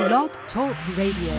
Blog Talk Radio.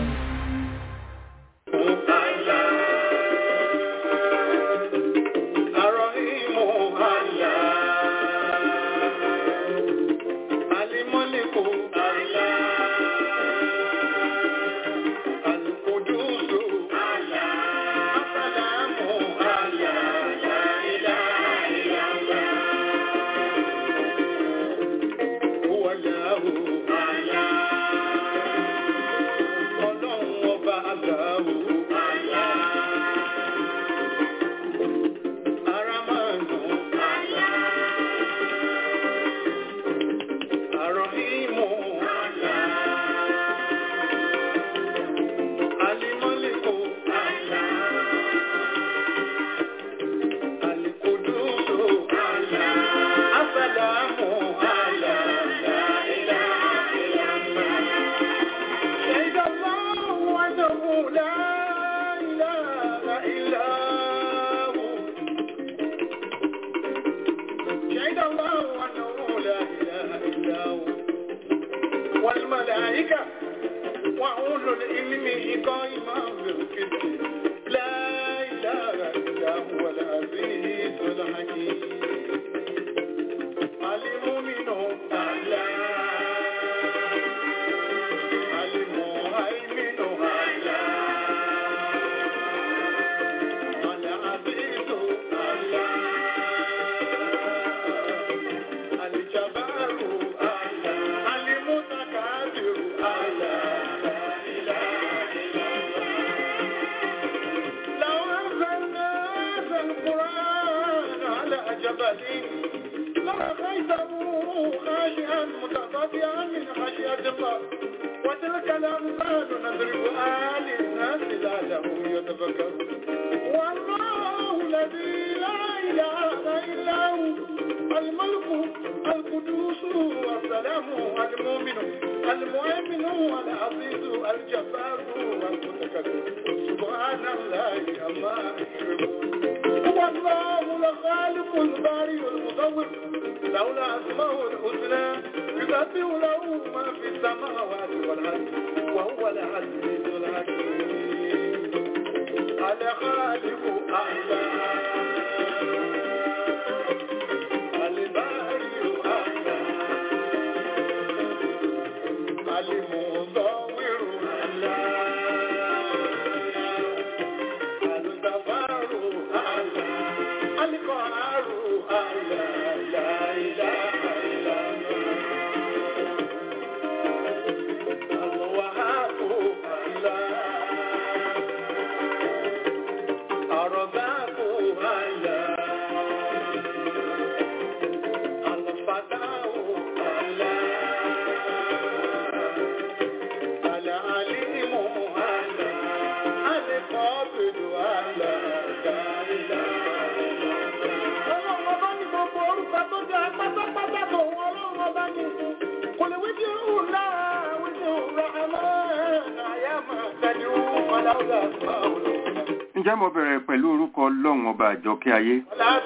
ǹjẹ́ mo bẹ̀rẹ̀ pẹ̀lú orúkọ ọlọ́run ọba àjọkẹ́ ayé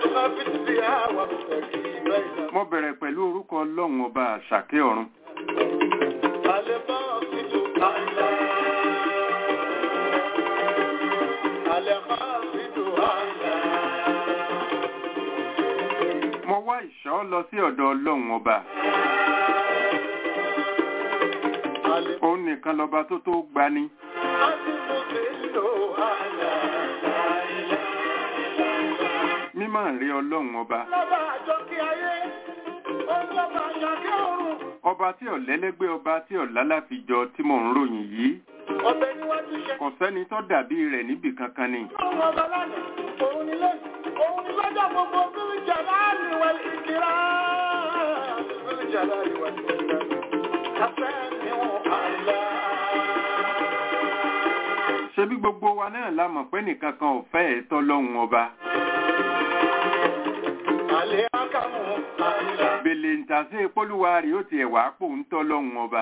mo bẹ̀rẹ̀ pẹ̀lú orúkọ ọlọ́run ọba àṣàkẹ́ ọ̀run mo wá ìṣọ́ lọ sí ọ̀dọ̀ ọlọ́run ọba òun nìkan lọba tó tó gbani mímọ̀ rí ọlọ́run ọba ọba tí ọ̀lẹ́lẹ́gbẹ́ ọba tí ọ̀lálàfijọ tí mò ń ròyìn yìí kò sẹ́ni tó dàbí rẹ̀ níbì kankan ni. ṣebí gbogbo wa náà la mọ̀ pé nìkan kan ò fẹ́ ẹ̀ tọ́lọ́hun ọba. bèlè ń tàṣe polúwa rí ó tiẹ̀ wá pò ń tọ́lọ́hun ọba.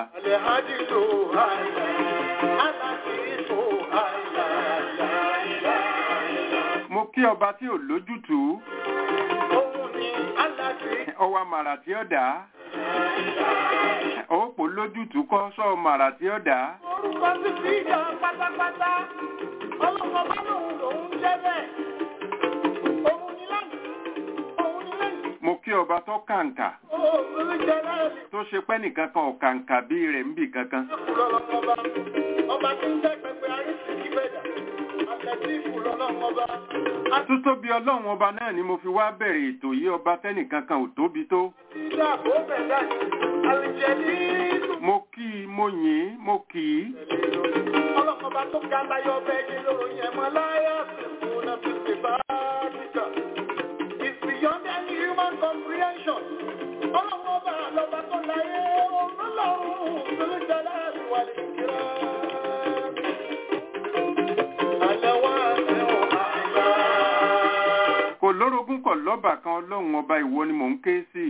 mo kí ọba tí ò lójútùú. ọwọ́ màrà tí ó dà á ó pò lójútùú kọ́ sọ màrà tí ó dà á Orúkọ sí fi ìjọ pátápátá. Ọlọ́mọ bá lòun lòun jẹ́ bẹ́ẹ̀. Òun ni lẹ́yìn. Òun ni lẹ́yìn. mo kí ọba tó kàǹkà Òun jẹ́ láàrin. tó ṣe pẹ́ nìkan kan ò kàǹkà bí rẹ̀ ń bì kankan Ọlọ́mọba. Ọba tí ń jẹ́ pẹpẹ arísìkí gbẹ̀dà. Àtẹ̀tí ìfúlọ́lọ́mọba. títóbi ọlọ́run ọba náà ni mo fi wá bẹ̀rẹ̀ ètò yìí ọba tẹ́nìkan kan ò tóbi tó Àti àbò bẹ̀dà ni. Àlìjẹ̀lì ìlú. mo kí i mo yìn ín mo kì í Ọlọ́mọba tó ga láyọ̀ bẹ́ẹ̀ ni lóyún ẹ̀mọ́ láyà sí fún náà fi ṣe bá dìgbà. It's beyond any human comprehension. Ọlọ́mọba lọ́ba tó láyé olólùwọ̀n olùjọ́lá àríwá lè kíra. Àlẹ́wà ẹ̀wọ̀n àgbà. kò lórogún kọ̀ lọ́bà kan ọlọ́run ọba ìwọ ni mò ń ké sí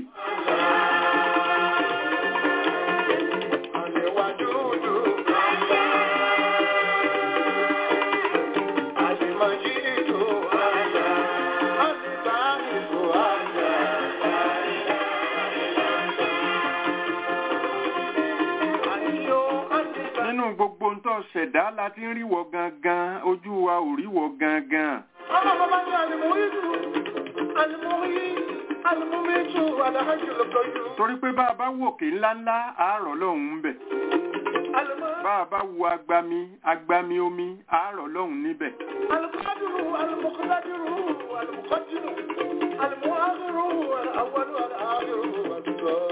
Àlẹ́wà dúdú. Àlèmọ̀jì ìlú àjà. Àlèbá ìlú àjà. Àyíyó àlèbá. nínú gbogbo ń tó ṣẹ̀dá la ti ń ríwọ gangan ojú wa ò ríwọ gangan Ọlọ́mọba ní àlèmọ̀yìdù. Àlèmọ̀yì. Àlèmọ̀mẹ́jù. Àlàájù lọ́kọ̀ọ́yù. torí pé bá a bá wòkè ńláńlá àárọ̀ lọ́hùn ń bẹ̀ Àlèmọ̀. bá a bá wo agbami agbami omi àárọ̀ lọ́hùn níbẹ̀ القادر المقتدر المقدر المؤخر الأول والآخر والظاهر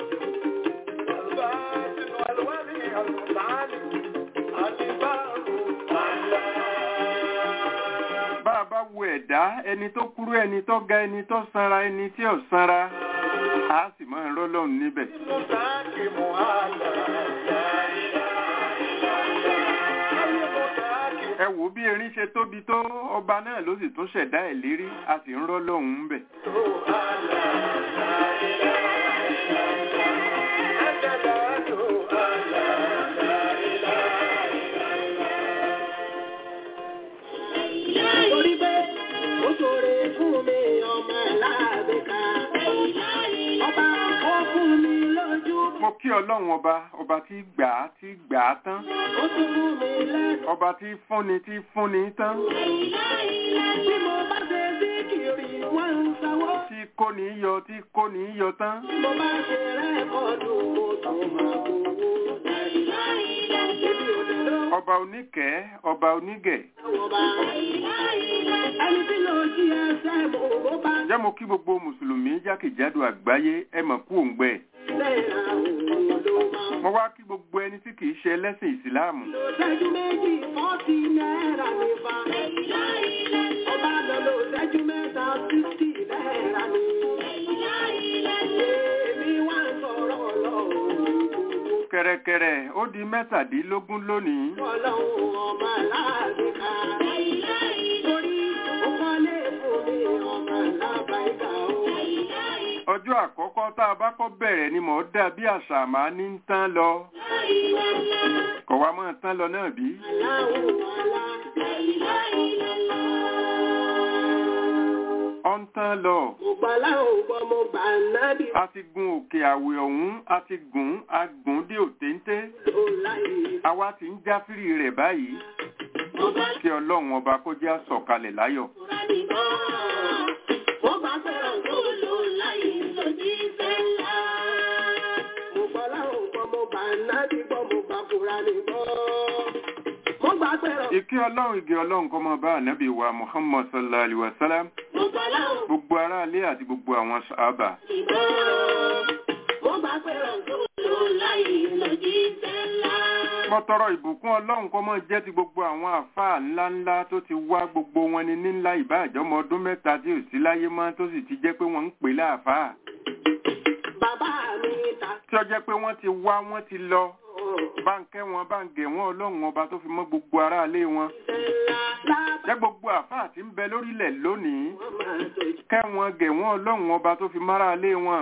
الباطن والولي المتعالي البار bá a bá wo ẹ̀dá ẹni tó kúrú ẹni tó ga ẹni tó sanra ẹni tí ò sanra a sì máa rọ́ lọ́hùn níbẹ̀ المتحكم على ẹ wò bí erin ṣe tóbi tó ọba náà ló sì tún ṣẹ̀dá ẹ̀ lérí a sì ń rọ́ lọ́hùn ń bẹ̀ Torí pé ó ṣòro fún mi ọmọ láàbẹ̀ká. Ọba ó fún mi lójú. mo kí ọlọ́run ọba ọba tí gbà á tí gbà á tán Ó tún fún mi lẹ́nu. ọba tí fúnni tí fúnni tán Bí mo bá ṣe sí kiri, wọ́n ń sanwó. tí kóni yọ tí kóni yọ tán Bí mo bá ṣe rẹ́kọ̀dù, mo tún máa gbowó. Èmi ò lè lọ ọba oníkẹ́ ọba onígẹ̀ wọ́n bá. Ẹni tí lọ jí ẹsẹ̀ mo bó bá ǹjẹ́ mo kí gbogbo mùsùlùmí jákèjádò àgbáyé ẹ mọ̀ kú òǹgbẹ náírà òun ló máa. mo wá kí gbogbo ẹni tí kìí ṣe ẹlẹ́sìn ìsìláàmù Lò ṣẹ́jú méjì, fọ́ọ̀tì náírà ní fa. Ọba lọ lò ṣẹ́jú mẹ́ta, fífítì náírà ní. Èmi wá ń sọ̀rọ̀ ọlọ́run. kẹ̀rẹ̀kẹ̀rẹ̀ ó di mẹ́tàdínlógún lónìí Ọlọ́run ọmọ aláàbí ká. Torí ó kọ́lé fún mi ọmọ alábàáìkà o. ọjọ́ àkọ́kọ́ tá a bá kọ́ bẹ̀rẹ̀ ni mò ń dà bí àṣà máa ní ń tán lọ kọ̀ wá máa tán lọ náà bí Aláwọ̀ ọlá. ọ̀ ń tán lọ Mo gbà láwọn gbọ́ mo gbà nábì a ti gun òkè àwẹ̀ ọ̀hún a ti gùn a gùn dé òtéńté tó láyé. àwa ti ń jáfírí rẹ̀ báyìí Mo bá kí ọlọ́run ọba kó jẹ́ àsọ̀kalẹ̀ láyọ̀ tóra nìkan. Mo bá fẹ́ràn tó lò láyé lójú ìfẹ́ ńlá. Mo gbà láwọn gbọ́ mo gbà nábì gbọ́ mo gbà kúra nìkan. Mo gbà fẹ́ràn. ìkí ọlọ́run igi ọlọ́run kó máa bá ànábì wa muhammad sallallahu alaihi wa sallam Mo gbà láwọn gbogbo aráalé àti gbogbo àwọn sàábà nìkan. Mo gbà fẹ́ràn tó lò láyé lójú ìfẹ́ ńlá. mo tọrọ ìbùkún ọlọ́run kó máa jẹ́ ti gbogbo àwọn àfáà ńláńlá tó ti wá gbogbo wọn ni ní ńlá ìbáàjọ́mọ ọdún mẹ́ta tí ò sí láyé mọ́ tó sì ti jẹ́ pé wọ́n ń pè láàfáà Bàbá mi ta tí ó jẹ́ pé wọ́n ti wá wọ́n ti lọ bá ń kẹ́ wọn bá ń gẹ̀ wọ́n ọlọ́run ọba tó fi mọ́ gbogbo aráalé wọn jẹ́ gbogbo àfáà tí ń bẹ lórílẹ̀ lónìí kẹ́ wọn gẹ̀ wọ́n ọlọ́run ọba tó fi máráalé wọn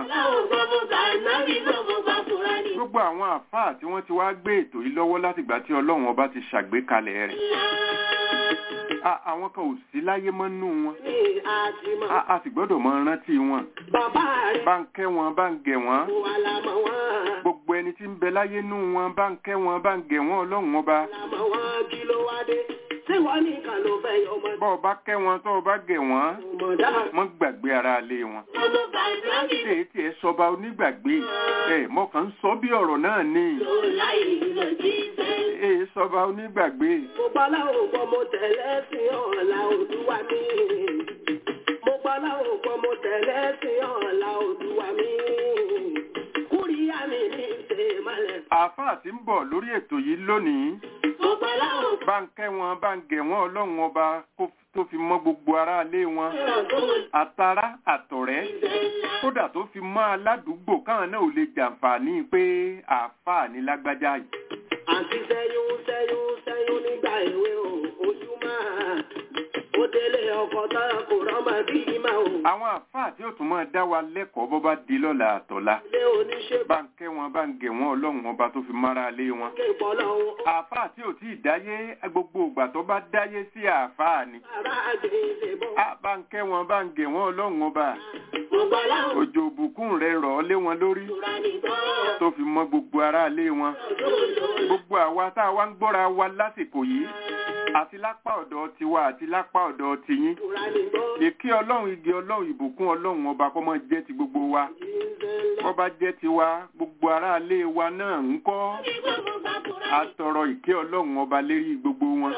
gbogbo àwọn àfáà tí wọ́n ti wá gbé ètò yìí lọ́wọ́ látìgbà tí ọlọ́run ọba ti ṣàgbékalẹ̀ rẹ̀ A- àwọn kan ò sí láyé mọ́ nú wọn A- a sì gbọ́dọ̀ mọ rántí wọn Bàbá rẹ̀ bá ń kẹ́ wọn bá ń gẹ̀ wọ́n wà lámọ̀ wọ́n. gbogbo ẹni tí ń bẹ láyé nú wọn bá ń kẹ́ wọn bá ń gẹ̀ wọ́n ọlọ́run ọba Lámọ̀ wọ́n kí ló wá dé? Ṣé wọ́n nìkan ló fẹ́ yọ ọmọ bọ́ ọ bá kẹ́ wọn tó o bá gẹ̀ wọ́n ọmọdá? mọ́ gbàgbé aráalé wọn Ọmọ bàbá mi ṣé tí ẹ sọba onígbàgbé ẹ mọ kàn ń sọ bí ọ̀rọ̀ náà ní ló láì lọ jíṣẹ́. ẹ sọba onígbàgbé Mo gbọ́ láwọn gbọ́ mo tẹ̀lé sí ọ̀la òdúwa mi. Mo gbọ́ láwọn gbọ́ mo tẹ̀lé sí ọ̀la òdúwa mi. Kúríyá mi ní ṣe malẹ̀. àáfàá tí ń bọ̀ lórí ètò yìí lónìí Mo gbọ́ láwọn bá ń kẹ́ wọn bá ń gẹ̀ wọ́n ọlọ́run ọba kó tó fi mọ́ gbogbo aráalé wọn gbọ́ tó àtará àtọ̀rẹ́ kódà tó fi mọ́ aládùúgbò káwọn náà ò lè jàǹfààní pé àáfàá ní lágbájá yìí àti sẹ́yún sẹ́yún sẹ́yún nígbà èwe o ojú máa ó délé ọkọ̀ tán kò rọ́mọ bí máa o àwọn àáfàá tí ó tún máa dá wa lẹ́kọ̀ọ́ bọ́ bá di lọ́la àtọ̀la ilé oníṣẹ́ bá ń kẹ́ wọn bá ń gẹ̀ wọ́n ọlọ́run ọba tó fi mọ́ aráalé wọn ké pọ́lọ́hún àáfàá tí ò tí ì dáyé gbogbo ìgbà tó bá dáyé sí àáfàá ni ara àgbèsè bọ́. a bá ń kẹ́ wọn bá ń gẹ̀ wọ́n ọlọ́run ọba mo gbọ́ láwọn òjò òbùkún rẹ̀ rọ̀ ọ́ lé wọn lórí ìtura nìkan tó fi mọ́ gbogbo aráalé wọn gbogbo àwa tá a wá ń gbọ́ra wa lásìkò yìí àti lápá ọ̀dọ̀ tiwa àti lápá ọ̀dọ̀ tiyín ìtura nìkan. èké ọlọ́run igi ọlọ́run ìbùkún ọlọ́run ọba kọ́ mọ́ jẹ́ ti gbogbo wa kọ́ bá jẹ́ tiwa gbogbo aráalé wa náà ń kọ́ àtọrọ ìké ọlọ́run ọba lérí gbogbo wọn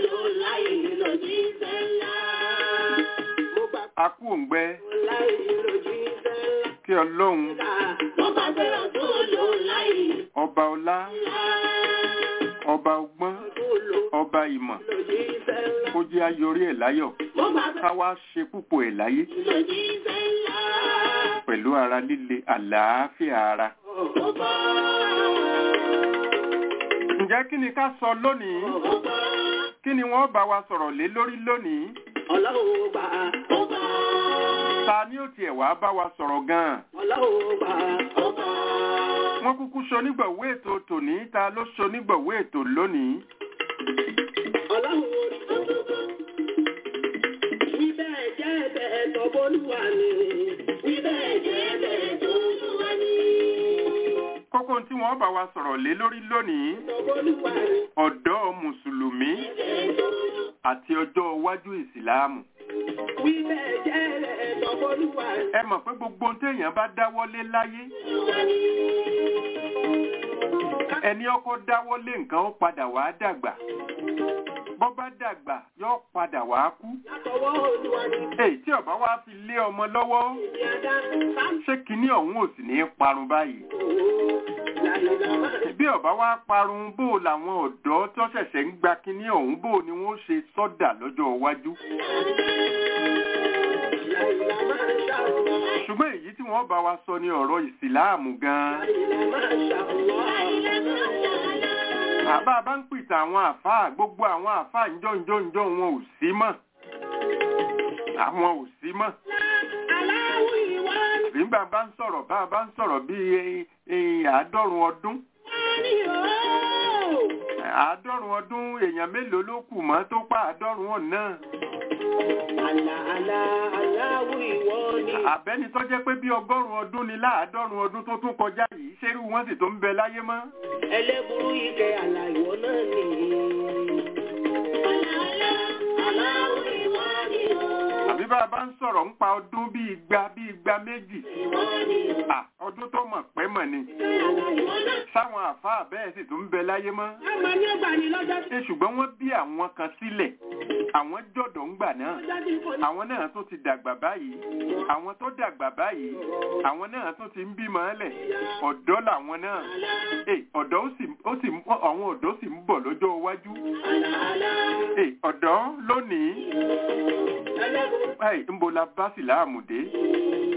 mo gbà a kú òǹgbẹ láì lòdì sẹ́lá. kí ọlọ́run mo gbà pé ọ̀tún lò láì ọba ọlá ọba ọgbọ́n tó lò ọba ìmọ̀ lòdì sẹ́lá. kó jẹ́ ayọrí ẹ̀ láyọ̀ mo gbà pé ká wá ṣe púpọ̀ ẹ̀ láyé lòdì sẹ́lá. pẹ̀lú ara líle àlàáfíà ara. ǹjẹ́ kí ni ká sọ lónìí kí ni wọ́n bá wa sọ̀rọ̀ lé lórí lónìí Ọlọ́run gbà ó gbà ta ni ó tiẹ̀ wá bá wa sọ̀rọ̀ gan-an. Ọlọ́run gbà ó gbà. wọ́n kúkú ṣonígbọ̀wé ètò tòní ta ló ṣonígbọ̀wé ètò lónìí. Ọlọ́run orí gbogbo. Wíbẹ̀ jẹ́ ẹ̀bẹ̀ tọ́bọ́lúwa ni. Wíbẹ̀ jẹ́ ẹ̀bẹ̀ tọ́bọ́lúwa ni. kókó tí wọ́n bá wa sọ̀rọ̀ lé lórí lónìí Tọ́bọ́lúwa ni. ọ̀dọ́ mùsùlùmí àti ọjọ́ iwájú ìsìláàmù. Wíbẹ̀ jẹ́ ẹ̀bẹ̀ tọ́bọ́lúwa ni. ẹ mọ̀ pé gbogbo ohun téèyàn bá dáwọ́lé láyé ẹni ọkọ dáwọ́lé nǹkan ó padà wá dàgbà bọ́ bá dàgbà yóò padà wá kú. Látọwọ́ Olúwa ni. èyí tí ọba wa fi lé ọmọ lọ́wọ́ Ìdí adá sáńtò. ṣé kinní ọ̀hún ò sì ní í parun báyìí. Làyìnlá máa bí ọba wa parun bó làwọn ọ̀dọ́ tó ṣẹ̀ṣẹ̀ ń gba kinní ọ̀hún bó ni wọ́n ṣe sọ́dà lọ́jọ́ iwájú. Làyìnlá máa ṣàwọ̀. ṣùgbọ́n èyí tí wọ́n bá wa sọ ni ọ̀rọ̀ ìsìláàmù gan-an. Làyìnlá máa ṣàwọ̀. àbá bá ń pìtà àwọn àfáà gbogbo àwọn àfáà ńjọ́njọ́njọ́ wọn ò sí mọ́. àwọn ò sí mọ́. Aláwọ̀ ìwà ni. bí bá ń sọ̀rọ̀ bá a bá ń sọ̀rọ̀ bíi eh, àádọ́rùn ọdún. Ní ooo. àádọ́rùn ọdún èèyàn mélòó ló kù mọ́ tó pa àádọ́rùn ọ̀nà. Àlà àlà aláwọ̀ ìwọ ni. àbẹ́ni tó jẹ́ pé bí ọgọ́rùn ọdún ni láàádọ́rùn ọdún tó tún kọjá yìí ṣerú wọn sì tó ń bẹ láyé mọ́. Ẹlẹ́burú ike àlà ìwọ náà ni. Àlà àlà aláwọ̀ ìwọ ni o. àbí bá a bá ń sọ̀rọ̀ ń pa ọdún bí igba bí igba méjì. Ìwọ ni o. à ọdún tó mọ̀ pẹ́ mọ̀ ni. Àlà ìwọ náà. sáwọn àfáà bẹ́ẹ̀ sì tún ń bẹ láyé mọ́. Àmọ́ ní ọgbà ni lọ́jọ́ tí ṣe ṣùgbọ́n wọ́n bí àwọn kan sílẹ̀ àwọn jọ̀dọ̀ ń gbà náà. ọjọ́ tí kò ní. àwọn náà tó ti dàgbà báyìí àwọn tó dàgbà báyìí àwọn náà tó ti ń bímọ ẹlẹ̀ ọ̀dọ́ làwọn náà Eh, ọ̀dọ́ ó sì ó sì ń- àwọn ọ̀dọ́ sì ń bọ̀ lọ́jọ́ iwájú Àlà àlà Eh, ọ̀dọ́ lónìí ẹlẹ́burú. ẹ̀ ń bo la bá sì láàmú dé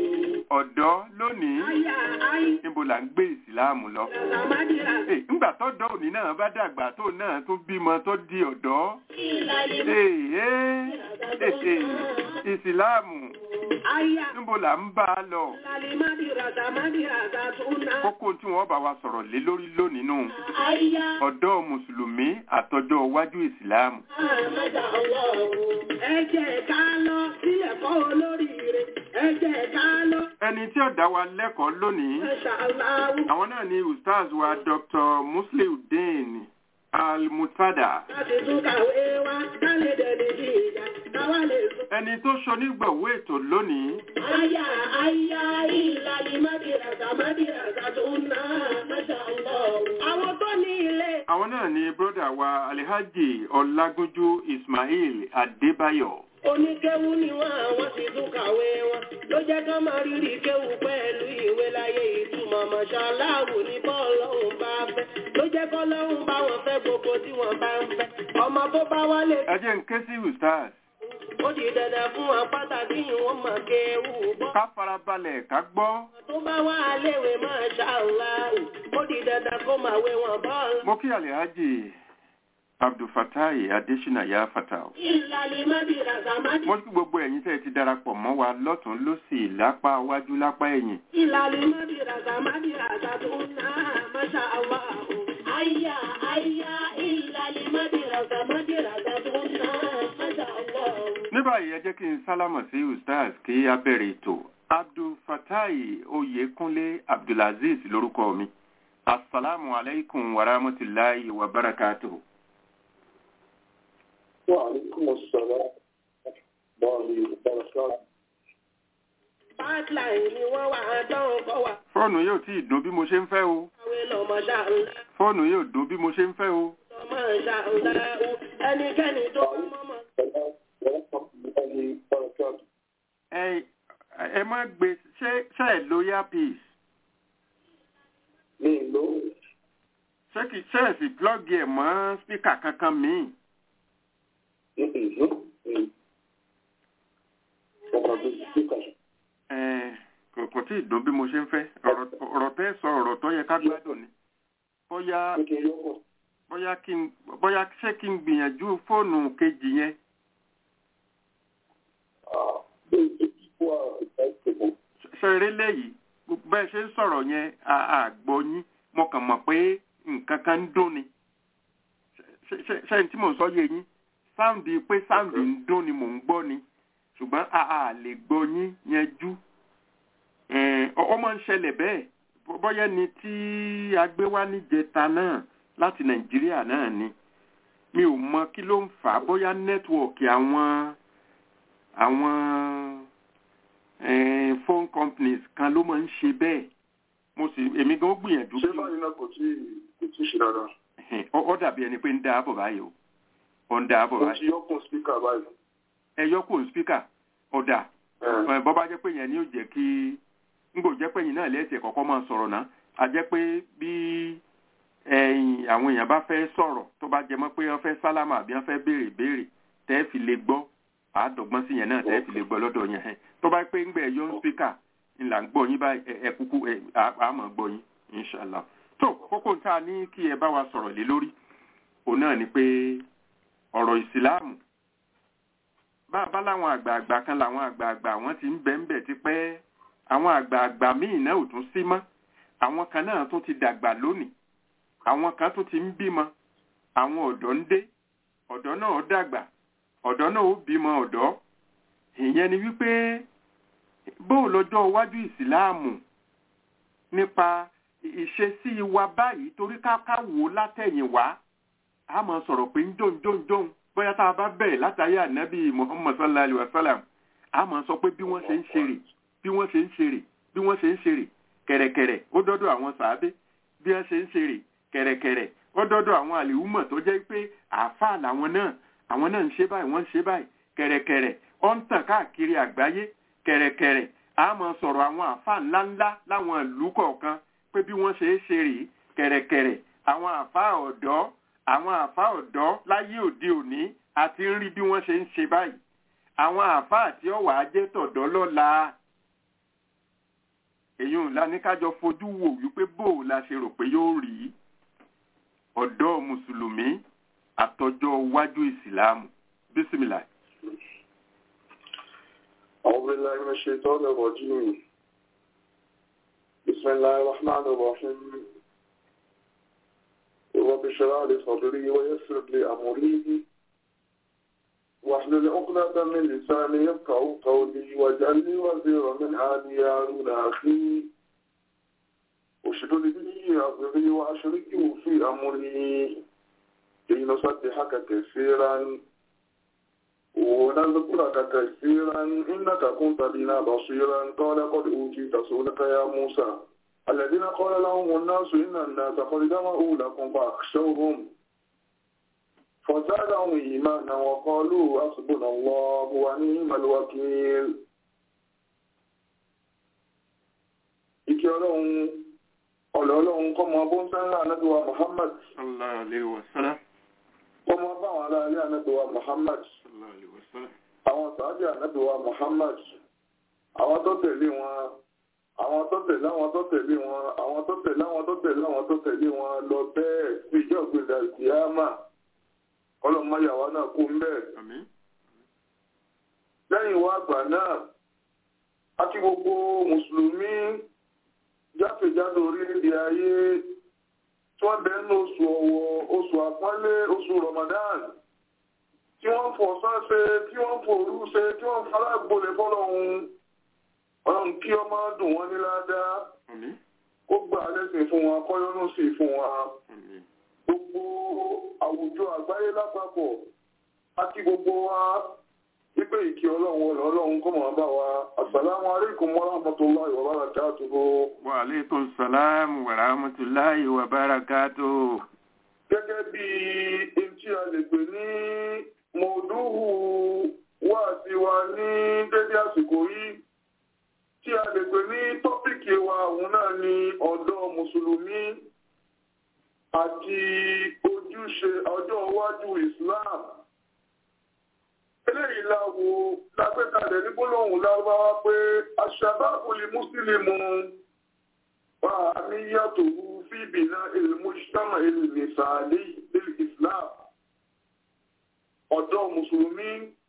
ọ̀dọ́ lónìí Aya ayi. níbo là ń gbé ìsìláàmù lọ. Rasamadira. Hey, ńgbà tọ́dọ̀ òní náà bá dàgbà tó náà tún bímọ tó di ọ̀dọ́. Ìlàlẹ̀. Hey, hey, hey, hey, ìsìláàmù Aya. níbo là ń bá a lọ. Lalimadi rasamadi rasatuna. kókó tí wọ́n bá wa sọ̀rọ̀ lé lórí lónìí nù. Aya. ọ̀dọ́ mùsùlùmí àtọjọ́ iwájú ìsìláàmù. Àmàdà ọlọ́run. Ẹ jẹ́ ká lọ sí ẹ̀kọ́ olóríire. Ẹ jẹ́ ká lọ. ẹni tí ó dá wa lẹ́kọ̀ọ́ lónìí Masha Allah. àwọn náà ni ustaz wa dr musliudeen al-mutada Láti tún kàwé wa, ká lè dẹni bí ìjà, káwá lè sùn. ẹni tó ṣonígbọ̀wọ́ ètò lónìí Aya aya ìlàlímadi rasamadi rasatuna. Masha Allah. Àwọn tó ní ilé. àwọn náà ni broda wa alihaji ọlágúnjú ismail adébáyọ̀ Oníkéwú ni wọ́n àwọn sì tún kàwé wọn. Ló jẹ́ ká máa rírì kéwú pẹ̀lú ìwé láyé ìtumọ̀ mọ̀ṣáláàwù ní bọ́ọ̀lọ́hùn bá fẹ́. Ló jẹ́ kọ́lọ́hùn bá wọn fẹ́ gbogbo tí wọ́n bá ń fẹ́. Ọmọ tó bá wálé ẹ jẹ́ ń ké sí ustaz ó di dandan fún wọn pàtàkì ìwọ̀n mọ̀ kéwú bọ́. ká farabalẹ̀ ká gbọ́ Tó bá wá léwe mọ̀ṣáláàwù, ó di dandan kó máa wé wọn bọ́ọ̀lù. mo kí alihaji abdulfatai adesina ya fatah Ìlàlí mọ́bí ràzàmádì. mo kí gbogbo ẹ̀yin tẹ́ ẹ ti darapọ̀ mọ́ wa lọ́tún lọ́sì lápá wájú lápá ẹ̀yìn Ìlàlí mọ́bí ràzàmádì ràzàdúnà mọ́ṣáláàwù. Àyà àyà ìlàlí mọ́bí ràzàmádì ràzàdúnà mọ́ṣáláàwù. ní báyìí ẹ jẹ́ kí n sálámọ̀ sí ustaz kí a bẹ̀rẹ̀ ètò abdulfatai oyekunle abdulaziz lórúkọ mi asalaamu alaykum wa rahmatulahi wa barakatuhu. وعليكم السلام ورحمة الله وبركاته Pipeline ni wọ́n wà á dánwò kọ́ wà. fóònù yóò tí ì dún bí mo ṣe ń fẹ́ o Àwé lọ mọ́ṣáláàwù. fóònù yóò dún bí mo ṣe ń fẹ́ o Mọ́ṣáláàwù. Ẹnikẹ́ni tó bá mọ́mọ́. السلام ورحمة الله وبركاته ẹ ẹ má gbé ṣé ṣé ẹ lo earpiece ní ìlú ṣé kì ṣé ẹ sì plug ẹ mọ́ spíkà kankan míì ní ìlú ọkọ̀ tó ti kíkà ẹ kò kò tí ì dún bí mo ṣe ń fẹ́ ọ̀rọ̀ ọ̀rọ̀ tẹ́ sọ ọ̀rọ̀ tó yẹ ká gbádùn ni bóyá kékeré ọkọ̀ bóyá kí n bóyá ṣé kí n gbìyànjú fóònù kejì yẹn bí ìdíkù ìta ìṣègùn ṣe eré léyìí bẹ́ẹ̀ ṣe ń sọ̀rọ̀ yẹn àgbọ̀ yín mo kàn mọ̀ pé nǹkan kan ń dún ni Ṣé- ṣé ṣé n tí mò ń sọ yé yín sáǹdì pé sáǹdì ń dún ni mò ń gbọ́ ni ṣùgbọ́n a a lè gbọ́ yín yanjú Eh, ọ ọ máa ń ṣẹlẹ̀ bẹ́ẹ̀ Bó- bóyá ni tí a gbé wá níjẹta náà láti nàìjíríà náà ni mi ò mọ kí ló ń fà á bóyá nẹ́tíwọ̀kì àwọn àwọn eh, phone companies kan ló máa ń ṣe bẹ́ẹ̀ mo sì èmi gan gbìyànjú ṣé kí báyìí náà kò tí kò tí ṣe dáadáa Ẹhìn, ó ó dàbí ẹni pé ń dá àbọ̀ báyìí o ó ń dá àbọ̀ mo báyìí ti yọkùn spíkà báyìí ẹ yọ kó spíkà ọ̀dà ẹ̀ bọ́ bá jẹ́ pé yẹn ni ó jẹ́ kí ń gbò jẹ́ pé yìí náà lẹ́sẹ̀ kọ́kọ́ máa sọ̀rọ̀ náà a jẹ́ pé bí ẹ̀yìn àwọn èèyàn bá fẹ́ sọ̀rọ̀ tó bá jẹ mọ́ pé wọ́n fẹ́ sálámà àbí wọ́n fẹ́ béèrè béèrè tẹ́ fi lè gbọ́ àádọ́gbọ́n sí yẹn náà tẹ́ fi lè gbọ́ lọ́dọ̀ yẹn hẹ́n tó bá pé ń gbẹ̀ yọ spíkà ńlá ń gbọ́ yín báyìí ẹ- ẹ kúkú ẹ à- à máa gbọ́ yín inṣàlá tó kókó tá a ní kí ẹ bá wa sọ̀rọ̀ lé lórí òun náà ni pé ọ̀rọ̀ ìsìláàmù bá a bá láwọn àgbààgbà kan làwọn àgbààgbà wọn ti ń bẹ̀ ń bẹ̀ tipẹ́ àwọn àgbààgbà míì náà ò tún sí mọ́ àwọn kan náà tó ti dàgbà lónìí àwọn kan tó ti ń bímọ àwọn ọ̀dọ́ ń dé ọ̀dọ́ náà ó dàgbà ọ̀dọ́ náà ó bímọ ọ̀dọ́ ìyẹn ni wípé bóò lọ́jọ́ iwájú ìsìláàmù nípa ìṣesí wa báyìí torí ká ká wò ó látẹ̀yìn wá a máa sọ̀rọ̀ pé ń jóun jóun jóun bóyá tá a bá bẹ̀rẹ̀ látàrí ànábì muhammad sallallahu alayhi wa sallam a máa sọ pé bí wọ́n ṣe ń ṣeré bí wọ́n ṣe ń ṣeré bí wọ́n ṣe ń ṣeré kẹ̀rẹ̀kẹ̀rẹ̀ ó dọ́dọ̀ àwọn sàábé bí wọ́n ṣe ń ṣeré kẹ̀rẹ̀kẹ̀rẹ̀ ó dọ́dọ̀ àwọn àlèhùmọ̀ tó jẹ́ pé àáfàá làwọn náà àwọn náà ń ṣe báyìí wọ́n ń ṣe báyìí kẹ̀rẹ̀kẹ̀rẹ̀ ó ń tàn káàkiri àgbáyé kẹ̀rẹ̀kẹ̀rẹ̀ a máa sọ̀rọ̀ àwọn àáfàá ńláńlá láwọn ìlú kọ̀ọ̀kan pé bí wọ́n ṣe é ṣe rèé kẹ̀rẹ̀kẹ̀rẹ̀ àwọn àáfàá ọ̀dọ́ àwọn àáfàá ọ̀dọ́ láyé òde òní àti ń rí bí wọ́n ṣe ń ṣe báyìí àwọn àáfàá tí ó wàá jẹ́ tọ̀dọ́ lọ́la èyí ńlá ní kájọ fojú wò wípé bó o la ṣe rò pé yóò rí ọ̀dọ́ mùsùlùmí àtọjọ́ iwájú ìsìláàmù bísímìlà. أعوذ بالله من الشيطان الرجيم بسم الله الرحمن الرحيم رب اشرح لي صدري ويسر لي أمري واحلل عقدة من لساني يفقهوا قولي واجعل لي وزيرا من آلي هارون أخي اشدد به أضري وأشركه في أمري كي نصدحك كثيرا ونذكرك كثيرا إنك كنت بنا بصيرا قال قد أوتيت سؤلك يا موسى الذين قال لهم الناس إن الناس قد جمعوا لكم فاخشوهم فزادهم إيمانا وقالوا حسبنا الله ونعم الوكيل Ìkẹ́ ọlọ́run ọ̀lọ́ ọlọ́run kọ́ mọ bó ń sẹ́ńlá ànábíwá Muhammad sallallahu alaihi wasallam. kọ́ mọ bá àwọn ará ilé ànábíwá Muhammad sallallahu alaihi wasallam. àwọn sàábì ànábíwá Muhammad àwọn tó tẹ̀lé wọn àwọn tó tẹ̀lé àwọn tó tẹ̀lé wọn àwọn tó tẹ̀lé àwọn tó tẹ̀lé àwọn tó tẹ̀lé wọn lọ bẹ́ẹ̀ sí ìjọ ìgbéga ìkìyàmà ọlọ́mọyàwó náà kú ń bẹ́ẹ̀. àmín. lẹ́yìn wá àgbà náà a kí gbogbo mùsùlùmí jákèjádò orílẹ̀-èdè ayé tí wọ́n bẹ̀rẹ̀ ní oṣù ọ̀wọ̀ oṣù àpọ́nlé oṣù Ramadan tí wọ́n fọ̀ sáṣe tí wọ́n fò òru ṣe tí wọ́n falágbólẹ̀ fọ́lọ́hun ọlọ́run kí ọmọ dùn wọ́n ní ládàá àmín. ó gbà lẹ́sìn fún wọn kọ́yọ́nù sí fún wọn àmín. gbogbo àwùjọ àgbáyé lápapọ̀ àti gbogbo wa wípé ìkí ọlọ́run ọ̀nà ọlọ́run kọ́ mọ̀ bá wa assalamu alaikum wa rahmatullahi wa barakatuhu wa alaikum salam wa rahmatullahi wa barakatuh. gẹ́gẹ́ bí etí a lè pè ní mọ̀ọ́dúhù wá sí wa ní dédé àsìkò yìí tí a lè pè ní tọ́pìkì wa òun náà ni ọ̀dọ́ mùsùlùmí àti ojúṣe ọjọ́ iwájú Islam eléyìí la wo lágbẹ́kalẹ̀ ní gbólóhùn lárúbáwá pé aṣàbáàbò lè mùsùlùmù wà ní yàtọ̀ fi bìnà ìlmùsítàmà ìlmìsàlẹ̀ ìlú Islam ọ̀dọ́ mùsùlùmí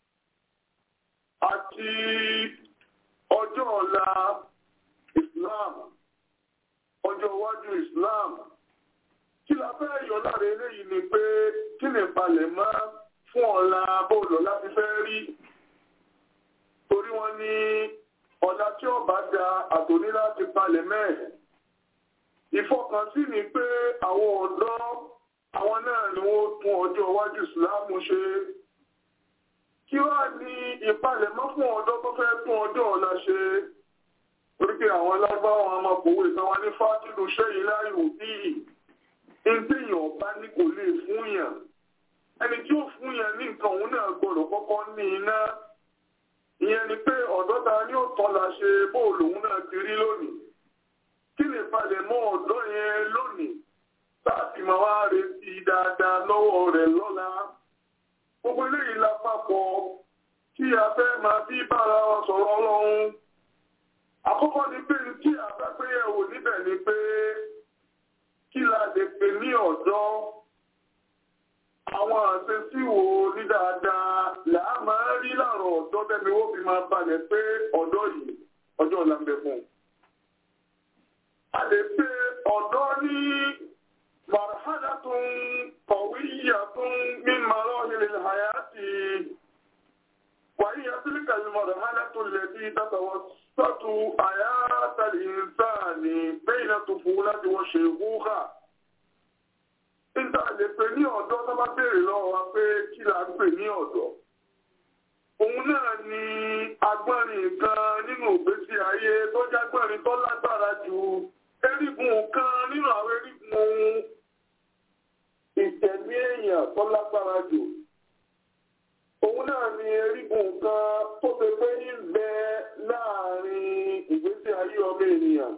àti ọjọ́ ọ̀la Islam ọjọ́ iwájú Islam kí la fẹ́ yọ lára eléyìí ni pé kí ni balẹ̀ mọ́ fún ọ̀la bóòlù láti fẹ́ rí torí wọ́n ní ọ̀la tí ó bá da àtòní láti palẹ̀ mẹ́ẹ̀. ìfọkànsí ni pé àwọn ọ̀dọ́ àwọn náà ni wọ́n tún ọjọ́ iwájú ìsìláàmù ṣe. kí wá ní ìpalẹ̀mọ́ fún ọ̀dọ́ tó fẹ́ tún ọjọ́ ọ̀la ṣe. torí pé àwọn alágbáwọn ọmọkùnrin ìtàn wa ní fátìlù ṣẹ́yìn láyò bíi ìdíyàn bá ní kò lè fún yàn ẹni tí ó fún yẹn ní nǹkan òun náà gbọ́dọ̀ kọ́kọ́ ní iná ìyẹn ni pé ọ̀dọ́ ta ni ó tọ́ la ṣe bóòlù òun náà ti rí lónìí kí lè balẹ̀ mọ́ ọ̀dọ́ yẹn lónìí láti máa wá retí dáadáa lọ́wọ́ rẹ̀ lọ́la gbogbo eléyìí la papọ̀ kí a fẹ́ máa bí bára wa sọ̀rọ̀ ọlọ́run àkọ́kọ́ ni pé tí a bá pé yẹ̀wò níbẹ̀ ni pé kí la lè pè ní ọ̀dọ́ àwọn àṣesí wo ní dáadáa làá máa rí láàrọ̀ ọ̀dọ́ tẹ́mi ó fi máa balẹ̀ pé ọ̀dọ́ yìí ọjọ́ ọ̀la ń bẹ fún un. a lè pe ọ̀dọ́ ní marhalatun qawiyyatun min marahil hayati wa hiya tilka al-marhalatu allati tatawassatu hayata al-insani bayna tufulati wa shaykhuka nígbà lè pè ní ọ̀dọ́ tó bá béèrè lọ́wọ́ wa pé kí la ń pè ní ọ̀dọ́. Òun náà ni agbọ́nrin kan nínú ìgbésí ayé tó jágbọ́nrin tó lágbára ju erigun kan nínú àwọn erigun ìtẹ̀mí èèyàn tó lágbára jù. Òun náà ni erigun kan tó ṣe pé ń bẹ láàrin ìgbésí ayé ọmọ ènìyàn.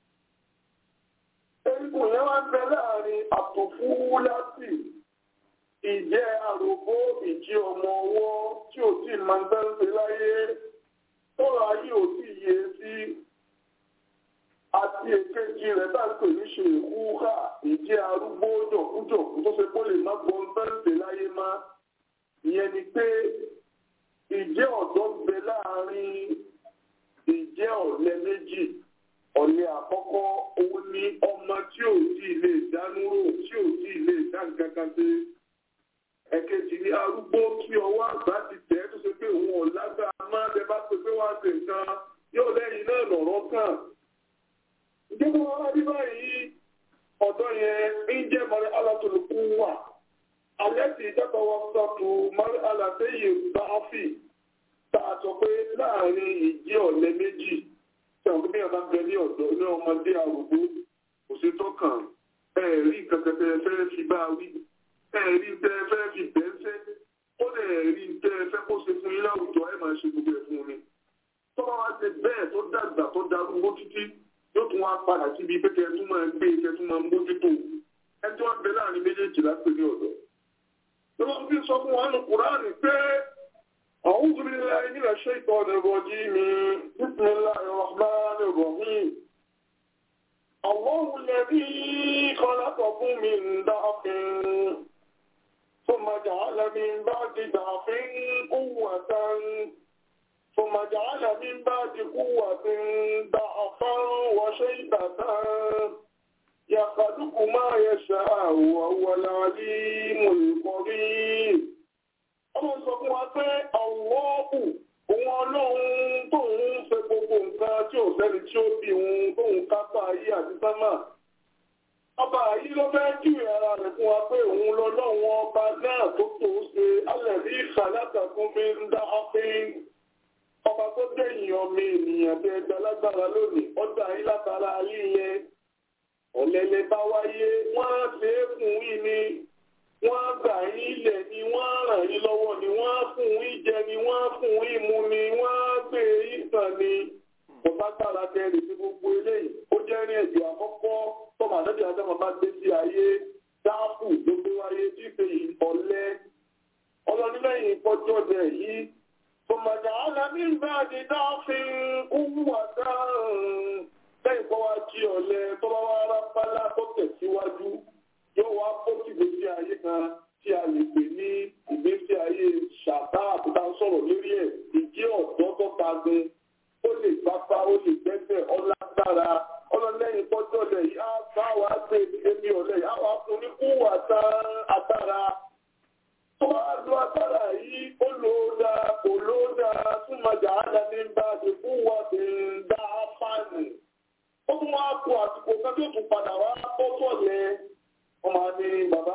Erigun yẹn wá ń bẹ láàrin àtòfúwúlásì, ìjẹ́ àròbó ìjí ọmọ ọwọ́ tí ò tí máa ń dáńṣe láyé, tọ́rọ ayé ò tí yé sí. àti èkejì rẹ̀ tá ń pè ní ṣe ìkúhà ìjẹ́ arúgbó jọ̀kújọ̀kú tó ṣe kó lè má gbọ́n fẹ́ǹsì láyé má ìyẹn ni pé ìjẹ́ ọ̀dọ́ bẹ láàrin ìjẹ́ ọ̀lẹ méjì ọ̀lẹ àkọ́kọ́ òun ni ọmọ tí ò tí ì lè dánú rò tí ò tí ì lè dá nǹkan kan ṣe ẹ̀kejì ni arúgbó kí ọwọ́ àgbà ti tẹ̀ tó ṣe pé òun ò lágbára má bẹ bá pè pé wọ́n á ṣe nǹkan yóò lẹ́yìn náà lọ̀rọ̀ kàn ìjọba wọn rí báyìí ọ̀dọ́ yẹn ń jẹ́ mọ́rẹ́ alátòlùkù wà alẹ́ tí ìjọba wọn sọ́tù mọ́rẹ́ alátẹ́yẹ bá fì tá a sọ pé láàrin ìjẹ́ ọ̀lẹ méjì tí àwọn bí ọba bẹ ní ọ̀dọ́ ní ọmọdé arúgbó kò sí tọ́kàn ẹ rí nǹkan tẹ fẹ́ fi bá wí ẹ rí tẹ fẹ́ fi bẹ́ńsẹ́ ó lè rí tẹ fẹ́ kó ṣe fún yín láwùjọ ẹ máa ṣe gbogbo ẹ̀ fún mi tọ́ba wa ṣe bẹ́ẹ̀ tó dàgbà tó darúgbó títí yóò tún wá padà síbi pé kẹ́ ẹ tún máa gbé kẹ́ ẹ tún máa mójútó ẹ tí wọ́n bẹ láàrin méjèèjì lápè ní ọ̀dọ́. lọ́wọ́ fi sọ fún wa nù kúránì pé أعوذ بالله من الشيطان الرجيم بسم الله الرحمن الرحيم الله الذي خلقكم من ضعف ثم جعل من بعد ضعف قوة ثم جعل من بعد قوة ضعفا وشيبة يخلق ما يشاء وهو العليم القدير ọmọ sọ fún wa pé ọwọ́ọ̀kù òun ọlọ́run tóun ṣe gbogbo nǹkan tí ò sẹ́ni tí ó bí òun tóun kápá ayé àti sámà ọba yìí ló fẹ́ júwe ara rẹ̀ fún wa pé òun lọ́lọ́run ọba náà tó tó ṣe alẹ́ bí ìṣàlátà fún mi ń dá ọ́pìn ọba tó dẹ̀yìn ọmọ ènìyàn tẹ ẹgbẹ́ lágbára lónìí ọjà yín látara ayé yẹn ọ̀lẹ́lẹ̀ bá wáyé wọ́n á ṣe é fún yín ni wọ́n á gbà yín ilẹ̀ ni wọ́n á ràn yín lọ́wọ́ ni wọ́n á fún yín jẹ ni wọ́n á fún yín mu ni wọ́n á gbé yín sàn ni kò bá gbára kẹrì sí gbogbo eléyìí ó jẹ́ ní ẹ̀jọ̀ àkọ́kọ́ tọ́mọ àdébí àtọ́mọ bá gbé sí ayé dáàbò ló gbé wáyé tí ìpè ọ̀lẹ́ ọlọ́nilẹ́yìn ìpọ́jọ́ dẹ̀ yìí ثم جعل من بعد ضعف قوة lẹ́yìn kọ́ wá jí ọ̀lẹ tó bá wá rápálá tó tẹ̀síwájú yóò wá bó sí ìgbésí ayé kan tí a lè pè ní ìgbésí ayé ṣàtà àbúdá sọ̀rọ̀ lórí ẹ̀ ìjẹ́ ọ̀dọ́ tó tagun ó lè gbápá ó lè gbẹ́sẹ̀ ọlágbára ọlọ́lẹ́yìn tọ́jọ́ lẹ̀ yìí á bá wa gbé ebi ọ̀lẹ́ yìí á wá fún ní kúwà tán agbára tó bá lo agbára yìí ó lò ó dáa kò lò ó dáa túmọ̀ jà á dání bá ti kúwà tí ń dá fáànù ó tún wá kó àsìkò kan tó tún padà wá bọ́ sọ̀lẹ̀ wọ́n máa ní bàbá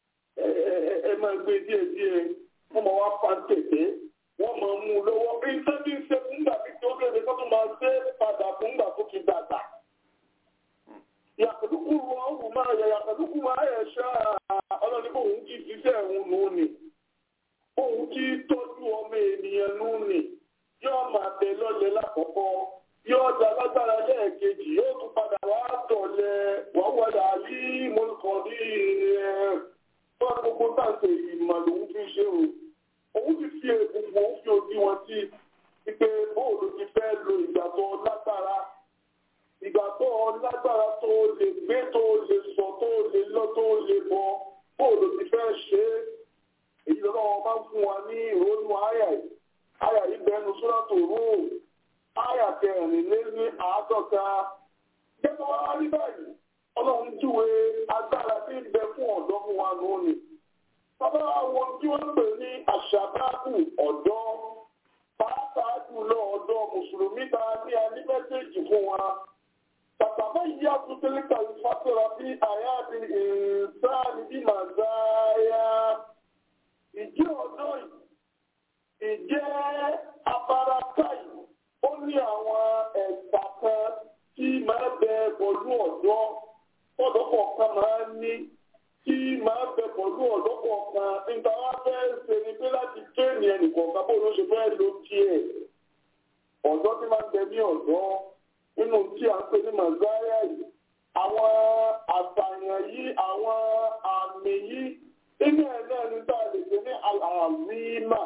ẹ máa gbé díẹ̀ díẹ̀ wọ́n máa wá fa tẹ̀tẹ̀ wọ́n máa mú un lọ́wọ́ bí sẹ́bí ń ṣe fúngbà bí tó kéde kó tún máa ṣe padà fúngbà tó ti dàgbà. yàtọ̀dúkú wọn wù máa yẹ yàtọ̀dúkú máa yẹ ṣá ọlọ́ni kó òun kì í ṣiṣẹ́ òun nù ní òun kì í tọ́jú ọmọ ènìyàn nù ní yóò máa bẹ lọ́lẹ̀ lákọ̀ọ́kọ́ yóò da lágbára lẹ́ẹ̀kejì yóò tún padà wá tọ̀lẹ̀ wọ́n wọlé àlí mọ́lùkọ́ ní ẹ̀ tó gbogbo táǹtẹ̀ ìmọ̀ lòun fi ṣe o òun ti fi egungun òun fi òdi wọn sí pípé bóòlù ti fẹ́ lo ìgbà tó lágbára ìgbà tó lágbára tó lè gbé tó lè sọ tó lè lọ tó lè bọ bóòlù ti fẹ́ ṣe é èyí lọ́wọ́ máa ń fún wa ní ìrònú àyà yìí àyà yìí bẹnu sóràtò rúùmù Áyà kẹrin lé ní àádọ́ta. Gẹ́gẹ́ wá rí báyìí, ọlọ́run júwe agbára tí ń bẹ fún ọ̀dọ́ fún wa lónìí. Bàbá àwọn tí wọ́n pè ní àṣàbáàbù ọ̀dọ́, pàápàá jùlọ ọ̀dọ́ Mùsùlùmí ta ní alí mẹ́sẹ̀jì fún wa. Bàbá yìí àtúntẹ́lẹ̀ kàwé fásitì bí àyà àti ìsáàlì bí màzáyà. Ìjẹ́ ọ̀dọ́ yìí, ìjẹ́ abarakáyì ó ní àwọn ẹ̀sà kan tí máa bẹ pẹ̀lú ọ̀dọ́ ọ̀dọ́ kọ̀ọ̀kan máa ń ní tí máa bẹ pẹ̀lú ọ̀dọ́ kọ̀ọ̀kan nígbà wá fẹ́ ṣe ni pé láti tẹ́ẹ̀nì ẹnìkọ̀ọ̀kan bó ló ṣe fẹ́ lo tiẹ̀ ọ̀dọ́ tí máa ń bẹ ní ọ̀dọ́ nínú tí a ń pè ní mazaya yìí àwọn àṣàyàn yìí àwọn àmì yìí nínú ẹ̀ náà ní tá a lè pè ní àlàmímà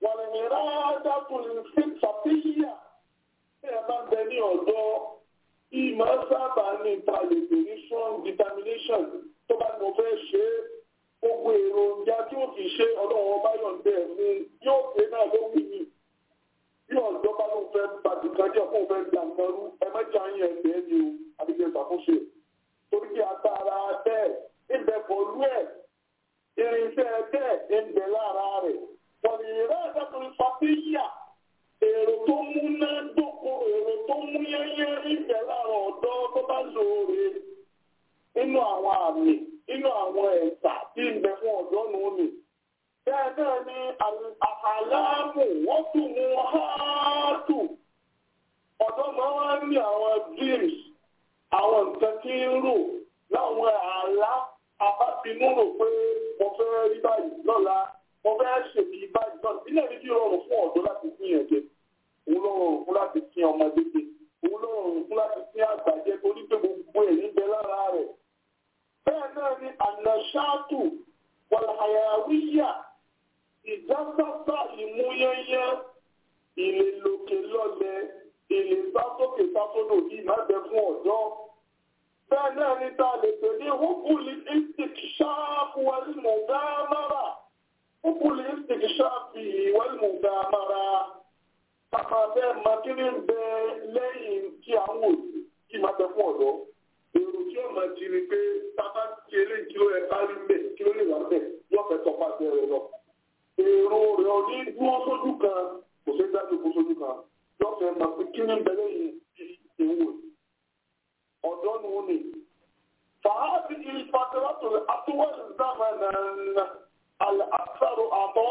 wàlẹ̀mìíràn dàtún fi ṣàfihàn tí ẹ bá ń bẹ ní ọ̀dọ́ ìmọ̀ sábà ní ìtàlẹ̀tẹ̀ ní strong determination tó bá ní mo fẹ́ ṣe é gbogbo èròjà tí ó fi ṣe ọlọ́run ọba yọ̀ǹdẹ̀ fún yóò pé náà ló wù mí bí ọ̀dọ́ bá ló fẹ́ pàdé kan jẹ́ fún òfẹ́ gbà nǹkan rú ẹ mẹ́jọ ayé ẹgbẹ́ ni o àdìgbẹ́ ìṣàkóso torí kí agbára bẹ́ẹ̀ ìbẹ̀ pọ̀lú ẹ̀ irinṣẹ́ bẹ́ẹ̀ ń bẹ lára rẹ̀ wọ́n ní ìrẹ́ ẹ̀dẹ́kùnrin fàtíyà èrò tó múná dóko èrò tó mú yẹ́yẹ́ ìbẹ̀ lára ọ̀dọ́ tó bá lóore nínú àwọn àmì nínú àwọn ẹ̀sà tí ń bẹ fún ọ̀dọ́ nù ní. bẹ́ẹ̀ náà ni àhàlámù wọ́n tún mú háàtù ọ̀dọ́ máa wá ní àwọn dreams àwọn nǹkan tí ń rò láwọn àlá àbábinú rò pé mo fẹ́ rí báyìí lọ́la mo fẹ́ ṣèbí báyìí lọ́la ilé mi bí rọrùn fún ọ̀dọ́ láti fi yàn jẹ òun ló rọrùn fún láti fi ọmọdé jẹ òun ló rọrùn fún láti fi àgbàjẹ torí pé gbogbo ẹ̀ níbẹ̀ lára rẹ̀ bẹ́ẹ̀ náà ni ànàṣáàtù wàlàyàwíyà ìjásásá ìmúyẹ́yẹ́ ìlè lòkè lọ́lẹ̀ ìlè sásókè sásódò yìí má bẹ fún ọ̀dọ́ bẹ́ẹ̀ náà ni ta lè pè ní húkúlì istikṣáàfù wàlmùgámára húkúlì istikṣáàfù wàlmùgámára kàkà bẹ́ẹ̀ makíní bẹ lẹ́yìn tí à ń wò yìí má bẹ fún ọ̀dọ́ èrò tí ó máa di ni pé tábà ti eléyìí kí ló yẹ ká rí mbẹ kí ló lè wà mbẹ yóò fẹ́ tọpa bẹ̀rẹ̀ lọ. èrò rẹ̀ ò ní dúró sójú kan kò sí dájú kó sójú kan yóò fẹ́ máa pé kí ní bẹ̀rẹ̀ yìí ìwò ọ̀dọ́ nu ni. fàábì ìfàtẹ́wàtò àtúwọ̀lì zámanà àlàáfàrò àbọ̀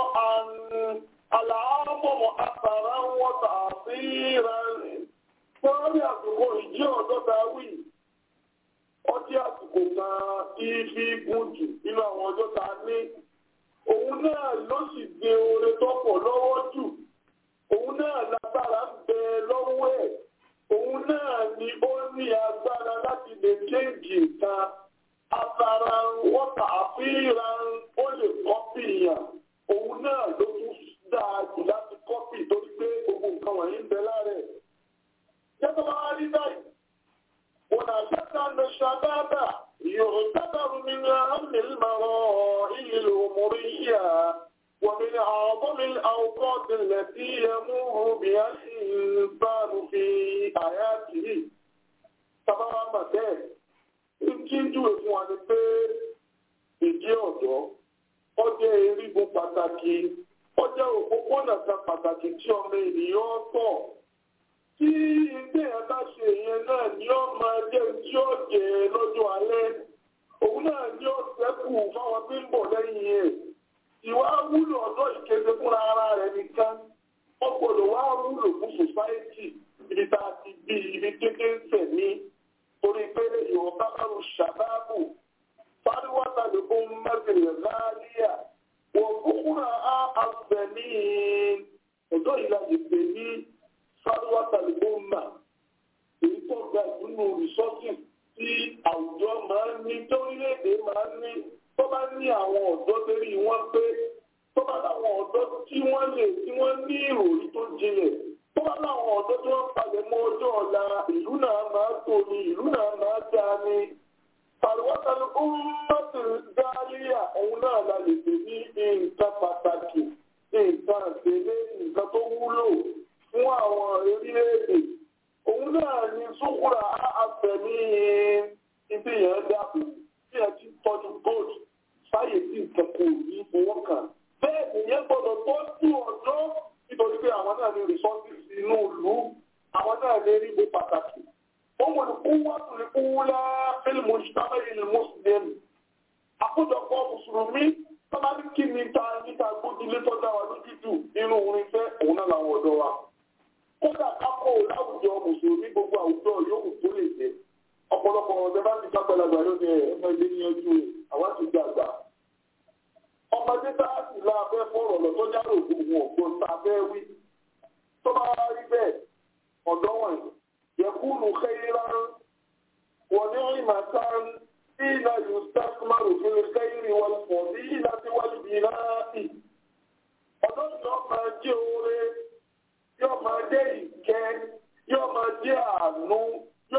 àlàáfọ̀mọ̀ àtàrà wọ́tà àfihàn. wọ́n rí àsìkò ìjí ọ̀dọ́ ta wí ọjọ́ àsìkò kan ibi gùn jù nínú àwọn ọjọ́ ta ní òun náà ló sì gbé oore tọ́pọ̀ lọ́wọ́ jù òun náà lágbára ń bẹ lọ́wọ́ ẹ̀ òun náà ni ó ní agbára láti lè kéèjì nǹkan afárá wọ́tà àfihàn ó lè kọ́pì yàn òun náà ló tún dáa jù láti kọ́pì torí pé gbogbo nǹkan wọ̀nyí ń bẹ lára ẹ̀. Yẹ́tọ́ bá rí báyìí. ولا شك أن الشباب يعتبر من أهم المراحل العمرية ومن أعظم الأوقات التي يمر بها الإنسان في حياته. Sábàbá bàtẹ́ ìkíjú fún wa ni pé ìdí ọ̀dọ́ ó jẹ́ erigun pàtàkì ó jẹ́ òpópónà kan pàtàkì tí ọmọ ènìyàn tọ̀ tí ilé ẹ bá ṣe yẹn náà ni ó máa jẹ́ tí ó jẹ lọ́jọ́ alẹ́ òun náà ni ó ṣẹ́kù fáwọn tí ń bọ̀ lẹ́yìn ẹ̀ ìwà wúlò ọ̀dọ́ ìkéde fúnra ara rẹ̀ nìkan wọ́n gbọ́dọ̀ wá wúlò fún sòsáìtì ibi tá a ti bí ibi kékeré ń tẹ̀ ní torí pé yorùbá bá ń ṣàbábù fáríwátà lè fún mẹ́tìrì láàríyà wọ́n kúkúrà á àfẹ̀mí ọ̀dọ́ ìlànà ìpè ní fáríwátà lè fún mà èyí tó ga nínú rìsọ́ọ̀tì tí àwùjọ máa ń ní torílẹ̀-èdè máa ń ní tó bá ní àwọn ọ̀dọ́ torí wọ́n pé tó bá láwọn ọ̀dọ́ tí wọ́n lè tí wọ́n ní ìròyìn tó jinlẹ̀ tó bá láwọn ọ̀dọ́ tí wọ́n palẹ̀ mọ́ ọjọ́ ọ̀la ìlú náà máa tó ni ìlú náà máa dá ni pàlùwọ́tàlù ọmọdé dáríà òun náà la lè pè ní nǹkan pàtàkì nǹkan àgbélé nǹkan tó wúlò fún àwọn orílẹ̀-èdè òun náà ni sókúra àfẹ̀mí ibi yẹn dàbò tí ẹ ti tọ́jú gold sáyè tí nǹkan kò ní fowó kàn. bẹ́ẹ̀ nìyẹn gbọ́dọ̀ tọ́jú ọ̀dọ́ nítorí pé àwọn náà ní resources inú ìlú àwọn náà ní erígbó pàtàkì. wọ́n wọ̀n kú wọ́n tún lè kú wúlá fílmù ìṣàmẹ́yìn ní mùsùlùmí. àkójọpọ̀ mùsùlùmí sábà ní kí ni ta níta gbójúlé tọ́jà wa lójú jù nínú orin fẹ́ òun náà làwọn ọ̀dọ́ wa. kódà kápò láwùjọ mùsùlùmí gbogbo àwùjọ yòókù tó lè jẹ ọ̀pọ̀lọpọ̀ ọ̀dẹ́ bá ti sápẹ́lágbà ló ní ẹ̀mọ ilé ní ọjọ́ rẹ̀ àwọn ti gbà gbà. ọmọdé bá sì la abẹ́ fọ̀rọ̀ lọ tó jáde ògùn ọ̀gbọ́n tá a fẹ́ wí. tó bá rí bẹ́ẹ̀ ọ̀dọ́ wọ̀nyí yẹkúlù xeyira wọ́n ní ìmọ̀ tán ìlà yóò sàkúmárù fún xeyiri wọn pọ̀ sí ìlà tí wọ́n bí náà sí. ọ̀dọ́ yóò máa jẹ́ oore yóò máa jẹ́ ìkẹ́ yóò máa jẹ́ àánú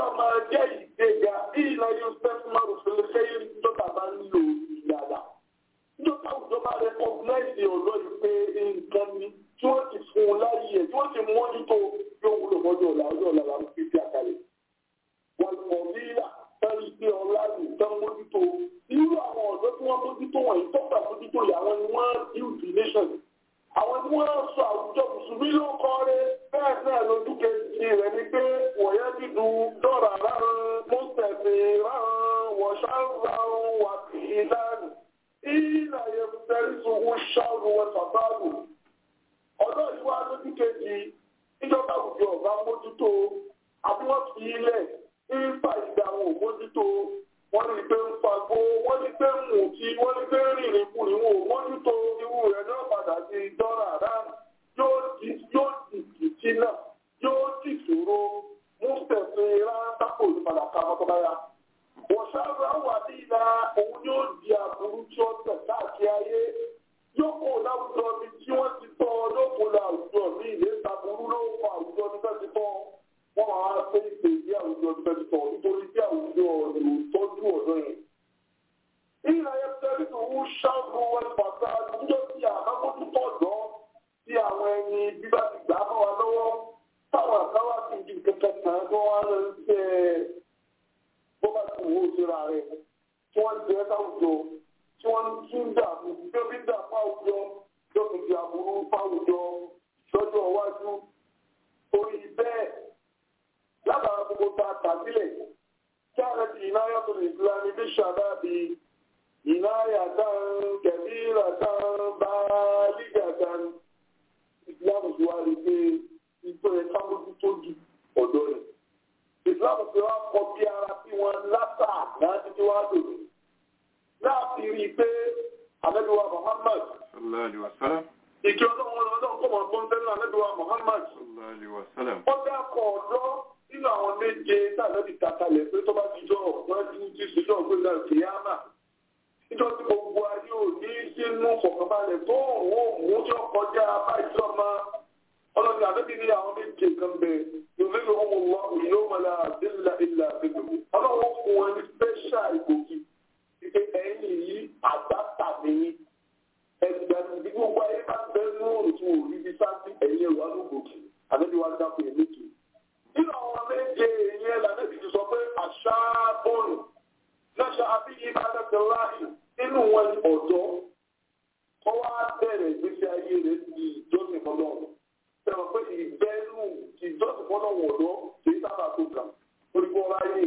ti ọ̀dọ́ yìí pé nǹkan ni tí wọ́n ti fún un láyé ẹ̀ tí wọ́n ti mójútó yóò wúlò mọ́jọ́ ọ̀la ọjọ́ ọ̀la la ń fi fi àkàlẹ̀. wọ́n mọ̀ bí àtàrí pé ọlá lè tán mójútó irú àwọn ọ̀dọ́ tí wọ́n mójútó wọ̀nyí tó gbà mójútó yìí àwọn ni wọ́n build the nation. àwọn ni wọ́n sọ àwùjọ mùsùlùmí ló kọ́ rẹ bẹ́ẹ̀ náà lójú kejì rẹ̀ ni pé wọ̀nyẹ́ dídú dọ́là rárán mọ́sẹ̀mí rárán wọ̀ṣáràn wà sí ìlànà ìlà yẹn fẹ́rí sùn ṣáàrù wọn sàbáàlù ọ̀dọ́ yìí wá lójú kejì níjọba àwùjọ ọ̀gá mójútó àbí wọ́n fi ilẹ̀ ń fa ìgbà àwọn òmójútó wọ́n ní pé ń fagbó wọ́n ní pé ń mú kí wọ́n ní pé ń rìnrìn kùnrin wọn ò mójútó irú rẹ̀ náà padà sí dọ́là rán yóò di yóò di ìtì náà yóò di ìṣòro mú tẹ̀sí rán tápò ìpadà ká mọ́tọ́báyà wọ́n ṣáàrù àwọn àti ìlà òun yóò di àbúrú tí ó tẹ̀ káàkiri ayé yóò kó láwùjọ bí tí wọ́n ti tọ́ yóò kó láwùjọ ní ilé ìtàbùrú ló kọ àwùjọ ní fẹ́ ti tọ́ wọ́n máa pé ìpè ní àwùjọ ní fẹ́ ti tọ́ nítorí tí àwùjọ ìlú tọ́jú ọ̀dọ́ yẹn. ìlà yẹn tẹ́lẹ̀ tó ń ṣàbù wọn pàtà àwùjọ tí àbámọ́tútọ̀ ọ̀dọ́ tí àwọn ẹni bíbá ti gbà mọ́ wa lọ́wọ́ táwọn àkáwá ti di kẹ̀kẹ́ kan tó wá lọ sí ẹ̀ bó bá ti wò ó síra rẹ̀ tí wọ́n jẹ́ sáwùjọ tí wọ́n tún dààmú tó bí dà fáwùjọ tó fi di àbúrú fáwùjọ lọ́jọ́ iwájú orí bẹ́ẹ̀ lábàá gbogbo ta tàbílẹ̀ kí a rẹ̀ ti ìnáyà tó lè fúra ní bí ṣàdábì ìnáyà tán kẹ̀bíra tán bá lígà tán ìsìlámù tí wá rí pé ìtọ́ ẹ̀ kábójú tó ju ọ̀dọ́ rẹ̀ ìsìlámù tí wá kọ bí ara sí wọn látà láti tí wá lòdì láti rí i pé àmẹ́lúwa Muhammad sallallahu alaihi wasallam ìjọ ọlọ́run ọlọ́run kọ́ mọ̀ fún tẹ́lẹ̀ àmẹ́lúwa Muhammad sallallahu alaihi wasallam ó dákọ̀ ọ̀dọ́ nínú àwọn méje tàbí kàkàlẹ̀ pé tó bá ti jọ wọ́n ti ti ṣèjọ́ ògbéga kìíyàmà níjọ́ tí gbogbo ayé ò ní sínú fọ̀kànbalẹ̀ tó òun mú tí ó kọjá báyìí ọmọ ọlọ́run àbẹ́bí ní àwọn méje kan bẹ̀ yòókè ló ń wọ ìlú mọ́lá àdéhùlá ìlà àbẹ́bí ọlọ́run fún wọn ní special ìgòkè ìpè ẹ̀yìn yìí àgbàtà nìyí ẹgbẹ̀rún bí gbogbo ayé bá bẹ́ẹ̀ ní òòrùn tí wò rí bí sáńtì ẹ̀yìn ẹ̀rọ alógòkè àbẹ́bí wa dákun ẹ̀ méje nínú àwọn méje ìyẹn lànàbí ti sọ pé àṣà bọ́ọ̀lù lọ́ṣà àbíyí bàtàkì láàyè nínú wọn ni ọ̀dọ́ kọ́ wá bẹ̀rẹ̀ ìgbésí ayé rẹ̀ di ìjọsìn fọlọ́run sẹ́wọ̀n pé ìbẹ́rù ìjọsìn fọlọ́run ọ̀dọ́ kì í sábà tó kà orígbó ráyè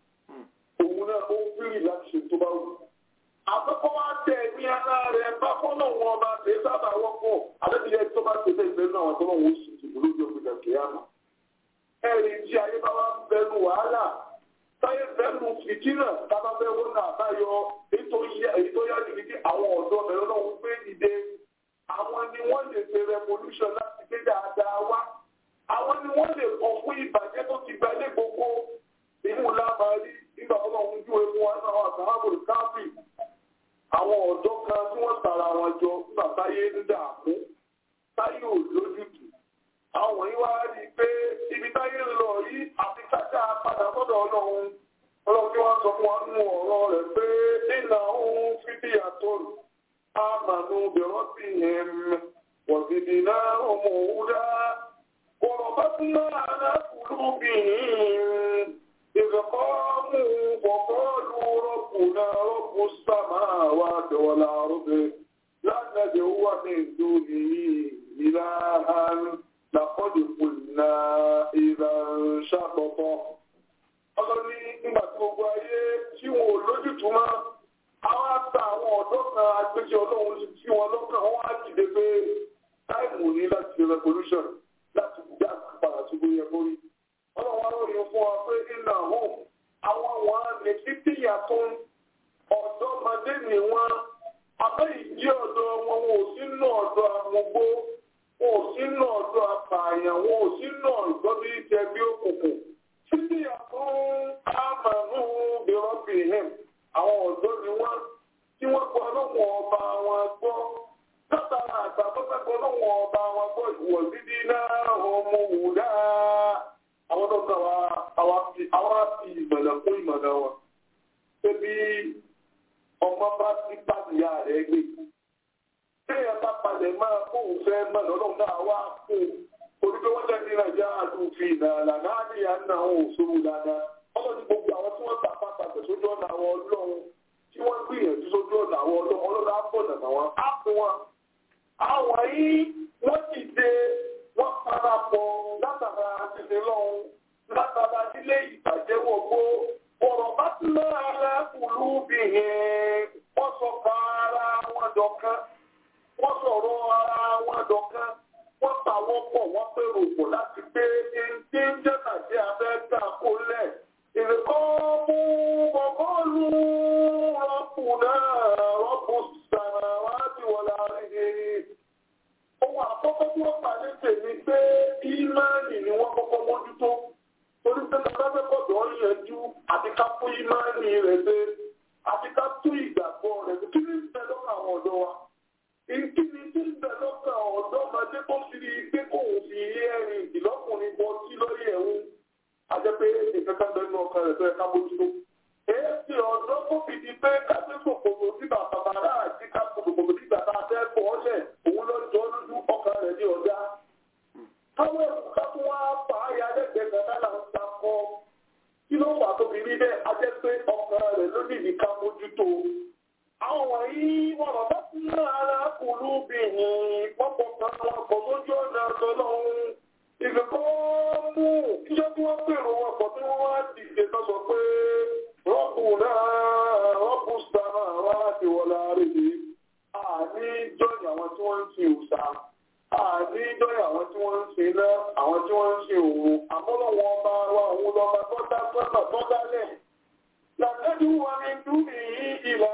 òun náà ó fírì láti ṣe tó bá wù. àkọ́kọ́ wá tẹ̀ ní ara rẹ̀ bá fọlọ́run ọba kì í sábà wọ́pọ̀ àdébíyẹ tó bá ṣe bẹ́ẹ̀ ìgbẹ́ náà wọn tó náà wọ́n sì ti lójú ọ̀gbìn kìíyàmà ẹ̀rí tí ayé bá wá bẹnu wàhálà táyé bẹnu fìtínà tábà bẹ wọn náà báyọ èyí tó yá jù ní àwọn ọ̀dọ́ bẹ̀rẹ̀ náà wọ́n gbé dìde àwọn ni wọ́n lè ṣe revolution láti gbé dáadáa wá àwọn ni wọ́n lè kọ̀ fún ìbàjẹ́ tó ti gba ilé gbogbo ìmú lábàárí nígbà tó lọ́wọ́ ojú ewu wọn náà àtàwọn káfí àwọn ọ̀dọ́ kan tí wọ́n tara wọn jọ nígbà táyé ń dààmú táyé ò lójútùú àwọn yìí wá rí i pé ibi táyé ń lọ yìí àti kájà padà sọ́dọ̀ ọlọ́run ọlọ́run tí wọ́n sọ fún wa nínú ọ̀rọ̀ rẹ̀ pé nínà òun fífi àtọ́rù àmàlù bẹ̀rọ̀sì yẹn wọ̀sídìí náà ọmọ òwúdá kọ̀rọ̀ bá tún náà alákùlù bìín ìfẹ̀kọ́mù wọ̀kọ́lù rọ̀bùnà rọ̀bù sàmáwá dọ̀wọ́lá rọ̀bẹ̀ lánàá dẹ̀ wà ní ìdúnì ìlàhàn làkọ́dì kùnà ìrànṣàpọ̀pọ̀. Ọlọ́ ní nígbà tí gbogbo ayé tí wọn ò lójútùú mọ́, àwọn àgbà àwọn ọ̀dọ́ kan agbéjì ọlọ́run tí wọn lọ́kàn wọn á dìde pé táìmù ní láti ṣe revolution láti dá padà sí gbogbo yẹn borí. Ọlọ́run wá ròyìn fún wa pé iná hàn àwọn àwọn àmì títí yàtọ̀ ọ̀dọ́mọdé ni wọ́n abẹ́ ìdí ọ̀dọ́ wọn wọn ò sínú ọ̀dọ́ àmúgbó wọn ò sínú ọ̀dọ́ apààyàn wọn ò sínú ọ̀dọ́ bí jẹ bí òkùnkùn títí àfún àmàlú bìrọ́bì hẹ́m àwọn ọ̀dọ́ ni wọ́n tí wọ́n gbọ́ lọ́wọ́ ọba wọn gbọ́ látara àgbà tó fẹ́ gbọ́ lọ́wọ́ ọba wọn gbọ́ ìwọ̀ dídí náà ọmọ wùdá àwọn tó kàn wá àwa fi ìmọ̀nà fún ìmọ̀nà wọn. Ṣébí ọmọ bá ti pàdéyà rẹ̀ gbé. Téèyàn bá palẹ̀ máa kóhùn fẹ́ mọ̀ lọ́dún náà wá kó orí pé wọ́n tẹ́lẹ̀ nàìjíríà àdúfin ìlànà náà ní àná òṣòro dáadáa ọlọ́run ní gbogbo àwọn tí wọ́n tàpá tàpẹ̀ sójú ọ̀nà àwọn ọlọ́run tí wọ́n gbìyànjú sójú ọ̀nà àwọn ọlọ́run ọlọ́run á bọ̀ nàná wọn á fún wọn. àwọn yìí wọ́n ti dé wọ́n parapọ̀ látara àtìsí lọ́hùn látara ilé ìbàjẹ́ wọ̀gbó ọ̀rọ̀ bá ti lára kùlù bìyẹn wọ́n sọ pa ara wọn dọ̀kan wọ́n sọ̀rọ̀ ara wọn dọ̀kan wọ́n pàwọ́ pọ̀ wọ́n pèrò pọ̀ láti gbé ẹni jẹ́ tàbí abẹ́gbà kó lẹ̀. ìrẹ̀kọ́ mú bọ̀bọ́ọ̀lù rọ́pù náà rọ́pù sàrà wá sí wọ́n láàrin. ohun àkọ́kọ́ tí wọ́n pàdé tèmi pé ìmáàlì ni wọ́n kọ́kọ́ mójútó. torí pé bàbá fẹ́ kọ̀dọ̀ yẹjú àti ká fún ìmáàlì rẹ̀ dé àti ká tún ìgbàgbọ́ rẹ̀ kí ní ìfẹ́ lọ́kàn àwọn ọ̀dọ́ wa ìkíni tí ń bẹ lọ́kàn ọ̀dọ́mọdé tó fi rí pé kóun fi ẹ̀rìn ìlọ́kùnrin bọ sí lórí ẹ̀hún ajẹ́pé ìkankan bẹ nínú ọkàn rẹ̀ tó yẹ ká bójútó. èsì ọ̀dọ́ tó fi di pé káfí kòkòrò sí bàbá bàrà àti ká kòkòrò sí bàbá abẹ́ bọ̀ ọ́lẹ̀ òun lọ jọ lójú ọkàn rẹ̀ ní ọ̀dá. káwọn ẹ̀kú ká tún wá fà á ya lẹ́gbẹ̀ẹ́ kan náà ń sakọ. kí ló fà tó fi rí bẹ́ẹ̀ ajẹ́pé ọkàn rẹ̀ ló ní ìdíkà mójútó àwọn wọ̀nyí wọ̀rọ̀ bá ti ní ara kùlú bí ní pọ́pọ̀ kan wọn kọ̀ lójú ọ̀nà ọlọ́run ìgbẹ́kọ́ mú kíjọ́ tí wọ́n pèrò wọn pọ̀ tí wọ́n wá dìde tó sọ pé rọ́pù náà rọ́pù sáà wá ti wọlé àrèlè àní jọ́yìn àwọn tí wọ́n ń sin òòṣà àní jọ́yìn àwọn tí wọ́n ń sin iná àwọn tí wọ́n ń sin òun àmọ́lọ́wọ́n ọba wa òun lọ́ba tó dá sọ́nà tó dálẹ̀ làtẹ́jú wa ní dúbì ìlà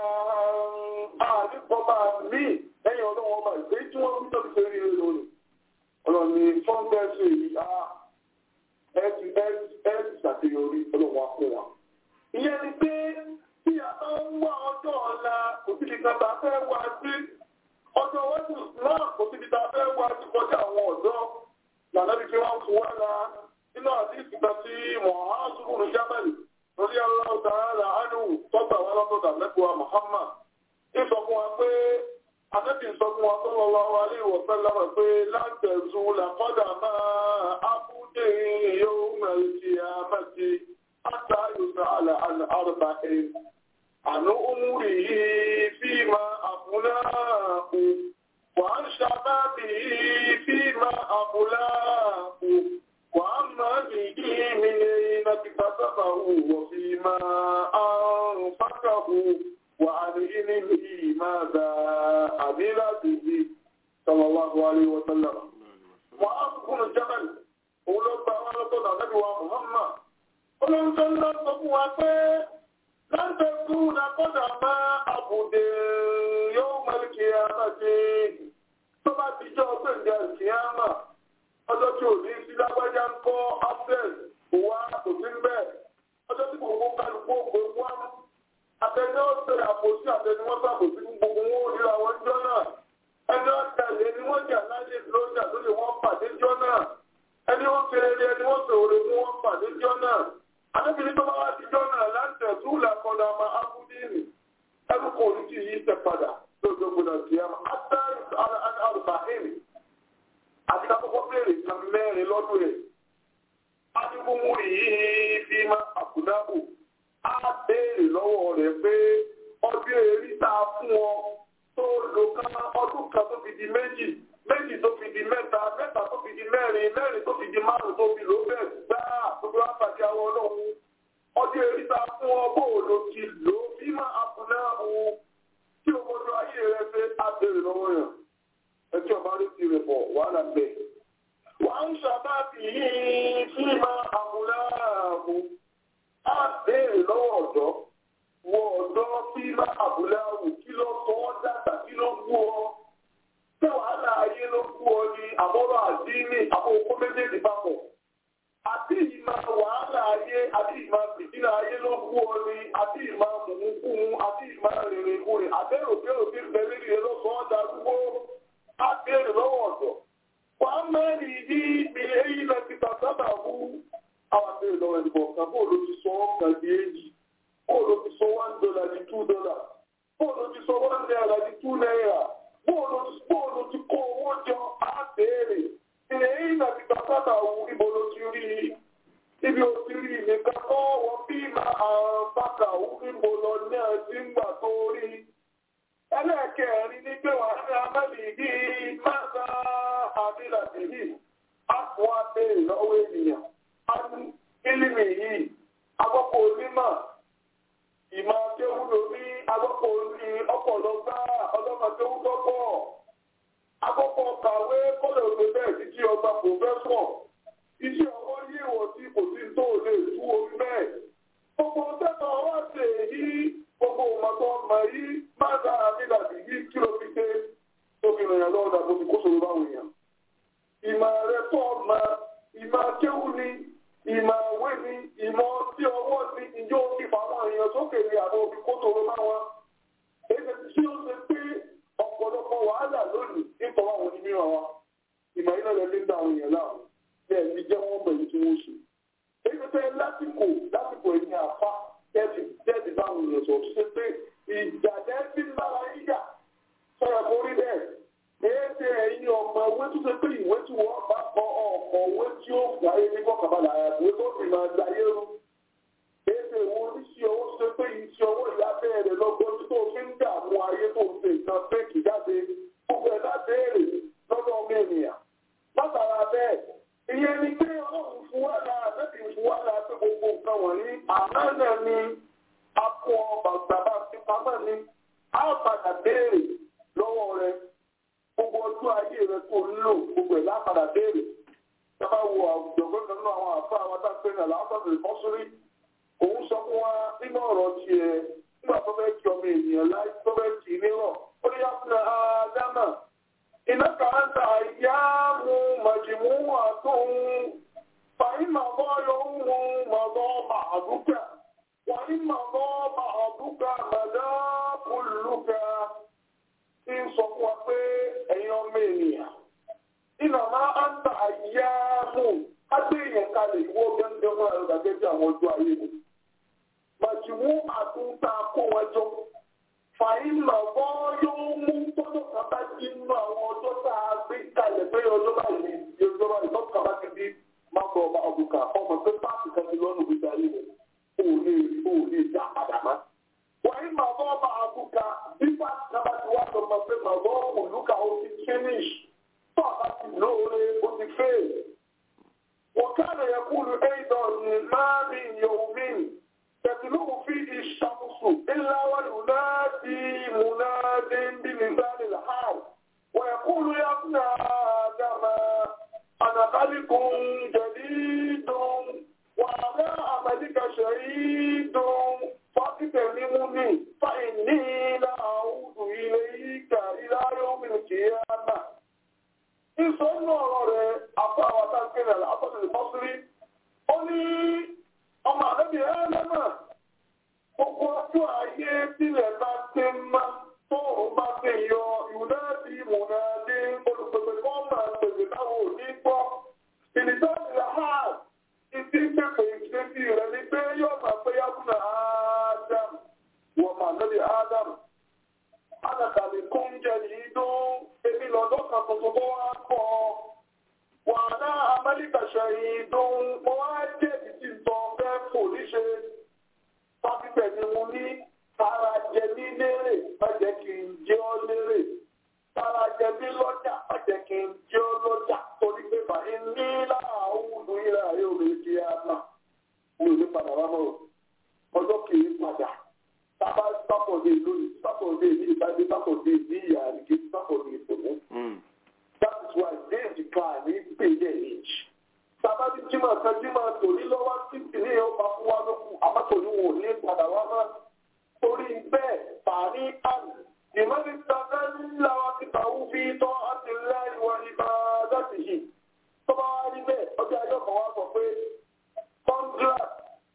àdìpọ̀bà mí lẹ́yìn ọlọ́wọ́ ọba ìgbé tí wọ́n ń tọ́jú sí rí lónìí. ọ̀rọ̀ ni fọ́ńdẹ́sì ìyá ẹ̀sì ẹ̀sì ṣàṣeyọrí ọlọ́wọ́ fún wa. ìyẹn ni pé tí a bá ń wá ọjọ́ ọ̀la kò síbi kan bá fẹ́ wá sí ọjọ́ iwájú náà kò síbi tá a fẹ́ wá sí kọjá àwọn ọ̀dọ́ lànà bí kí wọ́n fún wa la nínú àdìsí kan sí mọ̀hásùrù jábẹ́lì lórí aláwọ̀ tààrà ánú tọ́gbà wọn lọ́tọ̀dà lẹ́kọ̀ọ́ Muhammad ìsọ fún wa pé Ànábì sọ fún wa sallallahu alaihi wa sallam pé látẹ̀zù làkọ́dà máa ábúdé yóò mẹ́rìndì àmẹ́tì àtàyòsà àlà àrùbà ẹ̀. Ànú umuri yìí fi máa àbúláàkù, wà ń ṣàbábì yìí fi máa àbúláàkù, wà á máa nìyí mi ní اكتسبه وفيما أنفقه وعن علمه ماذا عمل به صلى الله عليه وسلم وأذكر الجبل ولما ولقد نبي محمد ولم صلى الله لن تكون قدم عبد يوم القيامة ثم تجاوب القيامة ọjọ́ tí ò ní sí lágbájá ń kọ́ access wa kò sí bẹ́ẹ̀ ọjọ́ tí gbogbo kálukú ògbó wá àtẹni ọ̀sẹ̀ àpòsí àtẹni wọ́n sàbòsí fún gbogbo wọn ò ríra wọn jọ náà ẹni ọ̀tẹ̀lẹ̀ ni wọ́n jà láyé lójà lóye wọ́n pàdé jọ náà ẹni wọ́n fèrè ẹni wọ́n sòrò mú wọn pàdé jọ náà adébìnrin tó bá wá ti jọ náà láti ẹ̀sùn làkọ̀dà àmà ábúdínì ẹnu kò ní kí yí tẹ̀ padà lójó gbọdọ̀ sí àmà àtàrùbáhìnì àti kakọ́kọ́ bèèrè kan mẹ́rin lọ́dún rẹ̀ adigunmu yìí fi máa àkùdábò á béèrè lọ́wọ́ rẹ̀ pé ọdún èrí tá a fún ọ tó lò kan ọdún kan tó fi di méjì méjì tó fi di mẹ́ta mẹ́ta tó fi di mẹ́rin mẹ́rin tó fi di márùn tó fi lò bẹ́ẹ̀ gbáà tó fi wá pàdé àwọn ọlọ́run ọdún èrí tá a fún ọ bó lò ti lò fi máa àkùdábò tí o mọ́tò ayé rẹ fẹ́ á béèrè lọ́wọ́ yẹn ẹtí ọba rí ti rẹ̀ bọ̀ wàhálà bẹ́ẹ̀. wà ń ṣàbábì yìí sí máa àbúláàbù á béèrè lọ́wọ́ ọ̀dọ́ wọ ọ̀dọ́ sí máa àbúláàbù kí ló sọ ọ́ dàgbà kí ló gbú ọ. ṣé wàhálà ayé ló gbú ọ ní àbọ̀rọ̀ àdínì àbòkó méjèèjì papọ̀. àti ìmọ̀ wàhálà ayé àti ìmọ̀ fìdílà ayé ló gbú ọ ní àti ìmọ̀ mùmúkùmù àti ìmọ̀ rìnrìnkùnrin àbẹ̀rò bẹ́rò tí ń bẹ lórí ẹ ló sọ ọ́ darúgbó abéèrè lọ́wọ́ ọ̀dọ̀. Wà á mẹ́rin ìdí ibi èyí lọ ti tàbí àbú. Àwọn abéèrè lọ́wọ́ ẹni kọ̀ọ̀kan bó ló ti sọ ọ̀kan di èyí. Bó ló ti sọ one dollar di two dollar. Bó ló ti sọ one naira di two naira. bóòlù ti kó owó jọ á béèrè ilẹ̀ yìí náà ti gbàgbọ́dọ̀ wù ibo ló ti rí i ibi ò ti rí i nìkan kọ́ wọ́n bí máa àrùn bàtà wù ibo lọ ní ẹtí ńgbà tó rí i ẹlẹ́ẹ̀kẹrin ní pé wàá ní amẹ́lì yìí máa ń àbílà tèyí á fún wa béèrè lọ́wọ́ ènìyàn á ní kílímì yìí agbọ́pọ̀ onímọ̀ ìmọ̀ akéwú lórí agbọ́pọ̀ ní ọ̀pọ̀lọgbà ọlọ́mọdéwú tọ́pọ̀ agbọ́pọ̀ kàwé kọ́lẹ̀ òde bẹ́ẹ̀ títí ọgbà pòfẹ́sọ̀ iṣẹ́ ọwọ́ yé wọ̀ sí kò sí tó lè tú orí bẹ́ẹ̀ gbogbo tẹ́tọ̀ wá sí èyí gbogbo ọmọdé ọmọ yìí máa ń dára nígbà tí yìí kí ló fi dé tó fi rìn yàn lọ́wọ́ dàbò tí kò sọ̀rọ̀ báwọn èèyàn ìmọ̀ rẹ̀ tó ọmọ ìmọ̀ akéwú ni ìmọ̀ ìwé ni ìmọ̀ tí ọwọ́ ni ìjọ òkè fáwọn èèyàn sókè ní àwọn òbí kó tòrò máa wá. èyí tí ó ṣe pé ọ̀pọ̀lọpọ̀ wàhálà lónìí nípa àwọn onímọ̀ wa ìmọ̀ iná lẹ nígbà àwọn èèyàn láàrú bẹ́ẹ̀ ni jẹ́ wọ́n bẹ̀rẹ̀ tí wọ́n ṣe. èyí tó fẹ́ lásìkò lásìkò ẹ̀yìn àfa tẹ́ẹ̀dì tẹ́ẹ̀dì báwọn èèyàn sọ tó ṣe pé ìjà tẹ́ẹ̀dì ń bára yíyà sọ̀rọ̀ kó rí bẹ́ẹ̀ èéṣe ẹ̀yin ọmọ owó tó ṣe pé ìwé tí wọ́n bá kọ ọmọ owó tí ó wáyé ní kọkànbalà ìwé tó fi máa dayé rú èéṣe ìwọ oníṣẹ́ owó tó ṣe pé iṣẹ́ owó ìyá bẹ́ẹ̀rẹ̀ lọ́gbọ́n tó fi ń dààmú ayé tó ń ṣe nǹkan fẹ́ẹ̀kì jáde gbogbo ẹ̀ lábẹ́ẹ̀rẹ̀ lọ́dọ̀ ọmọ ènìyàn látara bẹ́ẹ̀ ìyẹn ni pé ọlọ́run fún wa náà lẹ́bi fún wa náà pé gbogbo nǹkan wọ̀nyí àmọ́ náà ni akọ bàbá ti pamọ́ ni á padà béèrè lọ́wọ́ rẹ̀ gbogbo ọjọ́ ayé rẹ tó ń lò gbogbo ẹ̀ lápadà béèrè sábà wo àwùjọ gbọ́dọ̀ nínú àwọn àfa àwọn adágbé náà lápapọ̀ ìfọ́sórí òun sọ fún wa nínú ọ̀rọ̀ tiẹ̀ nígbà tó fẹ́ kí ọmọ ènìyàn láì tó fẹ́ kì í nírọ̀ ó ní yàtọ̀ àdámà iná kàńtà ìyá mu màjìmú àtún fàyín màbọ́ yọ ń mu màbọ́ màdúkà wàyí màbọ́ màdúkà màdá kùlùkà tí ń sọ fún wa pé ẹ̀yin ọmọ ènìyàn iná máa ń ta àyà mú kágbé èèyàn kalẹ̀ ìwọ gẹ́gẹ́ fún ẹ̀rọ gẹ́gẹ́ bí àwọn ọjọ́ ayé mi. Màjìmú àtúntà kó wọn jọ. Fàyín màbọ́ yóò mú tọ́jọ́ kan bá di nínú àwọn ọjọ́ tá a gbé kalẹ̀ pé ọjọ́ báyìí ní ọjọ́ báyìí tọ́jọ́ kan bá ti di máa bọ̀ ọba ọ̀bùkà ọmọ pé páàkì kan ti lọ́nà gbèsè ayé rẹ̀. O ò lè o ò lè dá padà má. Wàyí màbọ́ ọba àbùkà bí páàkì kan bá ti wá sọ pé màbọ́ òlùkà ó ti finish. Tọ́ọ̀bá ti lóore ó ti fail. وكان يقول أيضا ما من يوم تتلو فيه الشمس إلا وينادي مناد بلسان الحال ويقول يا ابن آدم أنا خلق جديد وعلى عملك شهيد فاغتنمني فإني لا أعود إليك إلى يوم القيامة ìsọ̀nù ọ̀rọ̀ rẹ̀ àpò àwọn àtàkìrẹ̀ àtọ́sílẹ̀ fọ́sírí ó ní ọmọ àlẹ́bí ẹlẹ́mà gbogbo ọjọ́ ayé sílẹ̀ bá ti má tóòrùn bá ti yọ ìwúlẹ́ẹ̀dì ìmùnàdé olùpẹ̀pẹ̀ kọ́ máa tẹ̀lé táwọn òní gbọ́ ìnìjọ́sílẹ̀ ha ìdí pẹ̀pẹ̀ ìgbésí rẹ̀ ní pé yóò máa pé yábùnà Ádámù wọ́n máa lẹ́bí Ádámù Adàkàlẹ̀ kó ń jẹ yìí dún èmi lọ́dọ́ kan tuntun bó wá pọ̀. Wàhálà Amẹ́ríkà ṣẹ̀yìn dún mo wá jẹ́ ìdí ìtọ́ fẹ́ fò níṣe. Fáfífẹ̀ ni mo ní tara jẹ ní lérè má jẹ́ kí n jẹ́ ọ́ lérè. Tara jẹ ní lọ́jà má jẹ́ kí n jẹ́ ọ́ lọ́jà torí pé bàyí ní láàáwùdú ìlà yóò lè di àmà. Mi ò ní padà wá mọ́ ọjọ́ kì í padà sábà sábọ̀dé lónìí sábọ̀dé ní ìbádé sábọ̀dé ní ìyá àríkè sábọ̀dé ìfòmù. that is why déèdì kan ní pèlè èjì. sábà ní jimá kan jimá tòní lọ́wọ́ títí ní ọba fún wa lókun àmọ́tòní wò ní padà wá mọ́. torí bẹ́ẹ̀ fàání àmì ìmọ̀lẹ́ sábà ńlá wa ti bá wú bí tọ́ àti láì wá ibà láti yìí. tọ́ba wá rí bẹ́ẹ̀ ọjọ́ ayọ́kọ̀ wa sọ pé contract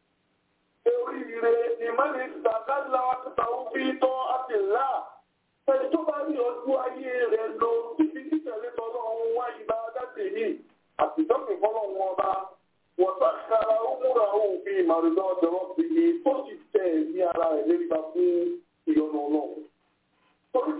oríire ìmọ̀lẹ̀ ìsàkálà àtàwọn fi tọ́ àtìlá. Ẹni tó bá rí ọdún ayé rẹ̀ lọ títí títẹ̀lé tọ́lọ́run wá ibà dáṣe yìí àti ìjọsìn fọlọ́run ọba. Wọ́n sàkàrà ó múra òfin ìmàlúdọ́ ọjọ́ sí i tó sì tẹ̀ ní ara rẹ̀ léríba fún ìyọnu ọlọ́run. Torí pé ní